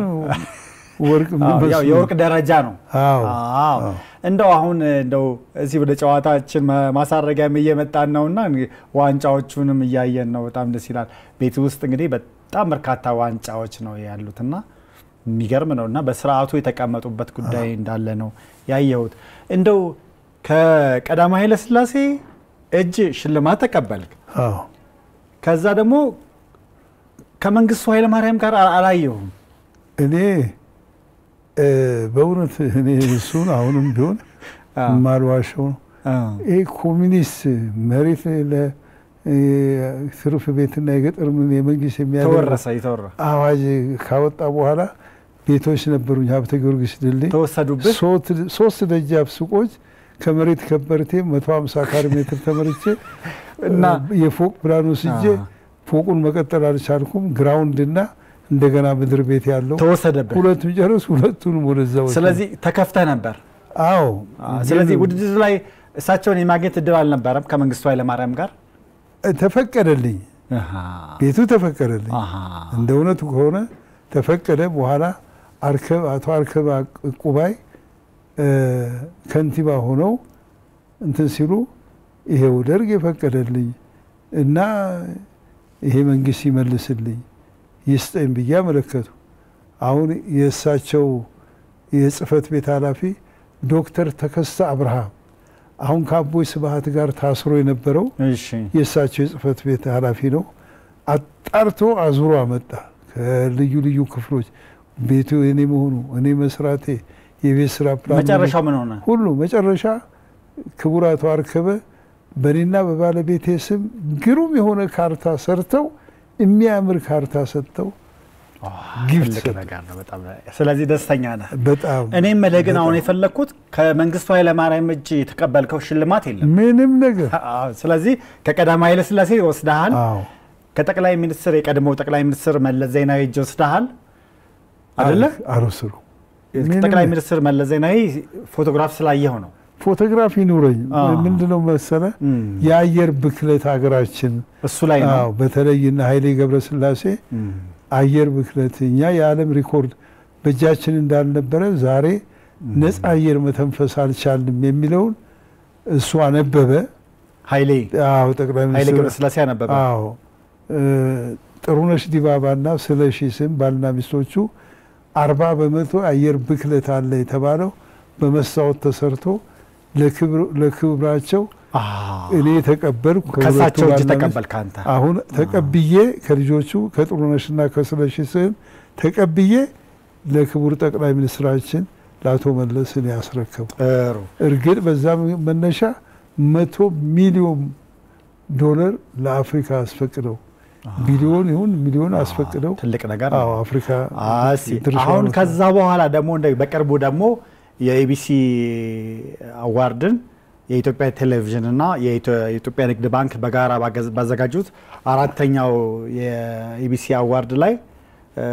Speaker 2: ወርቅ
Speaker 1: አዎ፣ ያው
Speaker 2: የሚመስሉ-
Speaker 1: የወርቅ ደረጃ ነው።
Speaker 2: አዎ
Speaker 1: አዎ እንደው አሁን እንደው እዚህ ወደ ጨዋታችን ማ- ማሳረጊያም እየመጣን ነውና እንግዲህ ዋንጫዎቹንም እያየን ነው። በጣም ደስ ይላል። ቤት ውስጥ እንግዲህ በጣም በርካታ ዋንጫዎች ነው ያሉትና የሚገርም ነው እና በስርዓቱ የተቀመጡበት ጉዳይ እንዳለ ነው ያየሁት። እንደው ከቀዳማዊ ኃይለሥላሴ እጅ ሽልማት ተቀበልክ።
Speaker 2: አዎ
Speaker 1: ከዛ ደግሞ ከመንግስቱ ኃይለማርያም ጋር አ- አላየሁም።
Speaker 2: እኔ እ፣ በእውነት እኔ እሱን አሁንም ቢሆን
Speaker 1: አዎ።
Speaker 2: የማልዋሸው ነው።
Speaker 1: አዎ።
Speaker 2: ይህ ኮሚኒስት መሬት ለትርፍ ቤትና የገጠር ምን የመንግስት የሚያደርግ
Speaker 1: ተወረሰ የተወራ
Speaker 2: አዋጅ ካወጣ በኋላ ቤቶች ነበሩኝ ሀብተ ጊዮርጊስ ድልድይ
Speaker 1: ተወሰዱብህ።
Speaker 2: ሶስት- ሶስት ደጃፍ ሱቆች ከመሬት ከበርቴ 150 ካሬ ሜትር ተመርቼ
Speaker 1: እና
Speaker 2: የፎቅ ፕላን ወስጄ
Speaker 1: አ-
Speaker 2: ፎቁን መቀጠል አልቻልኩም። ግራውንድ እና እንደገና ምድር ቤት ያለው
Speaker 1: ተወሰደብህ።
Speaker 2: ሁለቱን ጨረስ፣ ሁለቱንም ወደዛ ወሰድኩ።
Speaker 1: ስለዚህ ተከፍተህ ነበር።
Speaker 2: አዎ
Speaker 1: ስለዚህ
Speaker 2: ግን
Speaker 1: ውድድር ላይ እሳቸውን የማግኘት እድል አልነበረም ከመንግስቱ ኃይለማርያም ጋር።
Speaker 2: ተፈቀደልኝ፣
Speaker 1: አሃ፣
Speaker 2: ቤቱ ተፈቀደልኝ።
Speaker 1: አሃ።
Speaker 2: እንደ እውነቱ ከሆነ ተፈቀደ። በኋላ አርከብ አቶ አርከብ ቁባይ እ፣ ከንቲባ ሆነው እንትን ሲሉ ይሄው ደርግ የፈቀደልኝ እና ይሄ መንግስት ይመልስልኝ ይስጠኝ ብዬ አመለከቱ። አሁን የእሳቸው የጽህፈት ቤት ኃላፊ ዶክተር ተከስተ አብርሃም አሁን ከአቦይ ስብሀት ጋር ታስሮ የነበረው
Speaker 1: እሺ
Speaker 2: የእሳቸው የጽህፈት ቤት ኃላፊ ነው። አጣርቶ አዙሮ አመጣ ከልዩ ልዩ ክፍሎች ቤቱ እኔ መሆኑ እኔ መስራቴ የቤት ስራ ፕላን
Speaker 1: መጨረሻው ምን ሆነ?
Speaker 2: ሁሉ መጨረሻ ክቡር አቶ አርከበ በእኔና በባለቤቴ ስም ግሩም የሆነ ካርታ ሰርተው የሚያምር ካርታ ሰጥተው ጊፍት
Speaker 1: ትልቅ
Speaker 2: ሰጡ።
Speaker 1: ነገር ነው በጣም። ስለዚህ ደስተኛ ነህ።
Speaker 2: በጣም
Speaker 1: እኔም መልህ ግን አሁን የፈለግኩት ከመንግስቱ ኃይለማርያም እጅ የተቀበልከው ሽልማት የለም።
Speaker 2: ምንም ነገር
Speaker 1: አዎ፣ ስለዚህ ከቀዳማዊ ኃይለሥላሴ ወስደሃል።
Speaker 2: አዎ
Speaker 1: ከጠቅላይ ሚኒስትር የቀድሞው ጠቅላይ ሚኒስትር መለስ ዜናዊ እጅ ወስደሃል አይደለ?
Speaker 2: አልወሰዱ
Speaker 1: ጠቅላይ ሚኒስትር መለስ ዜናዊ ፎቶግራፍ ስላየው ነው።
Speaker 2: ፎቶግራፍ ይኑረኝ
Speaker 1: አዎ።
Speaker 2: ምንድነው መሰለ
Speaker 1: እም፣
Speaker 2: የአየር ብክለት ሀገራችን
Speaker 1: እሱ ላይ ነው።
Speaker 2: አዎ በተለይና ኃይሌ ገብረስላሴ
Speaker 1: እም፣
Speaker 2: አየር ብክለት እኛ የዓለም ሪኮርድ በእጃችን እንዳልነበረ ዛሬ ነፃ አየር መተንፈስ አልቻልንም የሚለውን እሱ አነበበ።
Speaker 1: ኃይሌ
Speaker 2: አዎ ጠቅላይ
Speaker 1: ኃይሌ
Speaker 2: ሚኒስትር
Speaker 1: ገብረስላሴ አነበበ።
Speaker 2: አዎ እ፣ ጥሩነሽ ዲባባና ስለሺ ስም ባልና ሚስቶቹ አርባ በመቶ አየር ብክለት አለ የተባለው በመስታወት ተሰርቶ ለክብር- ለክብራቸው
Speaker 1: አዎ፣
Speaker 2: እኔ ተቀበልኩ። ከሁለቱ
Speaker 1: ከእሳቸው እጅ
Speaker 2: ባልና ሚስት
Speaker 1: ተቀበልክ አንተ።
Speaker 2: አሁን ተቀብዬ ከልጆቹ ከጥሩነሽና ከስለሺ ስም ተቀብዬ ለክቡር ጠቅላይ ሚኒስትራችን ለአቶ መለስ እኔ ያስረከቡ።
Speaker 1: ጥሩ
Speaker 2: እርግጥ በዛ መነሻ መቶ ሚሊዮን ዶላር ለአፍሪካ አስፈቅደው ቢሊዮን ይሁን ሚሊዮን አስፈቅደው
Speaker 1: ትልቅ ነገር
Speaker 2: አዎ
Speaker 1: ነው።
Speaker 2: አፍሪካ
Speaker 1: አሲ
Speaker 2: ድርሻውን
Speaker 1: አሁን
Speaker 2: ወስዳ-
Speaker 1: ከዛ በኋላ ደግሞ እንደ በቅርቡ ደግሞ የኢቢሲ አዋርድን የኢትዮጵያ ቴሌቪዥን እና የኢትዮ- የኢትዮጵያ ንግድ ባንክ በጋራ ባገዝ- ባዘጋጁት አራተኛው የኢቢሲ አዋርድ ላይ እ፣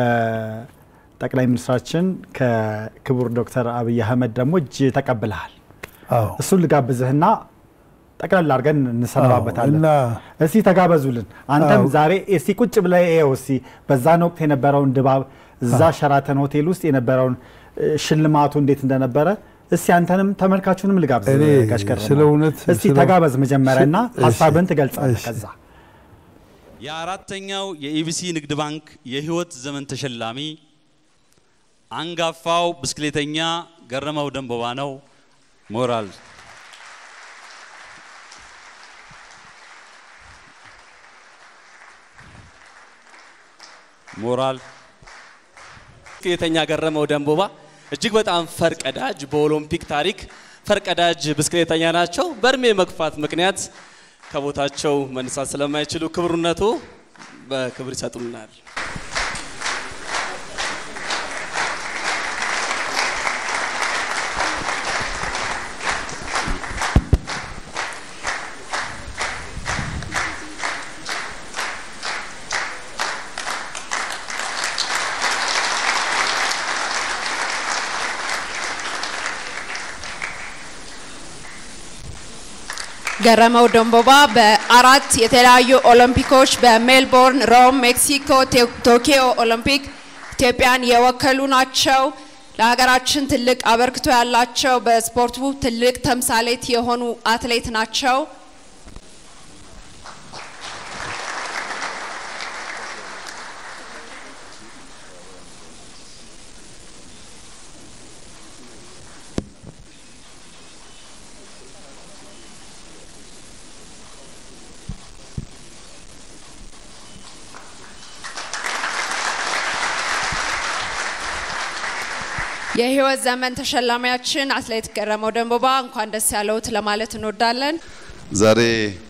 Speaker 1: ከጠቅላይ ሚኒስትራችን ከክቡር ዶክተር አብይ አህመድ ደግሞ እጅ ተቀብልሃል።
Speaker 2: አዎ
Speaker 1: እሱን ልጋብዝህና ጠቅላላ አድርገን እንሰነባበታለን።
Speaker 2: እና
Speaker 1: እስቲ ተጋበዙልን። አንተም
Speaker 2: አዎ።
Speaker 1: ዛሬ እስቲ ቁጭ ብለህ ይኸው እስቲ በዛን ወቅት የነበረውን ድባብ እዛ ሸራተን ሆቴል ውስጥ የነበረውን እ፣ ሽልማቱ እንዴት እንደነበረ እስቲ አንተንም ተመልካቹንም ልጋብዝ።
Speaker 2: እኔ
Speaker 1: ጋሽ ከረማ።
Speaker 2: ስለ እውነት
Speaker 1: እስቲ
Speaker 2: ስለ-
Speaker 1: ተጋበዝ መጀመሪያና
Speaker 2: እሺ፣
Speaker 1: ሀሳብህን ትገልጻለህ።
Speaker 2: እሺ።
Speaker 1: ከዛ
Speaker 11: የአራተኛው የኢቢሲ ንግድ ባንክ የህይወት ዘመን ተሸላሚ አንጋፋው ብስክሌተኛ ገረመው ደንቦባ ነው። ሞራል ሞራል
Speaker 12: ብስክሌተኛ ገረመው ደንቦባ እጅግ በጣም ፈርቀዳጅ በኦሎምፒክ ታሪክ ፈርቀዳጅ ብስክሌተኛ ናቸው። በእድሜ መግፋት ምክንያት ከቦታቸው መነሳት ስለማይችሉ ክብርነቱ በክብር ይሰጡናል።
Speaker 13: ገረመው ደንቦባ በአራት የተለያዩ ኦሎምፒኮች በሜልቦርን፣ ሮም፣ ሜክሲኮ፣ ቴ- ቶኪዮ ኦሎምፒክ ኢትዮጵያን የወከሉ ናቸው። ለሀገራችን ትልቅ አበርክቶ ያላቸው በስፖርቱ ትልቅ ተምሳሌት የሆኑ አትሌት ናቸው። የህይወት ዘመን ተሸላሚያችን አትሌት ገረመው ደንቦባ እንኳን ደስ ያለውት ለማለት እንወዳለን።
Speaker 14: ዛሬ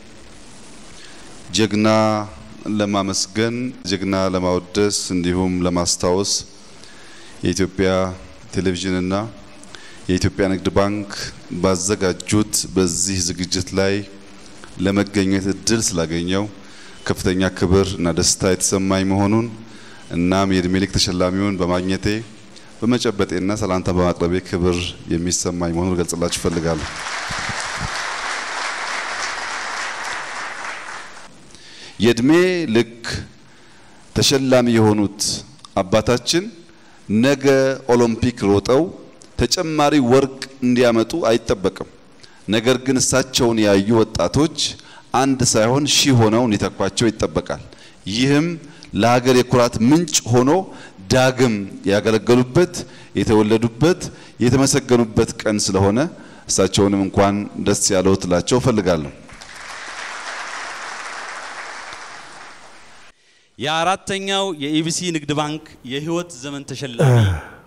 Speaker 14: ጀግና ለማመስገን ጀግና ለማወደስ እንዲሁም ለማስታወስ የኢትዮጵያ ቴሌቪዥንና የኢትዮጵያ ንግድ ባንክ ባዘጋጁት በዚህ ዝግጅት ላይ ለመገኘት እድል ስላገኘው ከፍተኛ ክብር እና ደስታ የተሰማኝ መሆኑን እናም የእድሜ ልክ ተሸላሚውን በማግኘቴ በመጨበጤና ሰላምታ በማቅረቤ ክብር የሚሰማኝ መሆኑን ልገልጽላችሁ እፈልጋለሁ። የእድሜ ልክ ተሸላሚ የሆኑት አባታችን ነገ ኦሎምፒክ ሮጠው ተጨማሪ ወርቅ እንዲያመጡ አይጠበቅም። ነገር ግን እሳቸውን ያዩ ወጣቶች አንድ ሳይሆን ሺህ ሆነው እንዲተኳቸው ይጠበቃል። ይህም ለሀገር የኩራት ምንጭ ሆኖ ዳግም ያገለገሉበት፣ የተወለዱበት፣ የተመሰገኑበት ቀን ስለሆነ እሳቸውንም እንኳን ደስ ያለው ትላቸው እፈልጋለሁ።
Speaker 11: የአራተኛው የኢቢሲ ንግድ ባንክ የህይወት ዘመን ተሸላሚ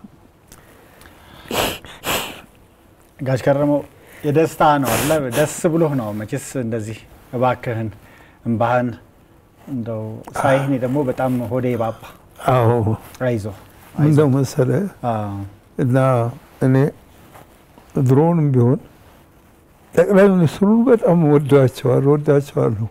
Speaker 1: ጋሽ ከረመው የደስታ ነው አለ ደስ ብሎህ ነው መቼስ እንደዚህ እባክህን እምባህን እንደው ሳይህ እኔ ደግሞ በጣም ሆዴ ባባ
Speaker 2: አዎ
Speaker 1: አይዞ
Speaker 2: እንደው መሰለ እና እኔ ድሮውንም ቢሆን ጠቅላይ ሚኒስትሩን በጣም ወዳቸዋል ወዳቸዋለሁ።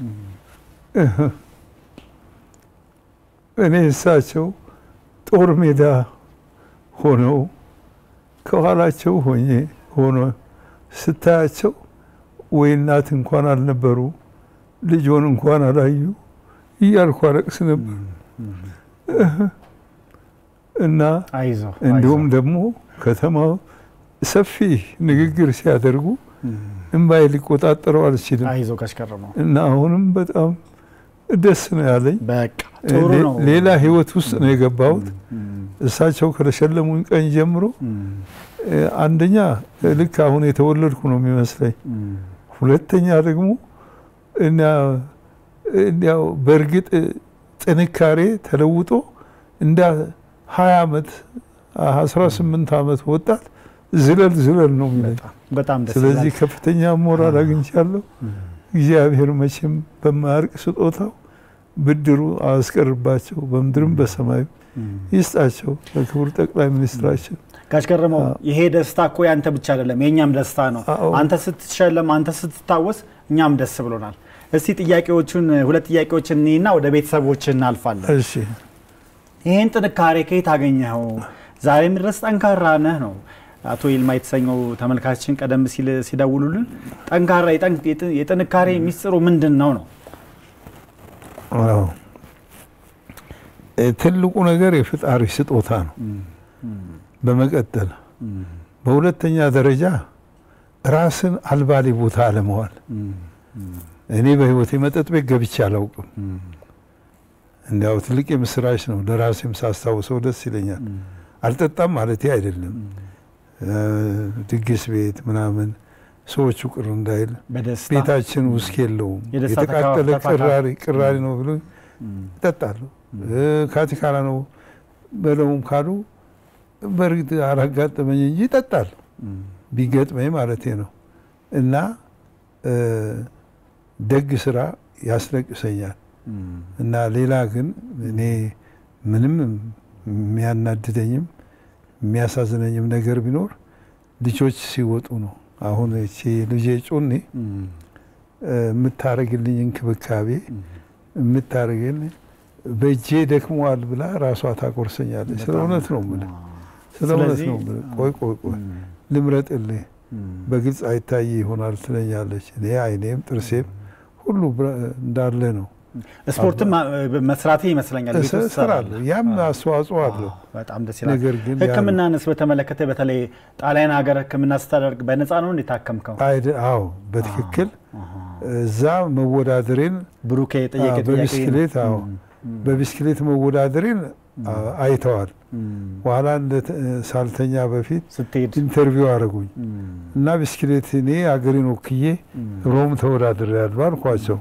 Speaker 2: እኔ እሳቸው ጦር ሜዳ ሆነው ከኋላቸው ሆኜ ሆኖ ስታያቸው ወይ እናት እንኳን አልነበሩ ልጆን እንኳን አላዩ እያልኩ አለቅስ ነበር እና እንዲሁም ደግሞ ከተማው ሰፊ ንግግር ሲያደርጉ እምባዬ ሊቆጣጠረው አልችልም
Speaker 1: አይዞ ጋሽ ከረመው
Speaker 2: እና አሁንም በጣም ደስ ነው ያለኝ።
Speaker 1: በቃ ጥሩ ነው።
Speaker 2: ሌላ ህይወት ውስጥ ነው የገባሁት። እሳቸው ከተሸለሙኝ ቀን ጀምሮ አንደኛ ልክ አሁን የተወለድኩ ነው የሚመስለኝ። ሁለተኛ ደግሞ እንዲያው በእርግጥ ጥንካሬ ተለውጦ እንደ ሀያ ዓመት አስራ ስምንት ዓመት ወጣት ዝለል ዝለል ነው የሚለኝ።
Speaker 1: በጣም ደስ
Speaker 2: ስለዚህ ከፍተኛ ሞራል አግኝቻለሁ። እግዚአብሔር መቼም በማያርቅ ስጦታው ብድሩ አያስቀርባቸው፣ በምድርም በሰማዩ ይስጣቸው ለክቡር ጠቅላይ ሚኒስትራችን።
Speaker 1: ጋሽ ገረመው ይሄ ደስታ እኮ ያንተ ብቻ አይደለም፣ የእኛም ደስታ ነው። አንተ ስትሸለም፣ አንተ ስትታወስ እኛም ደስ ብሎናል። እስቲ ጥያቄዎቹን ሁለት ጥያቄዎችን እኔና ወደ ቤተሰቦች እናልፋለን።
Speaker 2: እሺ
Speaker 1: ይህን ጥንካሬ ከየት አገኘኸው? ዛሬም ድረስ ጠንካራ ነህ ነው አቶ ይልማ የተሰኘው ተመልካችን ቀደም ሲል ሲደውሉልን ጠንካራ የጥንካሬ ሚስጥሩ ምንድን ነው ነው?
Speaker 2: አዎ ትልቁ ነገር የፍጣሪ ስጦታ ነው። በመቀጠል በሁለተኛ ደረጃ ራስን አልባሌ ቦታ አለመዋል። እኔ በህይወቴ መጠጥ ቤት ገብቼ አላውቅም። እንዲያው ትልቅ የምስራች ነው። ለራሴም ሳስታውሰው ደስ ይለኛል። አልጠጣም ማለቴ አይደለም። ድግስ ቤት ምናምን ሰዎቹ ቅር እንዳይል ቤታችን ውስጥ የለውም። የተቃጠለ ቅራሪ ቅራሪ ነው ብሎ ይጠጣለሁ። ካቲካላ ነው በለውም ካሉ በእርግጥ አላጋጠመኝ እንጂ ይጠጣል ቢገጥመኝ ማለቴ ነው። እና ደግ ስራ ያስለቅሰኛል። እና ሌላ ግን እኔ ምንም የሚያናድደኝም የሚያሳዝነኝም ነገር ቢኖር ልጆች ሲወጡ ነው። አሁን እቺ ልጄ ጩኔ የምታረግልኝ እንክብካቤ የምታረግልኝ በእጄ ደክመዋል ብላ ራሷ ታቆርሰኛለች። ስለ እውነት ነው የምልህ፣ ስለ እውነት ነው የምልህ። ቆይ ቆይ ቆይ ልምረጥልህ፣ በግልጽ አይታይ ይሆናል ትለኛለች። እኔ አይኔም ጥርሴም ሁሉ እንዳለ ነው።
Speaker 1: ስፖርትም መስራቴ ይመስለኛል ቤት ውስጥ
Speaker 2: እሰራለሁ። ያም አስተዋጽኦ አለው።
Speaker 1: በጣም ደስ ይላል።
Speaker 2: ነገር ግን
Speaker 1: ሕክምናንስ በተመለከተ በተለይ ጣሊያን ሀገር ሕክምና ስታደርግ በነፃ ነው እንዴታከምከው?
Speaker 2: አዎ በትክክል እዛ መወዳደሬን
Speaker 1: ብሩኬ ጠየቀ
Speaker 2: በቢስክሌት አዎ በቢስክሌት መወዳደሬን አይተዋል። በኋላ ሳልተኛ በፊት ኢንተርቪው አደረጉኝ እና ቢስክሌት እኔ አገሬን ወክዬ ሮም ተወዳድሬ ያሉ አልኳቸው።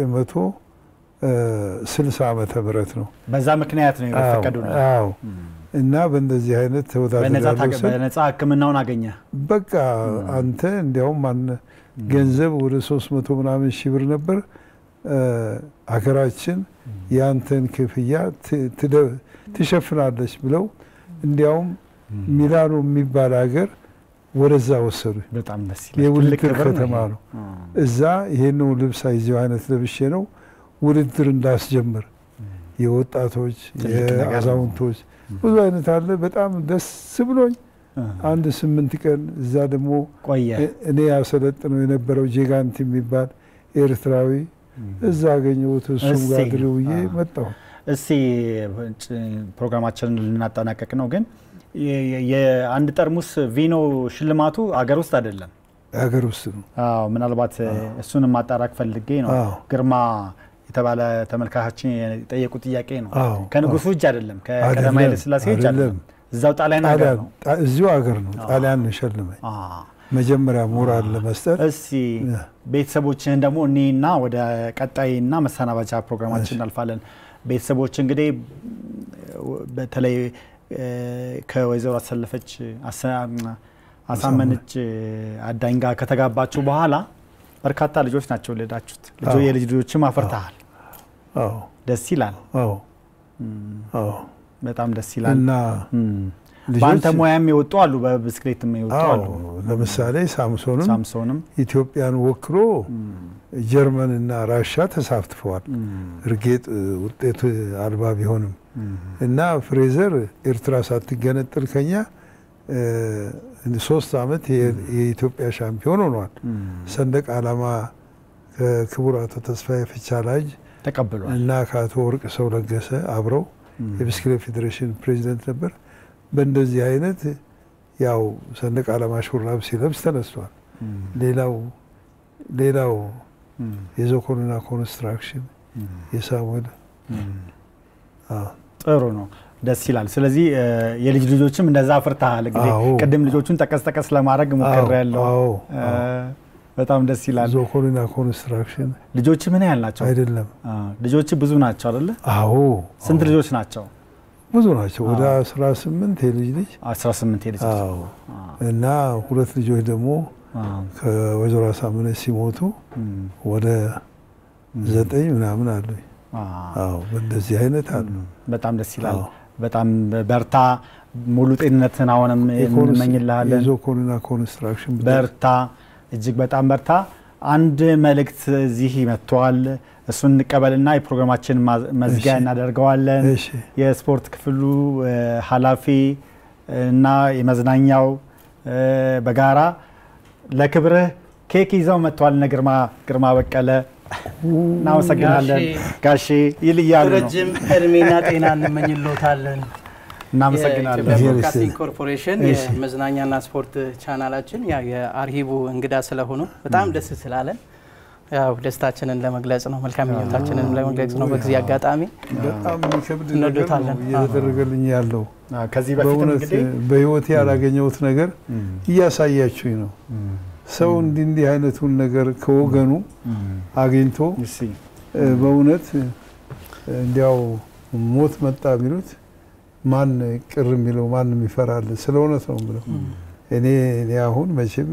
Speaker 2: በ1960 ዓመተ ምህረት ነው።
Speaker 1: በዛ ምክንያት ነው የፈቀዱ
Speaker 2: አዎ እና በእንደዚህ አይነት ተወዳድሬያለሁ ስል
Speaker 1: በነጻ ሕክምናውን አገኘ።
Speaker 2: በቃ አንተ እንዲያውም አን ገንዘብ ወደ ሶስት መቶ ምናምን ሺህ ብር ነበር። አገራችን የአንተን ክፍያ ትሸፍናለች ብለው እንዲያውም ሚላኖ የሚባል ሀገር ወደዛ ወሰዱ።
Speaker 1: በጣም ደስ ይላል።
Speaker 2: የውድድር ከተማ ነው። እዛ ይሄን ልብስ አይዚው አይነት ለብሼ ነው ውድድር እንዳስጀምር የወጣቶች የአዛውንቶች ብዙ አይነት አለ። በጣም ደስ ብሎኝ አንድ ስምንት ቀን እዛ ደግሞ
Speaker 1: ቆየ።
Speaker 2: እኔ ያሰለጥነው የነበረው ጄጋንት የሚባል ኤርትራዊ እዛ አገኘሁት። እሱም ጋር ድሬ ውዬ መጣሁ።
Speaker 1: እስቲ ፕሮግራማችንን ልናጠናቀቅ ነው፣ ግን የአንድ ጠርሙስ ቪኖ ሽልማቱ አገር ውስጥ አይደለም፣
Speaker 2: አገር ውስጥ ነው።
Speaker 1: አዎ፣ ምናልባት እሱንም ማጣራት ፈልጌ ነው። ግርማ የተባለ ተመልካቻችን የጠየቁ ጥያቄ ነው። ከንጉሱ እጅ አይደለም፣ ከቀዳማዊ ኃይለ ሥላሴ እጅ አይደለም። እዛው ጣሊያን ሀገር ነው።
Speaker 2: እዚሁ ሀገር ነው። ጣሊያን ሸልመኝ መጀመሪያ ሞራል ለመስጠት።
Speaker 1: እስቲ ቤተሰቦችህን ደግሞ እኔና ወደ ቀጣይና መሰናበቻ ፕሮግራማችን እናልፋለን። ቤተሰቦች እንግዲህ በተለይ ከወይዘሮ አሰለፈች አሳመነች አዳኝ ጋር ከተጋባችሁ በኋላ በርካታ ልጆች ናቸው የወለዳችሁት። የልጅ ልጆችም አፍርተሃል። ደስ ይላል። በጣም ደስ ይላል።
Speaker 2: እና
Speaker 1: በአንተ ሙያም የወጡ አሉ፣ በብስክሌትም የወጡ አሉ።
Speaker 2: ለምሳሌ ሳምሶንም
Speaker 1: ሳምሶንም
Speaker 2: ኢትዮጵያን ወክሎ ጀርመን እና ራሻ ተሳትፈዋል። እርግጥ ውጤት አልባ ቢሆንም እና ፍሬዘር ኤርትራ ሳትገነጥል ከኛ ሶስት አመት የኢትዮጵያ ሻምፒዮን ሆኗል። ሰንደቅ ዓላማ ከክቡር አቶ ተስፋዬ ፍቻላጅ
Speaker 1: ተቀብሏል
Speaker 2: እና ከአቶ ወርቅ ሰው ለገሰ አብረው የብስክሌት ፌዴሬሽን ፕሬዚደንት ነበር። በእንደዚህ አይነት ያው ሰንደቅ ዓላማ ሹራብ ሲለብስ ተነስቷል። ሌላው ሌላው የዞኮንና ኮንስትራክሽን የሳሙኤል
Speaker 1: ጥሩ ነው። ደስ ይላል። ስለዚህ የልጅ ልጆችም እንደዛ አፍርተሃል። እንግዲህ ቅድም ልጆቹን ጠቀስ ጠቀስ ለማድረግ ሞክሬ ያለው በጣም ደስ ይላል።
Speaker 2: ዞኮንና ኮንስትራክሽን
Speaker 1: ልጆች ምን ያህል ናቸው?
Speaker 2: አይደለም
Speaker 1: ልጆች ብዙ ናቸው አይደለ?
Speaker 2: አዎ።
Speaker 1: ስንት ልጆች ናቸው?
Speaker 2: ብዙ ናቸው። ወደ 18 የልጅ ልጅ
Speaker 1: 18 የልጅ
Speaker 2: አዎ። እና ሁለት ልጆች ደግሞ ከወይዘሮ አሳምነች ሲሞቱ ወደ ዘጠኝ ምናምን አሉኝ። አዎ፣ በእንደዚህ አይነት አሉ።
Speaker 1: በጣም ደስ ይላል። በጣም በርታ፣ ሙሉ ጤንነትን አሁንም እንመኝልሃለን።
Speaker 2: የዞኮንና ኮንስትራክሽን
Speaker 1: በርታ፣ እጅግ በጣም በርታ። አንድ መልእክት እዚህ መጥተዋል። እሱን እንቀበልና የፕሮግራማችን መዝጊያ እናደርገዋለን። የስፖርት ክፍሉ ኃላፊ እና የመዝናኛው በጋራ ለክብርህ ኬክ ይዘው መጥተዋል። እነ ግርማ ግርማ በቀለ እናመሰግናለን ጋሼ ይልያሉ ነው።
Speaker 15: ረጅም እድሜና ጤና እንመኝሎታለን።
Speaker 1: እናመሰግናለን።
Speaker 15: የኢትዮጵያ ብሮድካስቲንግ ኮርፖሬሽን የመዝናኛና ስፖርት ቻናላችን ያው የአርሂቡ እንግዳ ስለሆኑ በጣም ደስ ስላለን ያው ደስታችንን ለመግለጽ ነው፣ መልካም ምኞታችንን ለመግለጽ ነው። በዚህ አጋጣሚ
Speaker 2: በጣም የሚከብድ ነገር
Speaker 15: እንወዶታለን።
Speaker 2: ነው እየተደረገልኝ ያለው።
Speaker 1: ከዚህ በፊት
Speaker 2: በእውነት
Speaker 1: እንግዲህ
Speaker 2: በህይወቴ ያላገኘሁት ነገር እያሳያችሁኝ ነው። ሰው እንዲህ እንዲህ አይነቱን ነገር ከወገኑ አግኝቶ በእውነት እንዲያው ሞት መጣ ቢሉት ማን ቅር የሚለው ማንም ይፈራል። ስለ እውነት ነው ብለው እኔ እኔ አሁን መቼም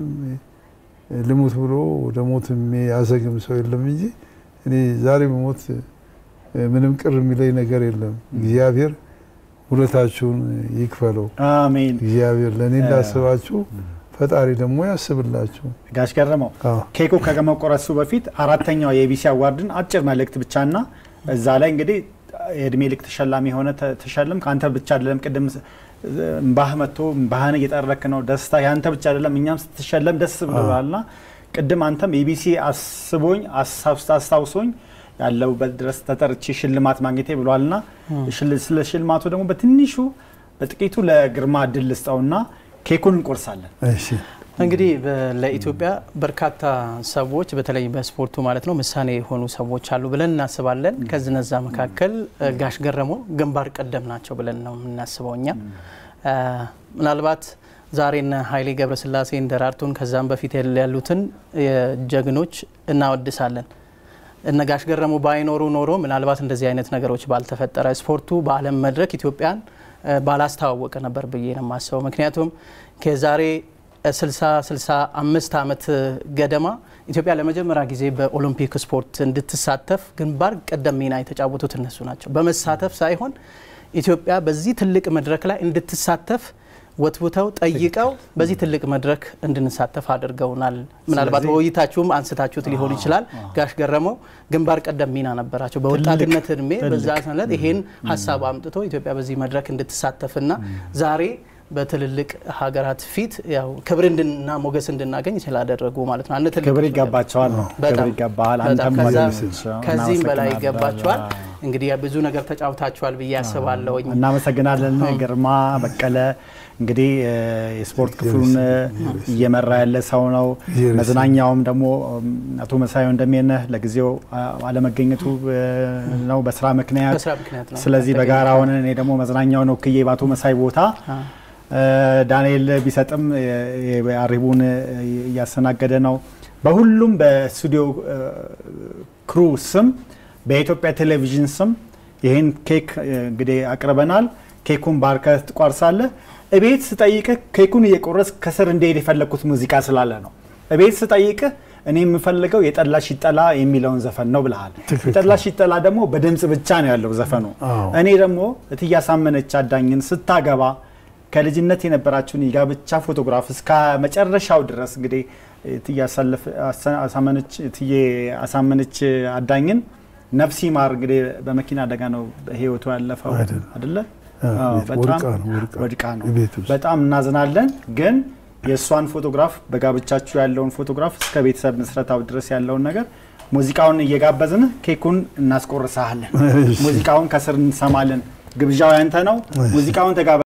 Speaker 2: ልሙት ብሎ ወደ ሞት የሚያዘግም ሰው የለም እንጂ እኔ ዛሬ በሞት ምንም ቅር የሚለኝ ነገር የለም። እግዚአብሔር ሁለታችሁን ይክፈለው።
Speaker 1: አሜን።
Speaker 2: እግዚአብሔር ለእኔ እንዳስባችሁ ፈጣሪ ደግሞ ያስብላችሁ።
Speaker 1: ጋሽ ገረመው ኬኩ ከመቆረሱ በፊት አራተኛው የኢቢሲ አዋርድን አጭር መልእክት ብቻና እዛ ላይ እንግዲህ የእድሜ ልክ ተሸላሚ የሆነ ተሸልም ከአንተ ብቻ አይደለም። ቅድም እምባህ መጥቶ እምባህን እየጠረክ ነው። ደስታ ያንተ ብቻ አይደለም፣ እኛም ስትሸለም ደስ ብሎናልና ቅድም አንተም ኢቢሲ አስቦኝ አስታውሶኝ ያለሁበት ድረስ ተጠርቼ ሽልማት ማግኘቴ ብሏልና ስለ ሽልማቱ ደግሞ በትንሹ በጥቂቱ ለግርማ እድል ልስጠውና ኬኩን እንቆርሳለን።
Speaker 15: እንግዲህ ለኢትዮጵያ በርካታ ሰዎች በተለይ በስፖርቱ ማለት ነው ምሳሌ የሆኑ ሰዎች አሉ ብለን እናስባለን። ከዝነዛ መካከል ጋሽ ገረሞ ግንባር ቀደም ናቸው ብለን ነው የምናስበው እኛ ምናልባት ዛሬ እነ ኃይሌ ገብረስላሴ ደራርቱን ከዛም በፊት ያሉትን ጀግኖች እናወድሳለን። እነ ጋሽ ገረሙ ባይኖሩ ኖሮ ምናልባት እንደዚህ አይነት ነገሮች ባልተፈጠረ ስፖርቱ በዓለም መድረክ ኢትዮጵያን ባላስተዋወቀ ነበር ብዬ ነው የማስበው። ምክንያቱም ከዛሬ 60 65 ዓመት ገደማ ኢትዮጵያ ለመጀመሪያ ጊዜ በኦሎምፒክ ስፖርት እንድትሳተፍ ግንባር ቀደም ሚና የተጫወቱት እነሱ ናቸው። በመሳተፍ ሳይሆን ኢትዮጵያ በዚህ ትልቅ መድረክ ላይ እንድትሳተፍ ወትውተው ጠይቀው በዚህ ትልቅ መድረክ እንድንሳተፍ አድርገውናል። ምናልባት በውይይታችሁም አንስታችሁት ሊሆን ይችላል። ጋሽ ገረመው ግንባር ቀደም ሚና ነበራቸው። በወጣትነት እድሜ በዛ ሰነት ይሄን ሀሳብ አምጥቶ ኢትዮጵያ በዚህ መድረክ እንድትሳተፍና ዛሬ በትልልቅ ሀገራት ፊት ያው ክብር እንድና ሞገስ እንድናገኝ ስላደረጉ ማለት ነው። አንድ ትልቅ
Speaker 1: ክብር ይገባቸዋል ነው። ክብር ይገባሃል። አንተም
Speaker 15: ከዚህም በላይ ይገባቸዋል። እንግዲህ ብዙ ነገር ተጫውታችኋል ብዬ አስባለሁኝ።
Speaker 1: እናመሰግናለን ግርማ በቀለ። እንግዲህ የስፖርት ክፍሉን እየመራ ያለ ሰው ነው። መዝናኛውም ደግሞ አቶ መሳዩ እንደሚነህ ለጊዜው አለመገኘቱ ነው በስራ ምክንያት። ስለዚህ በጋራ ሆነን እኔ ደግሞ መዝናኛውን ወክዬ በአቶ መሳይ ቦታ ዳንኤል ቢሰጥም አሪቡን እያስተናገደ ነው። በሁሉም በስቱዲዮ ክሩ ስም በኢትዮጵያ ቴሌቪዥን ስም ይህን ኬክ እንግዲህ አቅርበናል። ኬኩን ባርከህ ትቆርሳለህ። እቤት ስጠይቅህ ኬኩን እየቆረስ ከስር እንዲሄድ የፈለግኩት ሙዚቃ ስላለ ነው። እቤት ስጠይቅህ እኔ የምፈልገው የጠላሽ ይጠላ የሚለውን ዘፈን ነው ብልሃል። የጠላሽ ይጠላ ደግሞ በድምፅ ብቻ ነው ያለው ዘፈኑ። እኔ ደግሞ እትዬ አሳመነች አዳኝን ስታገባ ከልጅነት የነበራችሁን የጋብቻ ፎቶግራፍ እስከ መጨረሻው ድረስ እንግዲህ እትዬ አሳመነች አዳኝን ነፍሲ ማር እንግዲህ በመኪና አደጋ ነው ህይወቱ ያለፈው አይደለ? በጣም ወድቃ ነው። በጣም እናዝናለን። ግን የእሷን ፎቶግራፍ በጋብቻችሁ ያለውን ፎቶግራፍ እስከ ቤተሰብ ምስረታው ድረስ ያለውን ነገር ሙዚቃውን እየጋበዝን ኬኩን እናስቆርሳለን። ሙዚቃውን ከስር እንሰማለን። ግብዣው ያንተ ነው። ሙዚቃውን ተጋበ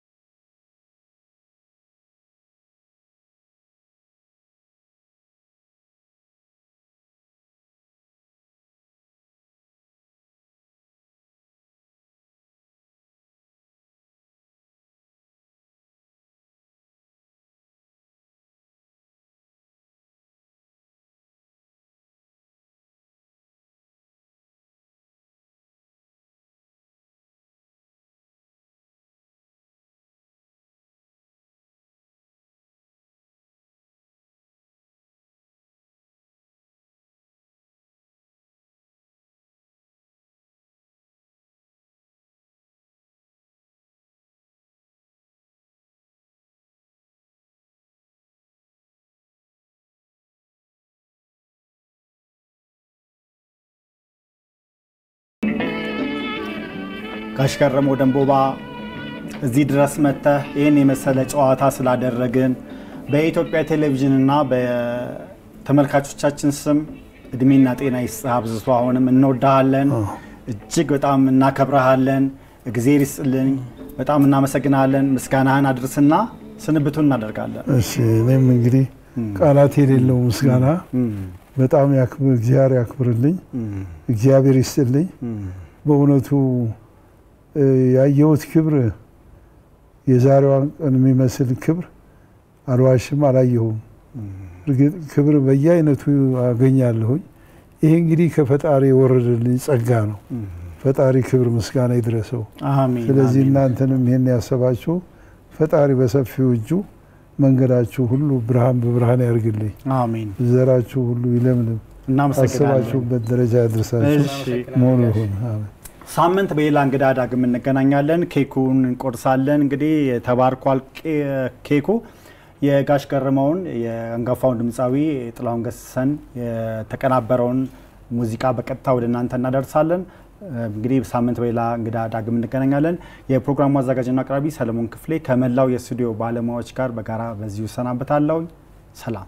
Speaker 1: ጋሽ ገረመው ደንቦባ እዚህ ድረስ መጥተህ ይህን የመሰለ ጨዋታ ስላደረግን በኢትዮጵያ ቴሌቪዥንና በተመልካቾቻችን ስም እድሜና ጤና ይስጥህ አብዝቶ። አሁንም እንወዳሃለን፣ እጅግ በጣም እናከብረሃለን። እግዜር ይስጥልኝ። በጣም እናመሰግናለን። ምስጋናህን አድርስና ስንብቱን እናደርጋለን።
Speaker 2: እሺ እኔም እንግዲህ ቃላት የሌለው ምስጋና በጣም እግዚአብሔር ያክብርልኝ፣ እግዚአብሔር ይስጥልኝ። በእውነቱ ያየሁት ክብር የዛሬዋን ቀን የሚመስል ክብር አልዋሽም፣ አላየሁም። እርግጥ ክብር በየአይነቱ አገኛለሁኝ። ይሄ እንግዲህ ከፈጣሪ የወረደልኝ ጸጋ ነው። ፈጣሪ ክብር ምስጋና ይድረሰው። ስለዚህ እናንተንም ይሄን ያሰባችሁ ፈጣሪ በሰፊው እጁ መንገዳችሁ ሁሉ ብርሃን በብርሃን ያርግልኝ።
Speaker 1: አሜን።
Speaker 2: ዘራችሁ ሁሉ ይለምልም። አስባችሁበት ደረጃ ያድርሳችሁ መሆኑ ይሁን። አሜን።
Speaker 1: ሳምንት በሌላ እንግዳ ዳግም እንገናኛለን። ኬኩን እንቆርሳለን። እንግዲህ ተባርኳል ኬኩ። የጋሽ ገረመውን የአንጋፋውን ድምፃዊ ጥላሁን ገሰሰን የተቀናበረውን ሙዚቃ በቀጥታ ወደ እናንተ እናደርሳለን። እንግዲህ ሳምንት በሌላ እንግዳ ዳግም እንገናኛለን። የፕሮግራሙ አዘጋጅና አቅራቢ ሰለሞን ክፍሌ ከመላው የስቱዲዮ ባለሙያዎች ጋር በጋራ በዚሁ እሰናበታለሁ። ሰላም።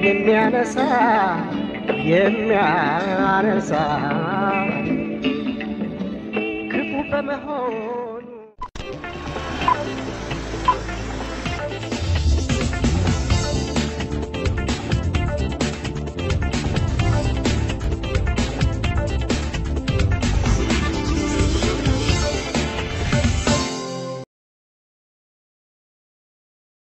Speaker 16: የሚያነሳ የሚያነሳ ክፉ በመሆን